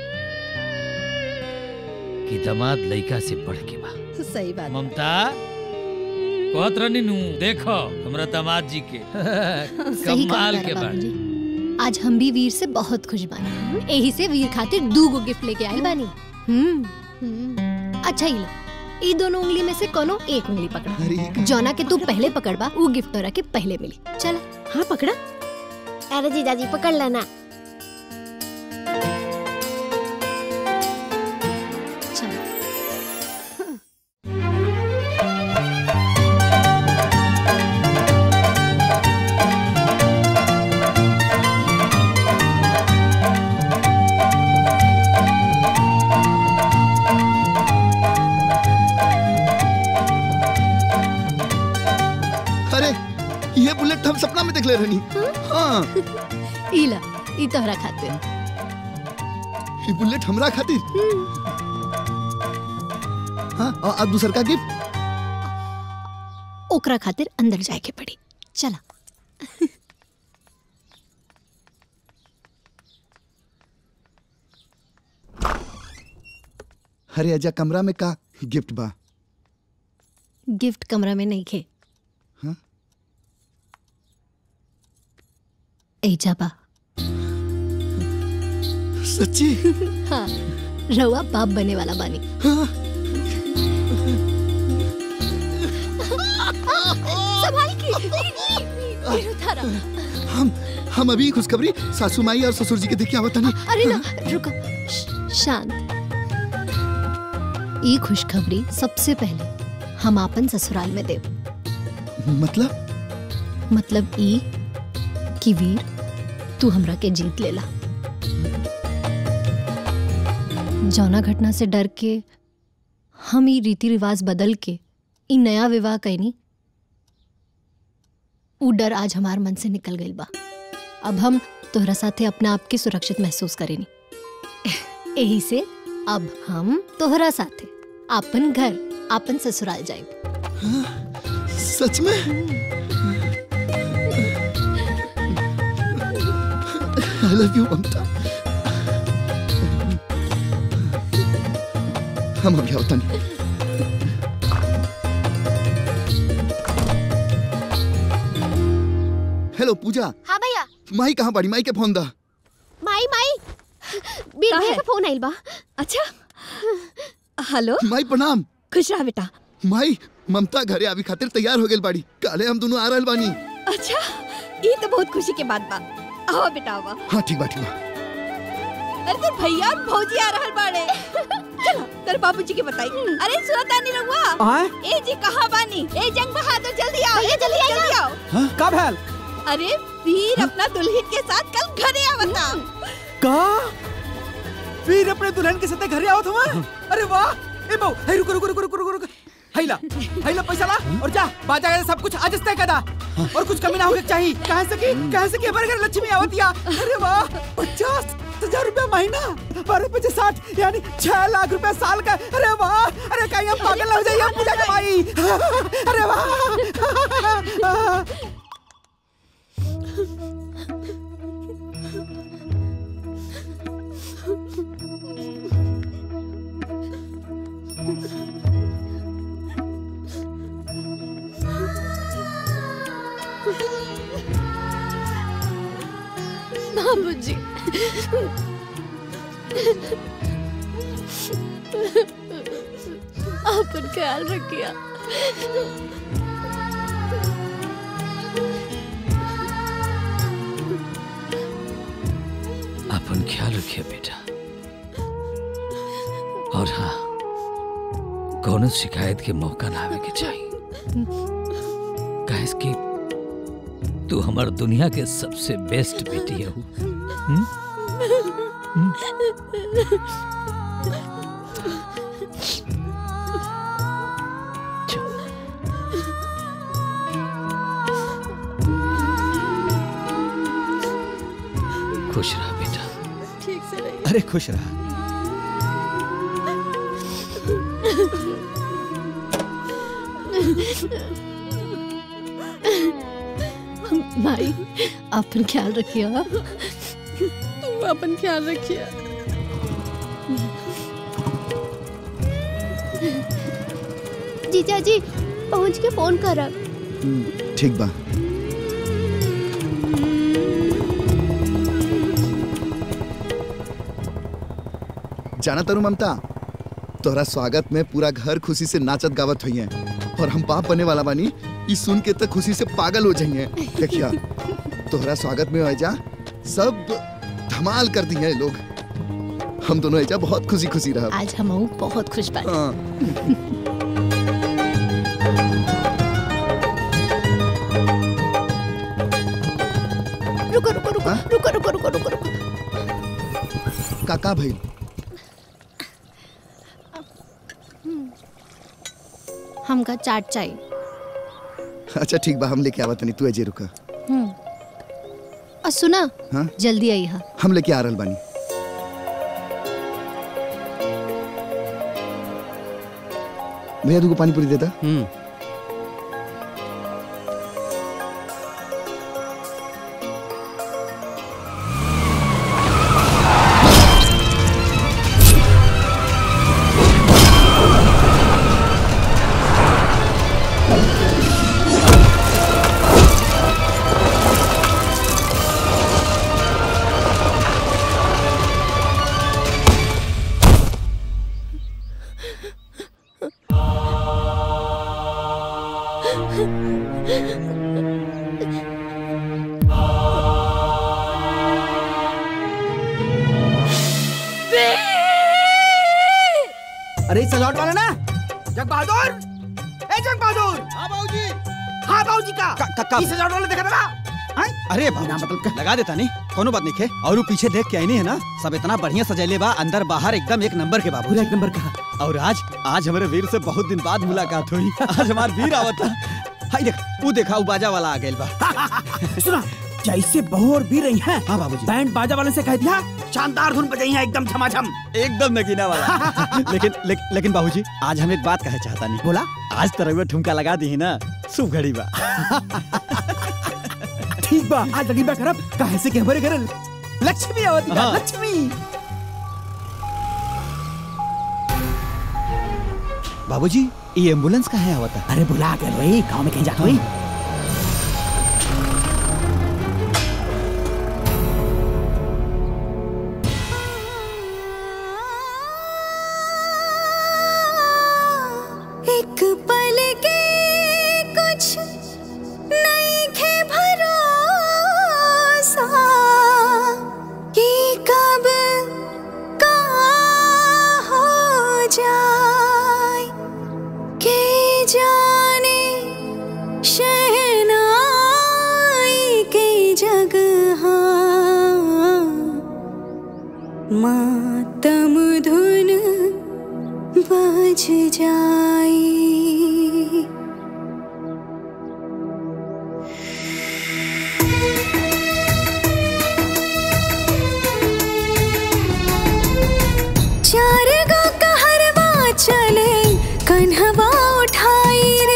Speaker 13: कि दामाद लइका से बढ़ के बा
Speaker 2: सही बात
Speaker 13: ममता कहत रहनी नु देखो हमरा दामाद जी के
Speaker 11: सही
Speaker 13: कमाल
Speaker 11: कहता
Speaker 13: के
Speaker 11: है
Speaker 13: बा
Speaker 11: बाबूजी। आज हम भी वीर से बहुत खुश बानी यही से वीर खातिर दू गो गिफ्ट लेके आइल बानी हम्म अच्छा ही ला ई दोनों उंगली में से कोनो एक उंगली पकड़ा
Speaker 8: अरे
Speaker 11: जौना के तू पहले पकड़बा वो गिफ्ट तोरा के पहले मिली चल
Speaker 2: हाँ पकड़ा
Speaker 22: अरे जीजाजी पकड़ लेना
Speaker 11: चल
Speaker 8: अरे ये बुलेट हम सपना में देख ले रहनी हाँ
Speaker 11: ई ला ई तोहरा खातिर
Speaker 8: ये बुलेट हमरा खातिर हाँ और अब दूसर का गिफ्ट
Speaker 11: ओकरा खातिर अंदर जाए के पड़ी चला
Speaker 8: अरे अजा कमरा में का गिफ्ट बा
Speaker 11: गिफ्ट कमरा में नहीं खे
Speaker 8: हाँ?
Speaker 11: एजा बा
Speaker 8: सच्ची
Speaker 11: हाँ रउआ बाप बने वाला बानी संभाल के वीर उतारा
Speaker 8: हम हम अभी खुशखबरी सासू माई और ससुर जी के देखे आवत नहीं
Speaker 11: अरे ना रुको श- शांत ई खुशखबरी सबसे पहले हम आपन ससुराल में देव
Speaker 8: मतलब
Speaker 11: मतलब ई कि वीर तू हमरा के जीत लेला जौना घटना से डर के हम ई रीति रिवाज बदल के ई नया विवाह कैनी ऊ डर आज हमार मन से निकल गइल बा अब हम तोहरा साथे अपने आप के सुरक्षित महसूस करेनी यही से अब हम तोहरा साथे आपन घर आपन ससुराल जाए
Speaker 8: सच में आई लव यू ममता हम अभी आवता नहीं हेलो पूजा
Speaker 22: हाँ भैया
Speaker 8: माई कहाँ बाड़ी माई के फोन दा
Speaker 22: माई माई बीर भैया का फोन आइल बा
Speaker 7: अच्छा हेलो
Speaker 8: माई प्रणाम
Speaker 7: खुश रहा बेटा
Speaker 8: माई ममता घरे आवी खातिर तैयार हो गेल बाड़ी काले हम दोनों आ रहल बानी
Speaker 7: अच्छा ये तो बहुत खुशी के बात बा आओ बेटा आओ
Speaker 8: हाँ ठीक बा ठीक बा
Speaker 7: अरे तो भैया और भौजी आ रहल बाड़े चलो तेरे बाबूजी के बताई अरे सुनता नहीं रहुआ
Speaker 10: आय?
Speaker 7: ए जी कहाँ बानी ए जंग बहादुर जल्दी आओ ये जल्दी आओ जल्दी आओ
Speaker 10: कब है
Speaker 7: अरे वीर अपना दुल्हन के साथ कल घरे आवता
Speaker 10: का फिर अपने दुल्हन के साथ घरे आओ तुम अरे वाह ए बहू हे रुको रुको रुको रुको रुको रुको हैला हैला पैसा ला और जा बाजा का सब कुछ आज तय कदा और कुछ कमी ना होके चाहिए कहां से की कहां से की हमारे घर लक्ष्मी आवतिया अरे वाह पचास हजार रुपया महीना बारह पचास साठ यानी छह लाख रुपया साल का अरे वाह अरे कहीं हम पागल हो जाइए पूजा कमाई अरे वाह
Speaker 11: बाबूजी अपन ख्याल रखिया
Speaker 13: अपन ख्याल रखिए बेटा और हाँ कौनो शिकायत के मौका ना आवे के चाहिए काहे कि तू हमार दुनिया के सबसे बेस्ट बेटी है खुश रहा बेटा
Speaker 7: ठीक से रहिए
Speaker 6: अरे खुश रहा
Speaker 11: भाई अपन ख्याल रखिए हाँ?
Speaker 7: तू अपन ख्याल रखिए
Speaker 22: जीजा जी पहुँच के फोन करब
Speaker 8: ठीक बा जाना तारू ममता तोहरा स्वागत में पूरा घर खुशी से नाचत गावत हुई और हम बाप बने वाला बानी ई सुन के तो खुशी से पागल हो जाइए देखिया तोहरा स्वागत में ऐजा सब धमाल कर दिए लोग हम दोनों ऐजा बहुत खुशी खुशी रहा
Speaker 2: आज हम बहुत खुश बा रुको रुको रुको रुको रुको रुको रुको रुको
Speaker 8: काका भाई
Speaker 11: हमका चाट चाहिए
Speaker 8: अच्छा ठीक बा हम लेके आवत नहीं तू अजय रुका
Speaker 11: हम्म। और सुना
Speaker 8: हाँ
Speaker 11: जल्दी आई हा
Speaker 8: हम लेके आ रहल बानी भैया तुमको पानी पूरी देता
Speaker 10: अरे सजावट वाला ना जग बहादुर ए जग बहादुर हाँ बाबूजी हाँ बाबूजी का
Speaker 6: का- का-
Speaker 10: ई सजावट वाला देखा था ना
Speaker 6: अरे बाबू लगा देता नहीं कोनो बात नहीं खे और वो पीछे देख के आई नहीं है ना सब इतना बढ़िया सजैले बा अंदर बाहर एकदम एक नंबर के बाबू
Speaker 10: पूरा एक नंबर का
Speaker 6: और आज आज हमारे वीर से बहुत दिन बाद मुलाकात हुई आज हमारे वीर आवत हाय देख वो देखा वो बाजा वाला आ गइल बा
Speaker 10: सुना जैसे बहू और भी रही हैं
Speaker 6: हाँ बाबूजी
Speaker 10: बैंड बाजा वाले से कह दिया शानदार धुन बजाई है एकदम झमाझम
Speaker 6: एकदम नगीना वाला लेकिन ले, लेकिन बाबूजी आज हम एक बात कहे चाहता नहीं
Speaker 10: बोला
Speaker 6: आज तरह ठुमका लगा दी है ना शुभ घड़ी बा
Speaker 10: ठीक बा आज लगी बा करब काहे से के हमारे घर लक्ष्मी आवती बा
Speaker 6: हाँ।
Speaker 10: लक्ष्मी
Speaker 6: बाबूजी ये एम्बुलेंस का है आवता
Speaker 10: अरे बुला के रही गांव में कहीं जात हुई
Speaker 19: एक पल के कुछ नहीं खे भरोसा कि कब का हो जाए के जाने शहनाई के जगह मातम धुन बज जाई चार गो कहरवा चले कन्हवा उठाई रे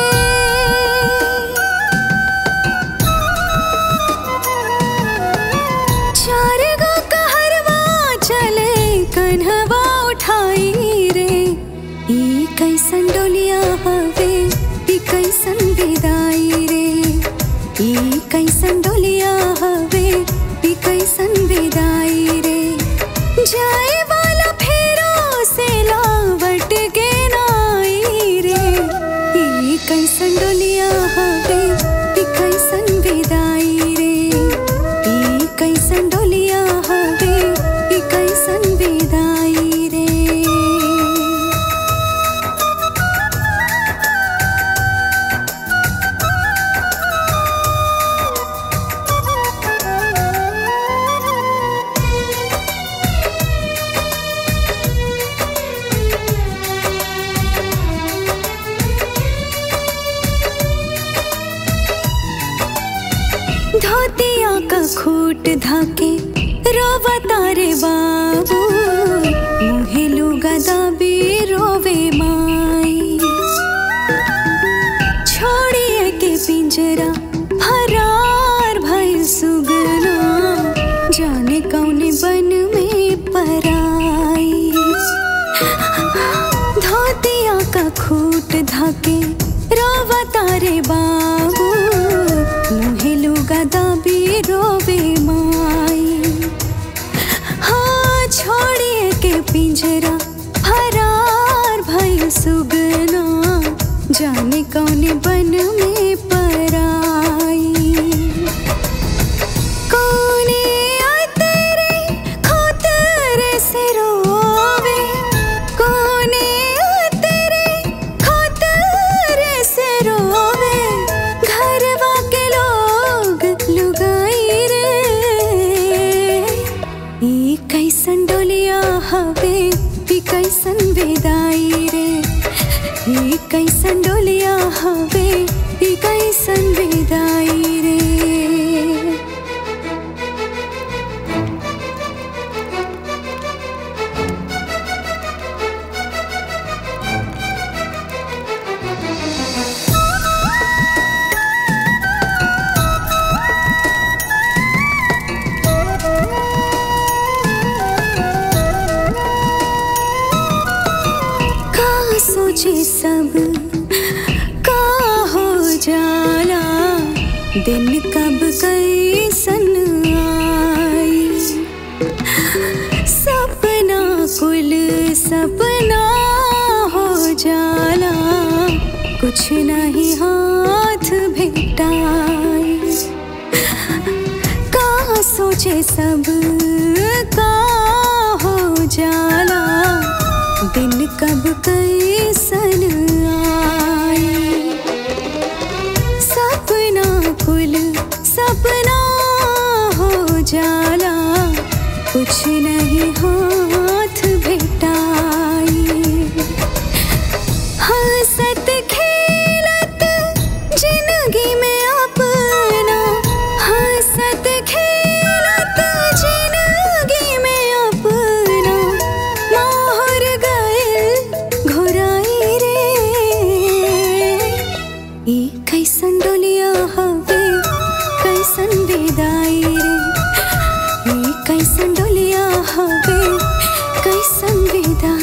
Speaker 19: चार गो कहरवा चले कन्हवा उठाई रे ई कैसन डोलिया हवे ई कैसन विदाई रे ई कैसन डोलिया हवे ई कैसन विदाई रे जाए वाला फेरो से लावट के नाई रे ई कैसन डोलिया हवे ई कैसन विदाई रे ई कैसन डोलिया हवे ई कैसन विदाई रे धोतिया का खूट धाके रोवा तारे बाबू मुहे लुगा दाबी रोवे माई छोड़िए के पिंजरा फरार भइल सुगना जाने कौने बन में पराई धोतिया का खूट धाके रोवा तारे बाबू मुहे लुगा दाबी रोवे माई हाँ छोड़िए के पिंजरा फरार बन में पराई कोने तेरे खोतरे से रोवे कोने तेरे खोतरे से रोवे घरवा के लोग लुगाई रे ई कैसन डोलिया हवे ई कैसन विदाई रे ई कैसन डोलिया हवे ई कैसन विदाई रे का सोचे सब का हो जाला दिन कब कैसन आई सपना कुल सपना हो जाला कुछ नहीं हाथ भेटाई का सोचे सब का हो जाला दिन कब कैसन आई सपना कुल सपना हो जाला कुछ नहीं हाथ भेटाई हंसत खेलत जिंदगी में अपना हंसत खेलत जिंदगी में अपना मोहर गइल घुराई रे ई कैसन डोलिया हवे कैसन विदाई रे ई कैसन डोलिया हवे कैसन विदा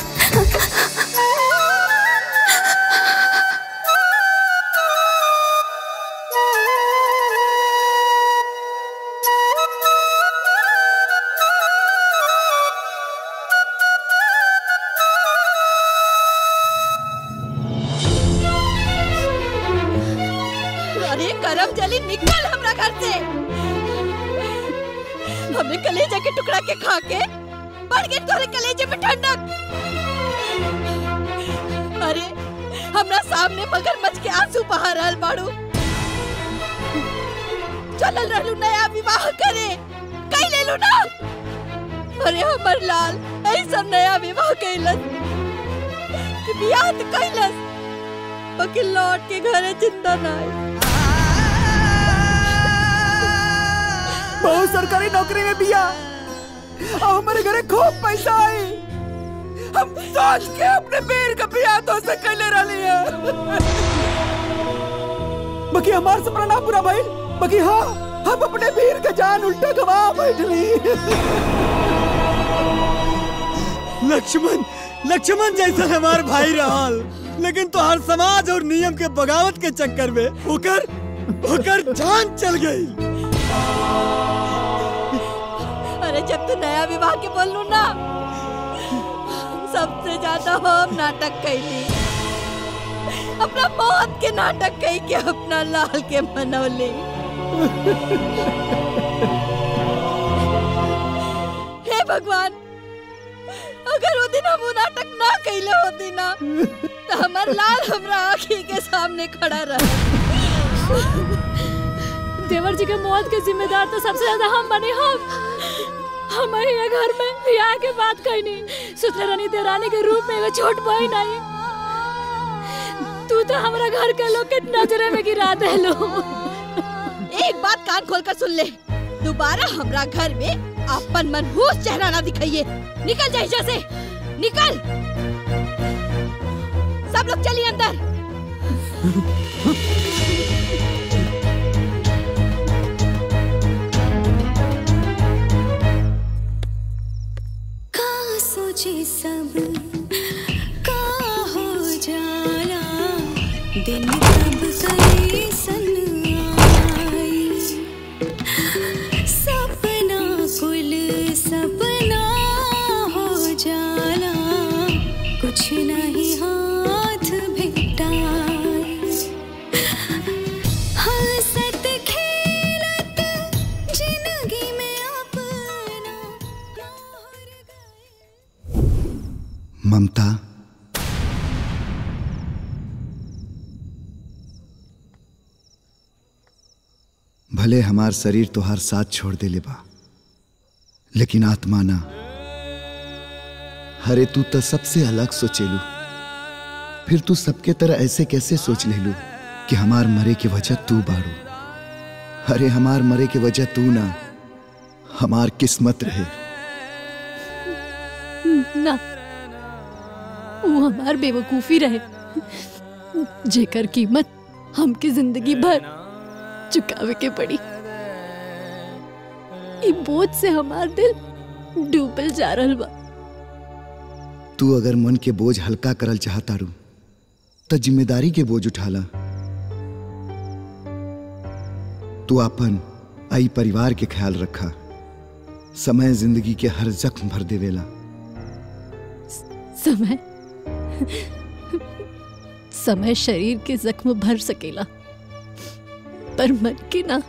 Speaker 7: अरे करम जली निकल हमरा घर से हमने कलेजा के टुकड़ा के खा के बढ़ गए तोरे कलेजे में ठंडक अरे हमरा सामने मगरमच्छ के आंसू बहा रहल बाड़ू चलल रहलू नया विवाह करे कई ले लू ना अरे हमर लाल ऐसा नया विवाह कैलस कि बियाह तो कैलस बाकी लौट के घरे जिंदा ना आई
Speaker 10: बहुत सरकारी नौकरी में बिया और हमारे घरे खूब पैसा आई हम सोच के अपने बेर का बिया तो से कैले रही है बाकी हमार सपना ना पूरा भाई बाकी हाँ हम अपने वीर का जान उल्टा गवा बैठली
Speaker 23: लक्ष्मण लक्ष्मण जैसा हमार भाई रहल लेकिन तो हर समाज और नियम के बगावत के चक्कर में ओकर ओकर जान चल गई
Speaker 7: अरे जब तू नया विवाह के बोल लू ना सबसे ज्यादा हम नाटक कैली अपना मौत के नाटक कही के अपना लाल के मनौली हे भगवान अगर वो दिन हम वो नाटक ना कैले होती ना तो हमार लाल हमरा आँखी के सामने खड़ा रहा
Speaker 16: देवर जी के मौत के जिम्मेदार तो सबसे ज्यादा हम बने हम हम ये घर में ब्याह के बात कहनी सुतले रानी देरानी के रूप में एगो छोट बहन आई तू तो हमरा घर के लोग के नजरे में गिरा देलो
Speaker 7: एक बात कान खोल कर सुन ले दोबारा हमरा घर में अपन मनहूस चेहरा ना दिखाइए निकल जाए जैसे निकल सब लोग चलिए अंदर
Speaker 19: का सोचे सब का हो जाला दिन कब कैसन आई सपना कुल सपना हो जाला कुछ नहीं हाथ भेटाई
Speaker 8: ममता भले हमार शरीर तोहार साथ छोड़ दे ले बा लेकिन आत्मा ना हरे तू तो सबसे अलग सोचेलू फिर तू सबके तरह ऐसे कैसे सोच ले लू कि हमार मरे की वजह तू बाड़ू अरे हमार मरे की वजह तू ना हमार किस्मत रहे
Speaker 11: ना वो हमार बेवकूफी रहे जेकर कीमत हमके जिंदगी भर चुकावे के पड़ी ई बोझ से हमार दिल डूबल जा रहल बा
Speaker 8: तू अगर मन के बोझ हल्का करल चाहता रू तो जिम्मेदारी के बोझ उठाला तू अपन आई परिवार के ख्याल रखा समय जिंदगी के हर जख्म भर देवेला
Speaker 11: समय समय शरीर के जख्म भर सकेला पर मन के ना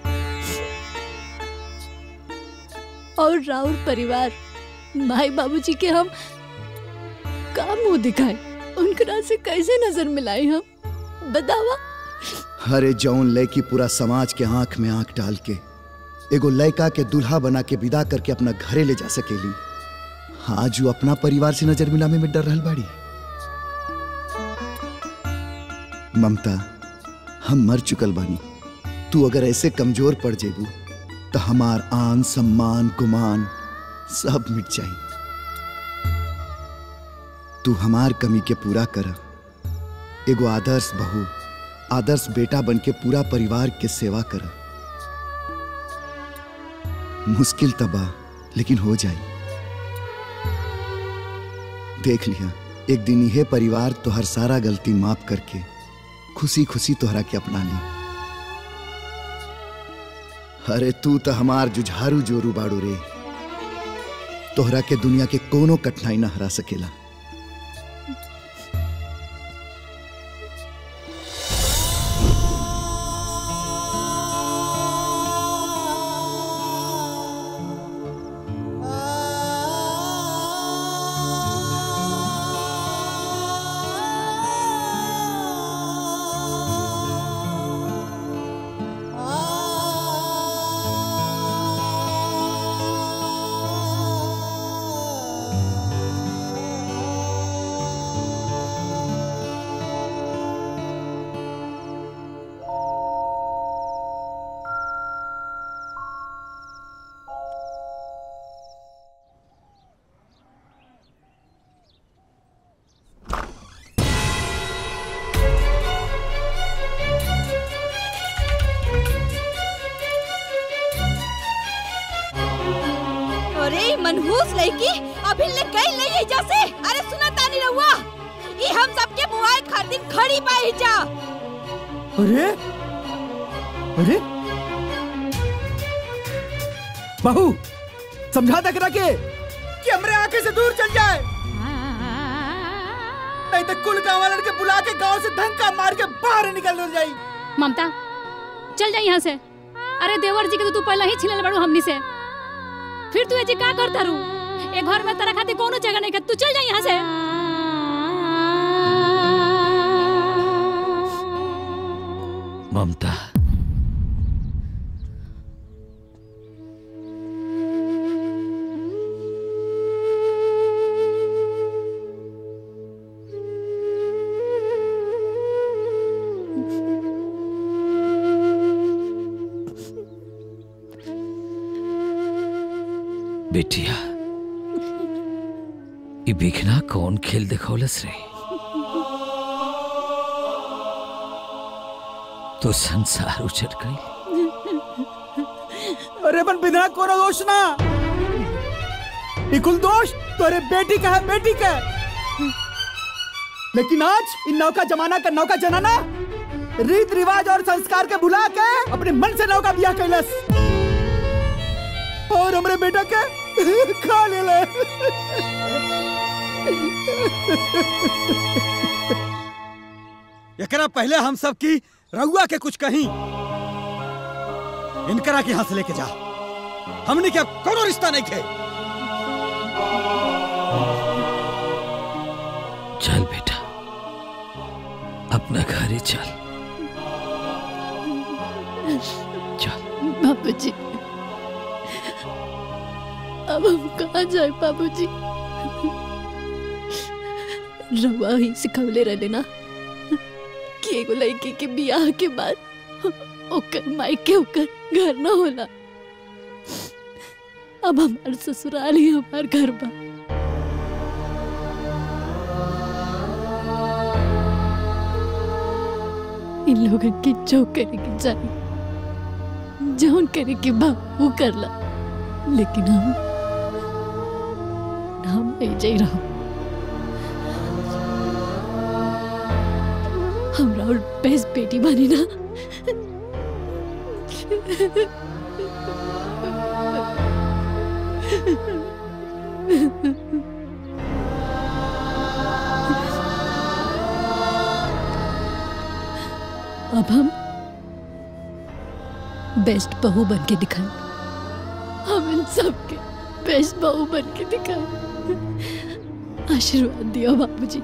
Speaker 11: और राउर परिवार भाई बाबूजी के हम का मुंह दिखाए उनकरा से कैसे नजर मिलाए हम बतावा
Speaker 8: हरे जौन लड़की पूरा समाज के आंख में आंख डाल के एगो लड़का के दूल्हा बना के विदा करके अपना घरे ले जा सकेली आज वो अपना परिवार से नजर मिलाने में डर रहल बाड़ी ममता हम मर चुकल बानी तू अगर ऐसे कमजोर पड़ जेबू तो हमार आन सम्मान गुमान सब मिट जाई तू हमार कमी के पूरा कर एगो आदर्श बहू आदर्श बेटा बन के पूरा परिवार के सेवा कर मुश्किल तबा लेकिन हो जाए देख लिया एक दिन यह परिवार तो हर सारा गलती माफ करके खुशी खुशी तोहरा के अपना ली अरे तू तो हमार जुझारू जोरू बाड़ू रे तोहरा के दुनिया के कोनो कठिनाई ना हरा सकेला
Speaker 7: अरे ई मनहूस लड़की अभी ले गई नहीं है जैसे अरे सुना तानी रहुआ ई हम सबके बुआई खातिर खड़ी पाई जा
Speaker 10: अरे अरे बहू समझा तक रखे कि हमरे आंखें से दूर चल जाए नहीं तो कुल गाँव वालन के बुला के गांव से धक्का मार के बाहर निकल जाई
Speaker 16: ममता चल जा यहाँ से अरे देवर जी के तो तू पहले ही छिलल बड़ू हमनी से फिर तू जी का करता रू ए घर में तेरा खातिर कोनो जगह नहीं है तू चल जा यहाँ से
Speaker 13: ममता बेटिया ई बिखना कौन खेल दिखौलस रे तो संसार उछट गई
Speaker 10: अरे बन बिना कोनो दोष ना इकुल दोष तोरे बेटी का है बेटी का है। लेकिन आज इन नौका जमाना का नौका जनाना रीत रिवाज और संस्कार के भुला के अपने मन से नौका बिया कैलस और हमरे बेटा के खा ले ले
Speaker 6: एकरा पहले हम सब की रउआ के कुछ कहीं इनकरा के यहाँ से लेके जा हमने क्या कोनो रिश्ता नहीं खे
Speaker 13: चल बेटा अपना घर ही चल
Speaker 16: बाबूजी अब हम कहाँ जाए बाबूजी रवा ही सिखवले रहले ना कि एगो लड़की के बियाह के बाद ओकर मायके ओकर घर न होला अब हमार ससुराल ही हमार घर बा इन लोगन के जो करे के चाहिए जौन करे के बा वो करला लेकिन हम हम नहीं जाई रहो हमरा और बेस्ट बेटी बनी ना अब हम बेस्ट बहू बन के दिखाएं हम इन सब के बेस्ट बहू बन के दिखाएं आशीर्वाद दियो बाबूजी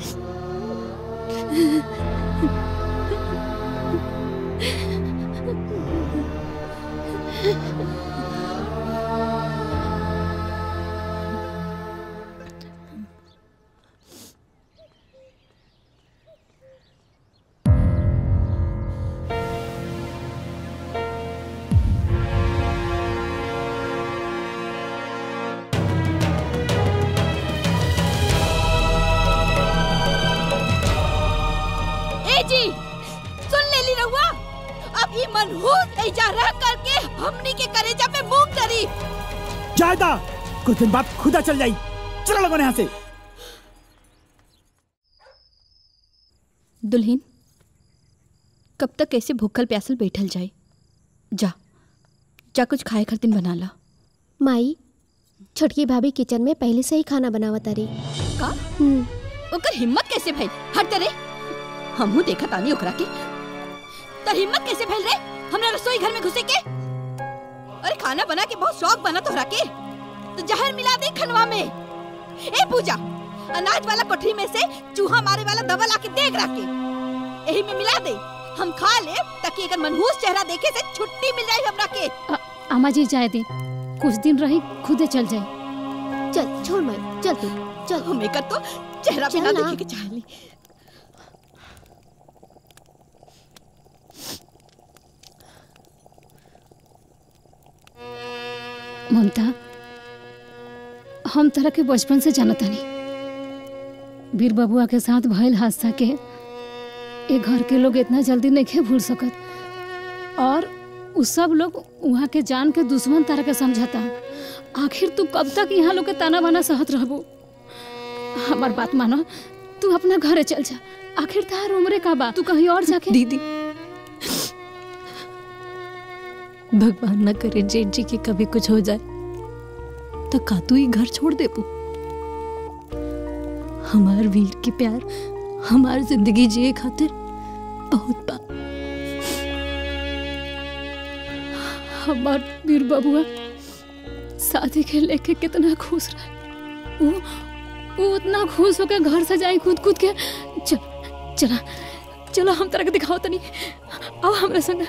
Speaker 7: ए जी सुन ले ली रहुआ अब ये मनहूस ऐजा रह करके हमनी के करेजा पे मूंग करी
Speaker 10: जायदा कुछ दिन बाद खुदा चल जाई चलो लगो यहाँ से
Speaker 7: दुल्हन कब तक ऐसे भूखल प्यासल बैठल जाए जा जा कुछ खाए खातिर बना ला
Speaker 22: माई छोटकी भाभी किचन में पहले से ही खाना बनावत तारी
Speaker 7: का ओकर हिम्मत कैसे भइल हट रे हमहू देखा तानी ओकरा के तर हिम्मत कैसे भइल रे हमरा रसोई घर में घुसे के अरे खाना बना के बहुत शौक बना तोहरा के तो जहर मिला दे खनवा में ए पूजा अनाज वाला कोठरी में से चूहा मारे वाला दवा ला के देख रखे यही में मिला दे हम खा ले ताकि अगर मनहूस चेहरा देखे से छुट्टी मिल जाए हमरा के
Speaker 12: अम्मा जी जाए दे कुछ दिन रही खुदे चल जाए
Speaker 22: चल छोड़ माई चल तू चल
Speaker 7: हम एकर तो चेहरा भी ना
Speaker 22: चल ना।
Speaker 7: देखे के चाहली
Speaker 12: ममता हम तरह के बचपन से जानत हनी बीर बबुआ के साथ भइल हादसा के ए घर के लोग इतना जल्दी नहीं के भूल सकत और उ सब लोग वहाँ के जान के दुश्मन तरह के समझता आखिर तू कब तक यहाँ लोग के ताना बाना सहत रहबो हमार बात मानो तू अपना घरे चल जा आखिर तार उम्र का बा तू कहीं और जाके
Speaker 16: दीदी भगवान न करे जेठ जी के कभी कुछ हो जाए तो का तू ही घर छोड़ दे पू हमार वीर के प्यार हमार जिंदगी जिए खातिर बहुत बा
Speaker 12: हमार वीर बबुआ शादी के लेके कितना खुश रहे वो वो उतना खुश होकर घर से जाए कूद कूद के चल चला चलो हम तरह के दिखाओ तनी आओ हमारे संग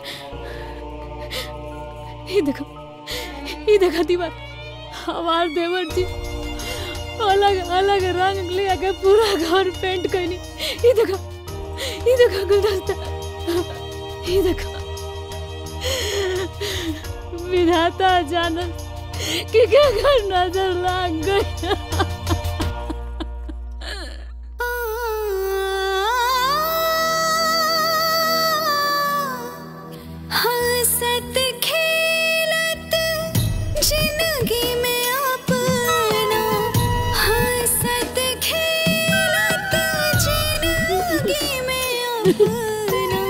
Speaker 12: ये देखो ये देखो दीवार हमार देवर जी अलग अलग रंग ले के पूरा घर पेंट करनी ये देखो ये देखो गुलदस्ता ये देखो विधाता जानत कि क्या घर नजर लाग गई
Speaker 19: हंसत खेलत जिंदगी में अपना हंसत खेलत जिंदगी में अपना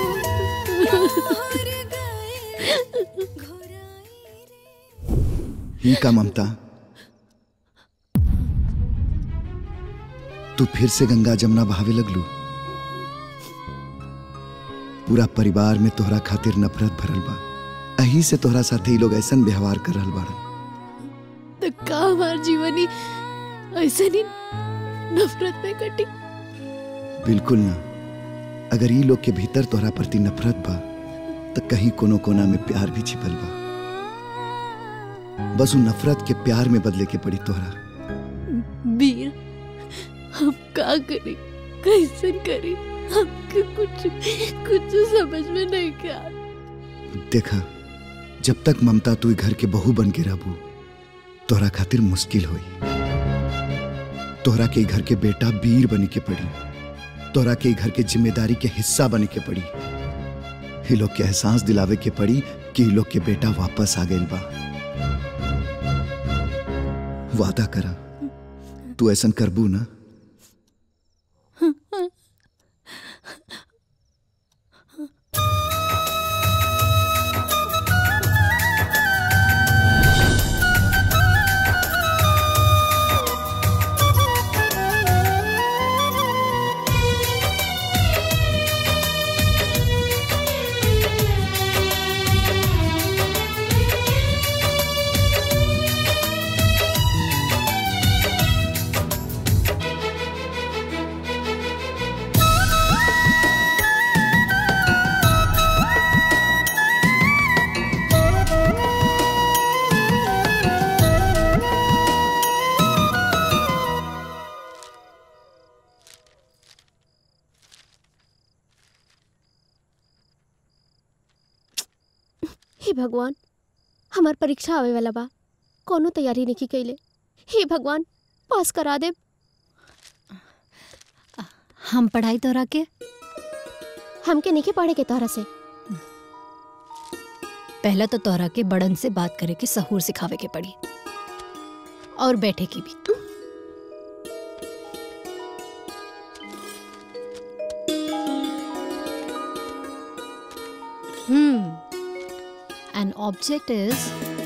Speaker 8: ही का ममता तू फिर से गंगा जमुना बहावे लगलू पूरा परिवार में तोहरा खातिर नफरत भरल बा अही से तोहरा साथे ही लोग ऐसन व्यवहार कर रहल बाड़न
Speaker 16: तो का हमार जीवनी ऐसे नहीं नफरत में कटी
Speaker 8: बिल्कुल ना अगर ई लोग के भीतर तोहरा प्रति नफरत बा तो कहीं कोनो कोना में प्यार भी छिपल बा बस उ नफरत के प्यार में बदले के पड़ी तोहरा
Speaker 7: वीर हम का करी कैसे करी हमके कुछ कुछ समझ में नहीं क्या
Speaker 8: देखा जब तक ममता तू ई घर के बहू बन के रहबू तोहरा खातिर मुश्किल होई तोहरा के ई घर के बेटा वीर बने के पड़ी तोहरा के ई घर के जिम्मेदारी के हिस्सा बने के पड़ी ये लोग के एहसास दिलावे के पड़ी कि ई लोग के बेटा वापस आ गइल बा वादा करा तू ऐसा करबू ना
Speaker 22: हे भगवान हमार परीक्षा आवे वाला बा कोनो तैयारी नहीं कैले हे भगवान पास करा दे
Speaker 11: हम पढ़ाई तोरा के
Speaker 22: हमके नहीं पढ़े के तोहरा से
Speaker 11: पहला तो तोरा के बड़न से बात करे के सहूर सिखावे के पड़ी और बैठे की भी Hmm. An object is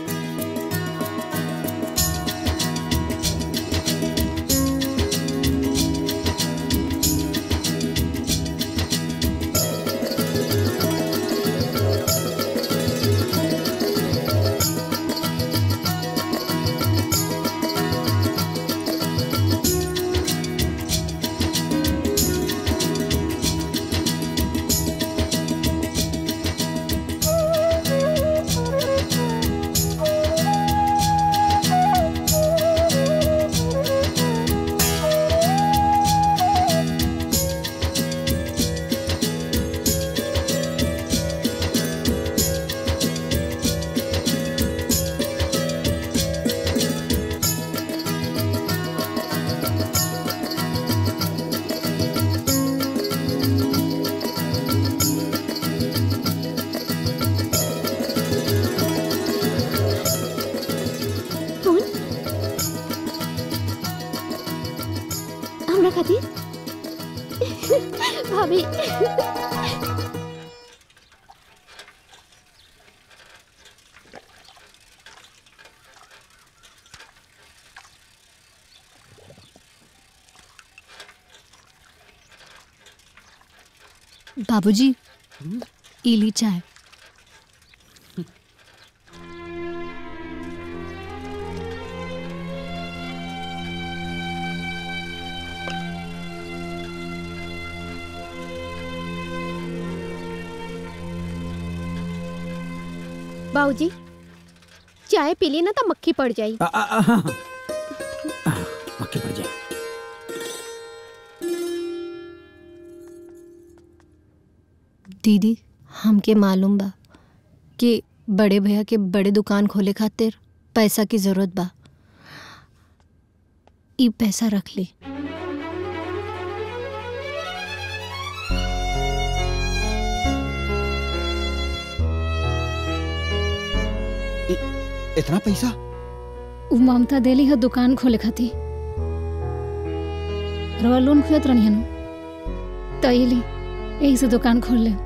Speaker 22: कौन हमरा खातिर भाभी
Speaker 11: बाबूजी इली चाय
Speaker 22: बाबूजी चाय पी ली ना तो मक्खी पड़ जाई
Speaker 6: आ, आ, आ, हाँ, हाँ। आ, मक्खी पड़ जाए
Speaker 11: दीदी हमके मालूम बा कि बड़े भैया के बड़े दुकान खोले खातिर पैसा की जरूरत बा ई पैसा रख ली
Speaker 6: इतना पैसा
Speaker 12: उ ममता देली है दुकान खोले खातिर रवा लोन खुजत रहनी हनु तो यही यही से दुकान खोल ले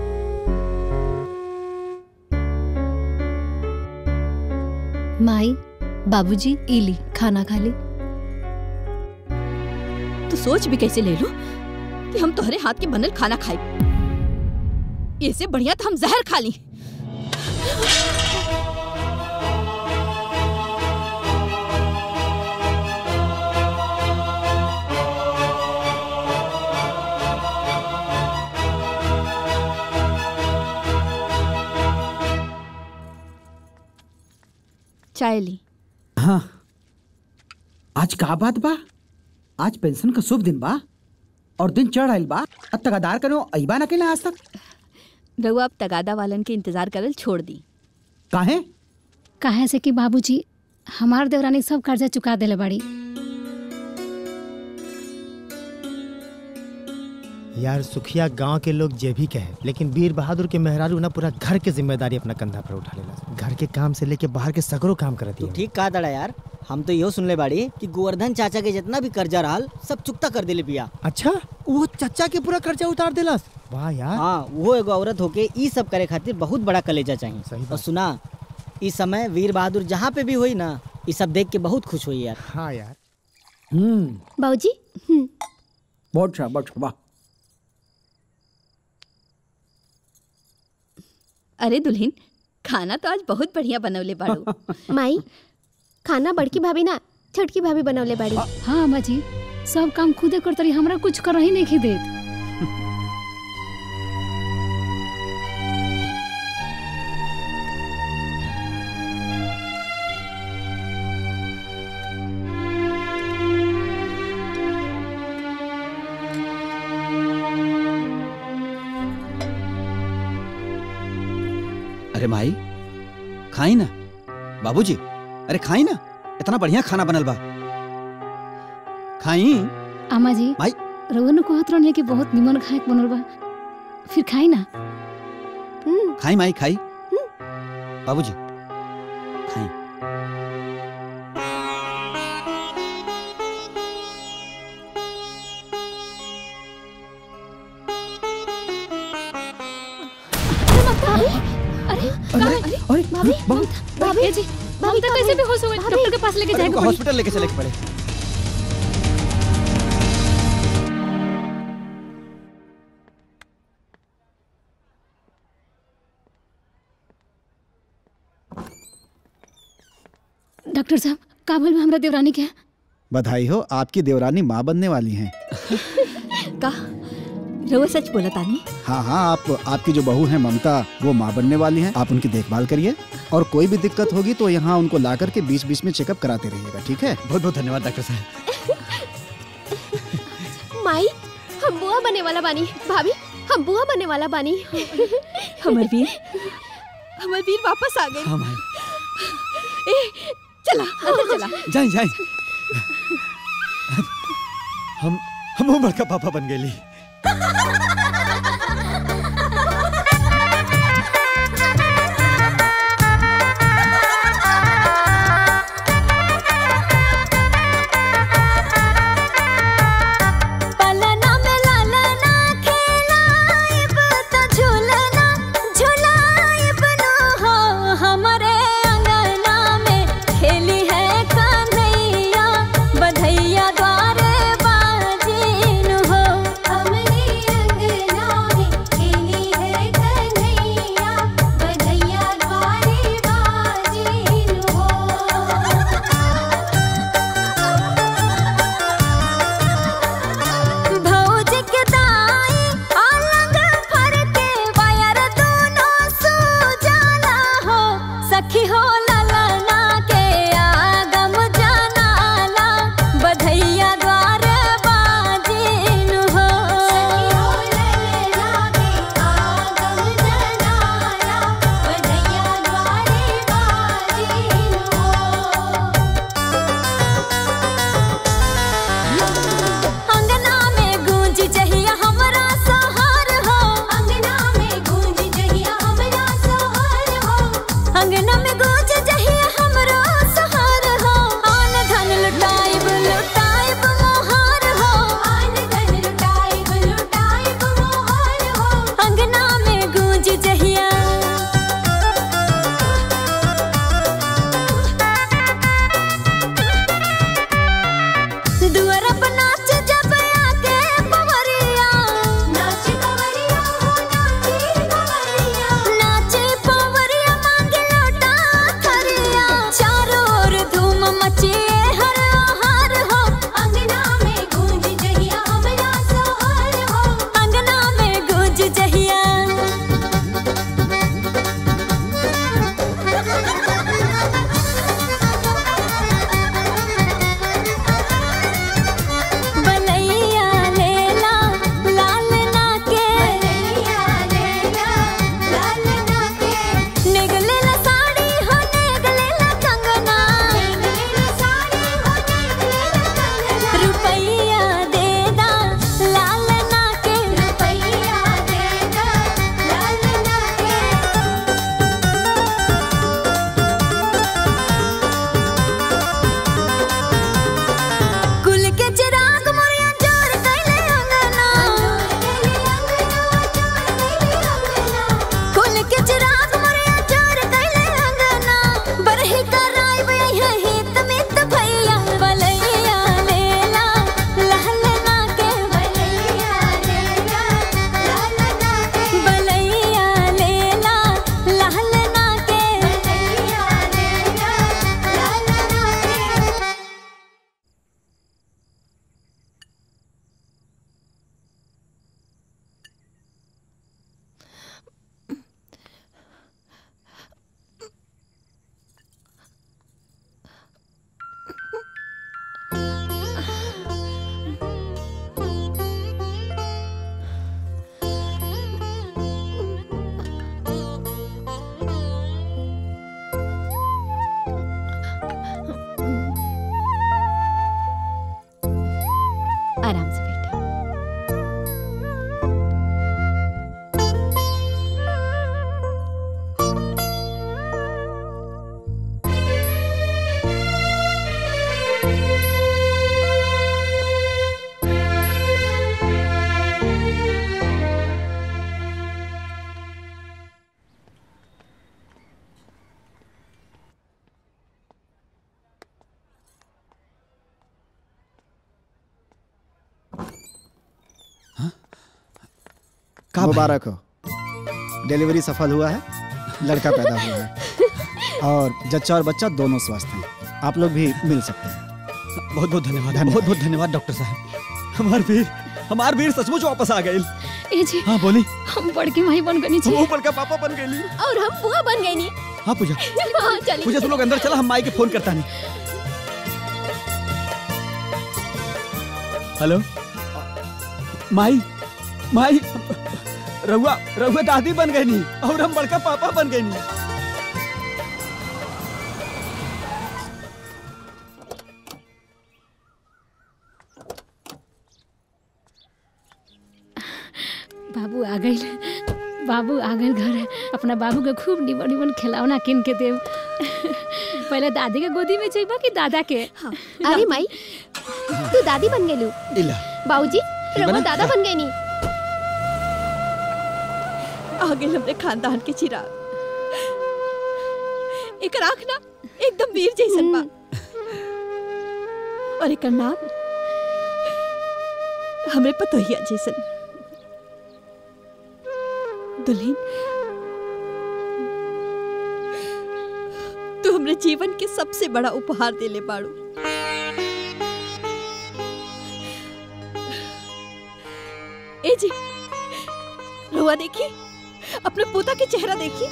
Speaker 11: माई बाबूजी इली खाना खा ली
Speaker 7: तू सोच भी कैसे ले लो कि हम तुम्हारे हाथ के बनल खाना खाए इससे बढ़िया तो हम जहर खा ली चाय ली
Speaker 10: हाँ आज का बात बा आज पेंशन का शुभ दिन बा और दिन चढ़ आइल बा अब तगादार करो अइबा ना के आज तक
Speaker 7: रघु अब तगादा वालन के इंतजार करल छोड़ दी
Speaker 10: काहे
Speaker 12: काहे से कि बाबूजी हमार देवरानी सब कर्जा चुका देले बाड़ी
Speaker 4: यार सुखिया गांव के लोग जे भी कहे लेकिन वीर बहादुर के मेहरारू ना पूरा घर के जिम्मेदारी अपना कंधा पर उठा लेला घर के काम से लेके बाहर के सगरो काम करती
Speaker 18: तू ठीक कहा दड़ा यार हम तो यो सुनले बाड़ी कि गोवर्धन चाचा के जितना भी कर्जा रहल सब चुकता कर दिले बिया
Speaker 4: अच्छा वो चाचा के पूरा कर्जा उतार देलस वाह यार
Speaker 18: हाँ वो एगो औरत होके ई सब करे खातिर बहुत बड़ा कलेजा चाहिए और सुना इस समय वीर बहादुर जहाँ पे भी हुई ना ये सब देख के बहुत खुश हुई यार
Speaker 4: हाँ यार
Speaker 10: हम्म
Speaker 22: बाबूजी
Speaker 10: बहुत अच्छा बहुत अच्छा वाह
Speaker 7: अरे दुल्हन खाना तो आज बहुत बढ़िया बनवले बाड़ू
Speaker 22: माई खाना बड़की भाभी ना छोटकी भाभी बनवले बाड़ी
Speaker 12: हाँ अम्मा जी सब काम खुदे करतरी रही हमरा कुछ कर ही नहीं खी देत
Speaker 6: अरे माई खाई ना बाबूजी अरे खाई ना इतना बढ़िया खाना बनल बा खाई
Speaker 12: अम्मा जी
Speaker 6: माई
Speaker 12: रउआ कहत रहने कि बहुत निमन खाए के बनल बा फिर खाई ना
Speaker 6: खाई माई खाई बाबूजी खाई
Speaker 12: अरे अरे भाभी भाभी जी ममता कैसे भी होश हो गई डॉक्टर के पास लेके
Speaker 6: अरे
Speaker 12: जाएगा
Speaker 6: उनको हॉस्पिटल लेके चले के पड़े
Speaker 12: डॉक्टर साहब का बोल हमरा देवरानी के
Speaker 3: बधाई हो आपकी देवरानी माँ बनने वाली हैं
Speaker 7: का रघु सच बोला तानी
Speaker 3: हाँ हाँ आप आपकी जो बहू है ममता वो माँ बनने वाली हैं आप उनकी देखभाल करिए और कोई भी दिक्कत होगी तो यहाँ उनको ला करके बीच बीच में चेकअप कराते रहिएगा ठीक है
Speaker 6: बहुत बहुत धन्यवाद डॉक्टर साहब
Speaker 22: माई हम बुआ बनने वाला बानी भाभी हम बुआ बनने वाला बानी
Speaker 7: हमर वीर हमर वीर वापस आ गए
Speaker 6: हाँ माई
Speaker 7: ए चला अंदर चला
Speaker 6: जाए जाए हम हम बड़का पापा बन गए
Speaker 19: पलना में लालना खेलाइब तो झूलना झूलाइब नो हो हमरे अंगना में खेली है कन्हैया बधैया द्वारे बाजीन हो हमरे अंगना में खेली है कन्हैया बधैया द्वारे बाजीन हो भौज के दाई अलग फर के वायर दोनों सुजाला हो सखी हो ललना के आगम जनाला बधैया द्वार बाजीन हो सखी हो ललना के आगम जनाला बधैया द्वार बाजीन अंगना में गूंज जहिया हमरा सोहर हो अंगना में गूंज जहिया हमरा सोहर हो अंगना में गूंज जहिया हमरा सोहर हो आन धन लुटाइब लुटाइब मोहर हो आन धन लुटाइब लुटाइब मोहर हो अंगना में गूंज जहिया दुअर पर नाच जब आके पवरिया नाच पवरिया हो नाचे पवरिया नाचे पवरिया मांगे लोटा थरिया चारों ओर धूम मचे हर हार हो अंगना में गूंज जहिया हमरा सोहर हो अंगना में गूंज जहिया
Speaker 3: मुबारक हो डिलीवरी सफल हुआ है लड़का पैदा हुआ है और जच्चा और बच्चा दोनों स्वस्थ हैं आप लोग भी मिल सकते हैं
Speaker 6: बहुत बहुत धन्यवाद बहुत बहुत धन्यवाद डॉक्टर साहब हमार वीर हमार वीर सचमुच वापस आ गए
Speaker 12: ए जी
Speaker 6: हाँ बोली
Speaker 12: हम बड़की माई बन गनी छी
Speaker 6: वो बड़का पापा बन गई
Speaker 22: और हम बुआ बन गए नी
Speaker 6: हाँ पूजा
Speaker 22: हाँ, चलिए
Speaker 6: पूजा तुम लोग अंदर चला हम माई के फोन करता नहीं हेलो माई माई रहुआ रहुआ दादी बन गई नी और हम बड़का पापा बन गए नी
Speaker 12: बाबू आ गई बाबू आ गए घर अपना बाबू के खूब निमन निमन खिलौना किन के देव पहले दादी के गोदी में चाहिए कि दादा के
Speaker 22: अरे माई तू दादी बन गेलू
Speaker 6: इला
Speaker 22: बाबूजी रउआ
Speaker 6: बना?
Speaker 22: दादा बन गए नी
Speaker 7: आगे हमरे खानदान के चिराग एक आँख ना एकदम वीर जैसन बा और एक नाम हमरे पतोहिया जैसन दुल्हन तू हमरे जीवन के सबसे बड़ा उपहार देले बाड़ू ए जी रुआ देखी अपने पोता के चेहरा देखी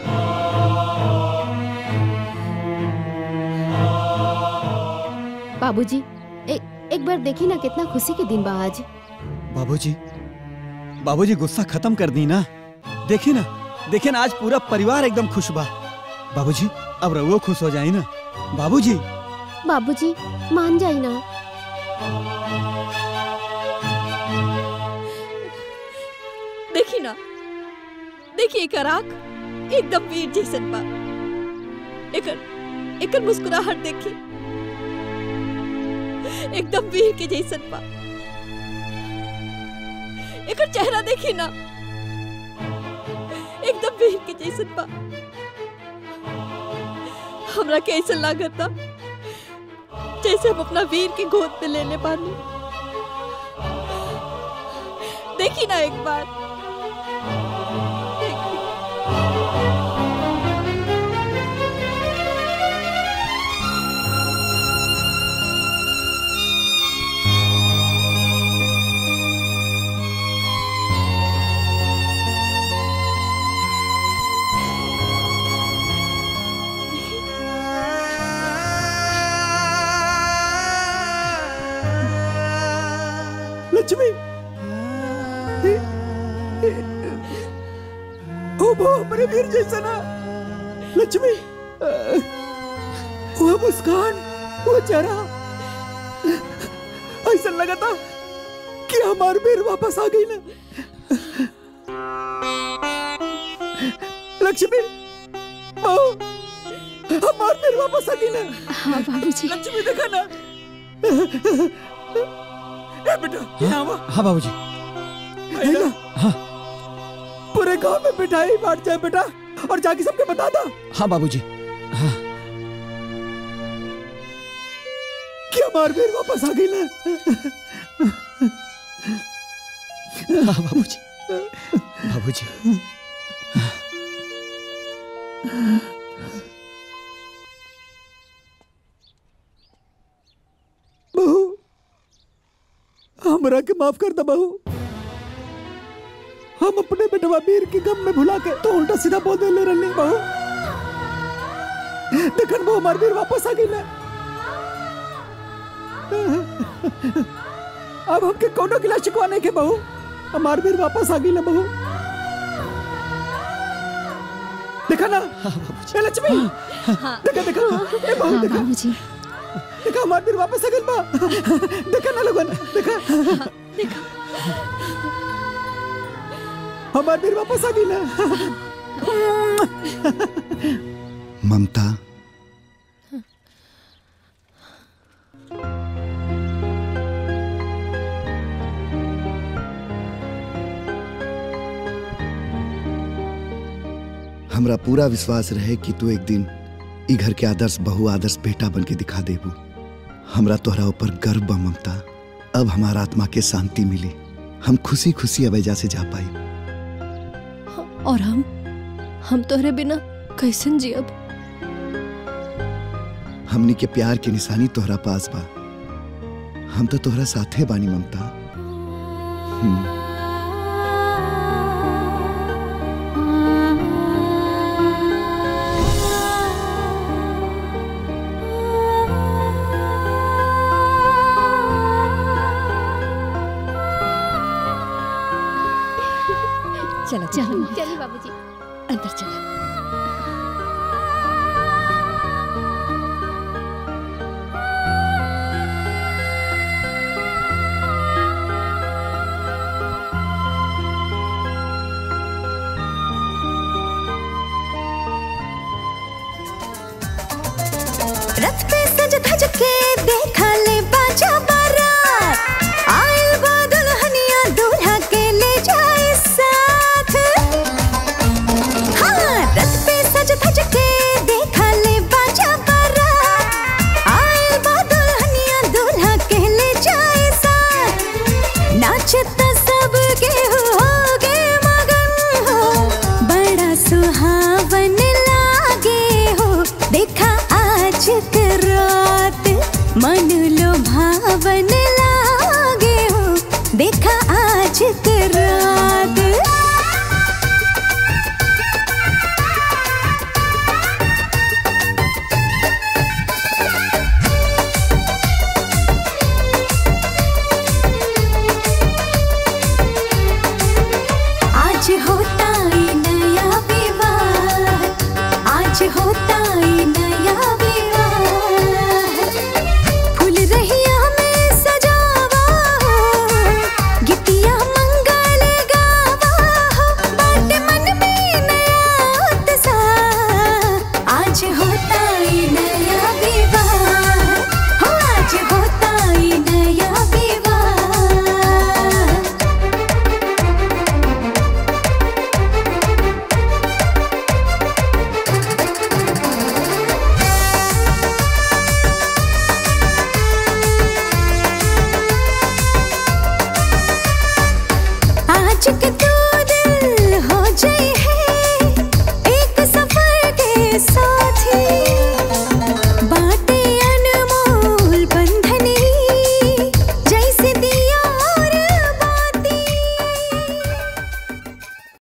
Speaker 22: बाबूजी एक एक बार देखी ना कितना खुशी के दिन बा आज
Speaker 6: बाबूजी बाबूजी गुस्सा खत्म कर दी ना देखी ना देखिए ना आज पूरा परिवार एकदम खुश बा बाबूजी अब रहुओ खुश हो जाए ना बाबूजी
Speaker 22: बाबूजी मान जाई ना
Speaker 7: देखी ना देखी एक आँख एकदम वीर जैसन बा एकर एकर मुस्कुराहट देखी एकदम वीर के जैसन बा एकर चेहरा देखी ना एकदम वीर के जैसन बा हमरा के ऐसा लागता जैसे हम अपना वीर के गोद में ले ले बानी देखी ना एक बार
Speaker 10: लक्ष्मी ओ वो हमारे वीर जैसा ना लक्ष्मी वो मुस्कान वो चेहरा ऐसा लगा था कि हमारे वीर वापस आ गई ना लक्ष्मी ओ हमारे वीर वापस आ गई ना
Speaker 12: हाँ बाबूजी
Speaker 10: लक्ष्मी देखा ना ए बेटा यहाँ आवा
Speaker 6: हाँ बाबूजी
Speaker 10: है ना
Speaker 6: हाँ
Speaker 10: पूरे गांव में मिठाई बांट जाए बेटा और जाके सबके बता दो
Speaker 6: हाँ बाबूजी
Speaker 10: कि हमारे वीर वापस आ गई ना
Speaker 6: हाँ बाबूजी बाबूजी
Speaker 10: बहू हमरा के माफ कर दो बहू हम अपने बेटवा वीर के गम में भुला के तो उल्टा सीधा बोल दे ले रही बहू देखन वो हमारे वीर वापस आ गई ना अब हमके कोनो गिला शिकवा नहीं के बहू हमारे वीर वापस आ गई ना बहू देखा ना ए लक्ष्मी देखा देखा ए बहू
Speaker 12: हाँ
Speaker 10: देखा
Speaker 12: बाबूजी
Speaker 10: देखा हमारे वीर वापस आ गई बा देखा ना लोगन देखा
Speaker 7: देखा
Speaker 10: हमारे वीर वापस आ गई ना
Speaker 8: ममता हमरा पूरा विश्वास रहे कि तू एक दिन ई घर के आदर्श बहु आदर्श बेटा बन के दिखा देबू हमरा तोहरा ऊपर गर्व बा ममता अब हमारा आत्मा के शांति मिली हम खुशी खुशी अब एजा से जा पाई
Speaker 11: और हम हम तोहरे बिना कैसन जियब
Speaker 8: हमनी के प्यार के निशानी तोहरा पास बा हम तो तोहरा साथे बानी ममता हम्म।
Speaker 11: चलो
Speaker 12: चलो
Speaker 22: चलिए बाबूजी
Speaker 11: अंदर चलो
Speaker 19: रथ पे सज धज के देखा ले बाजा बारात आयल बा दुल्हनिया दूल्हा के ले जाए साथ हाँ रथ पे सज धज के देखा ले बाजा बारात आयल बा दुल्हनिया दूल्हा के ले जाए साथ नाचता सब के हो गे मगन हो बड़ा सुहावन लागे हो देखा आज के रात मन लो भावन लागे हो देखा आज के रात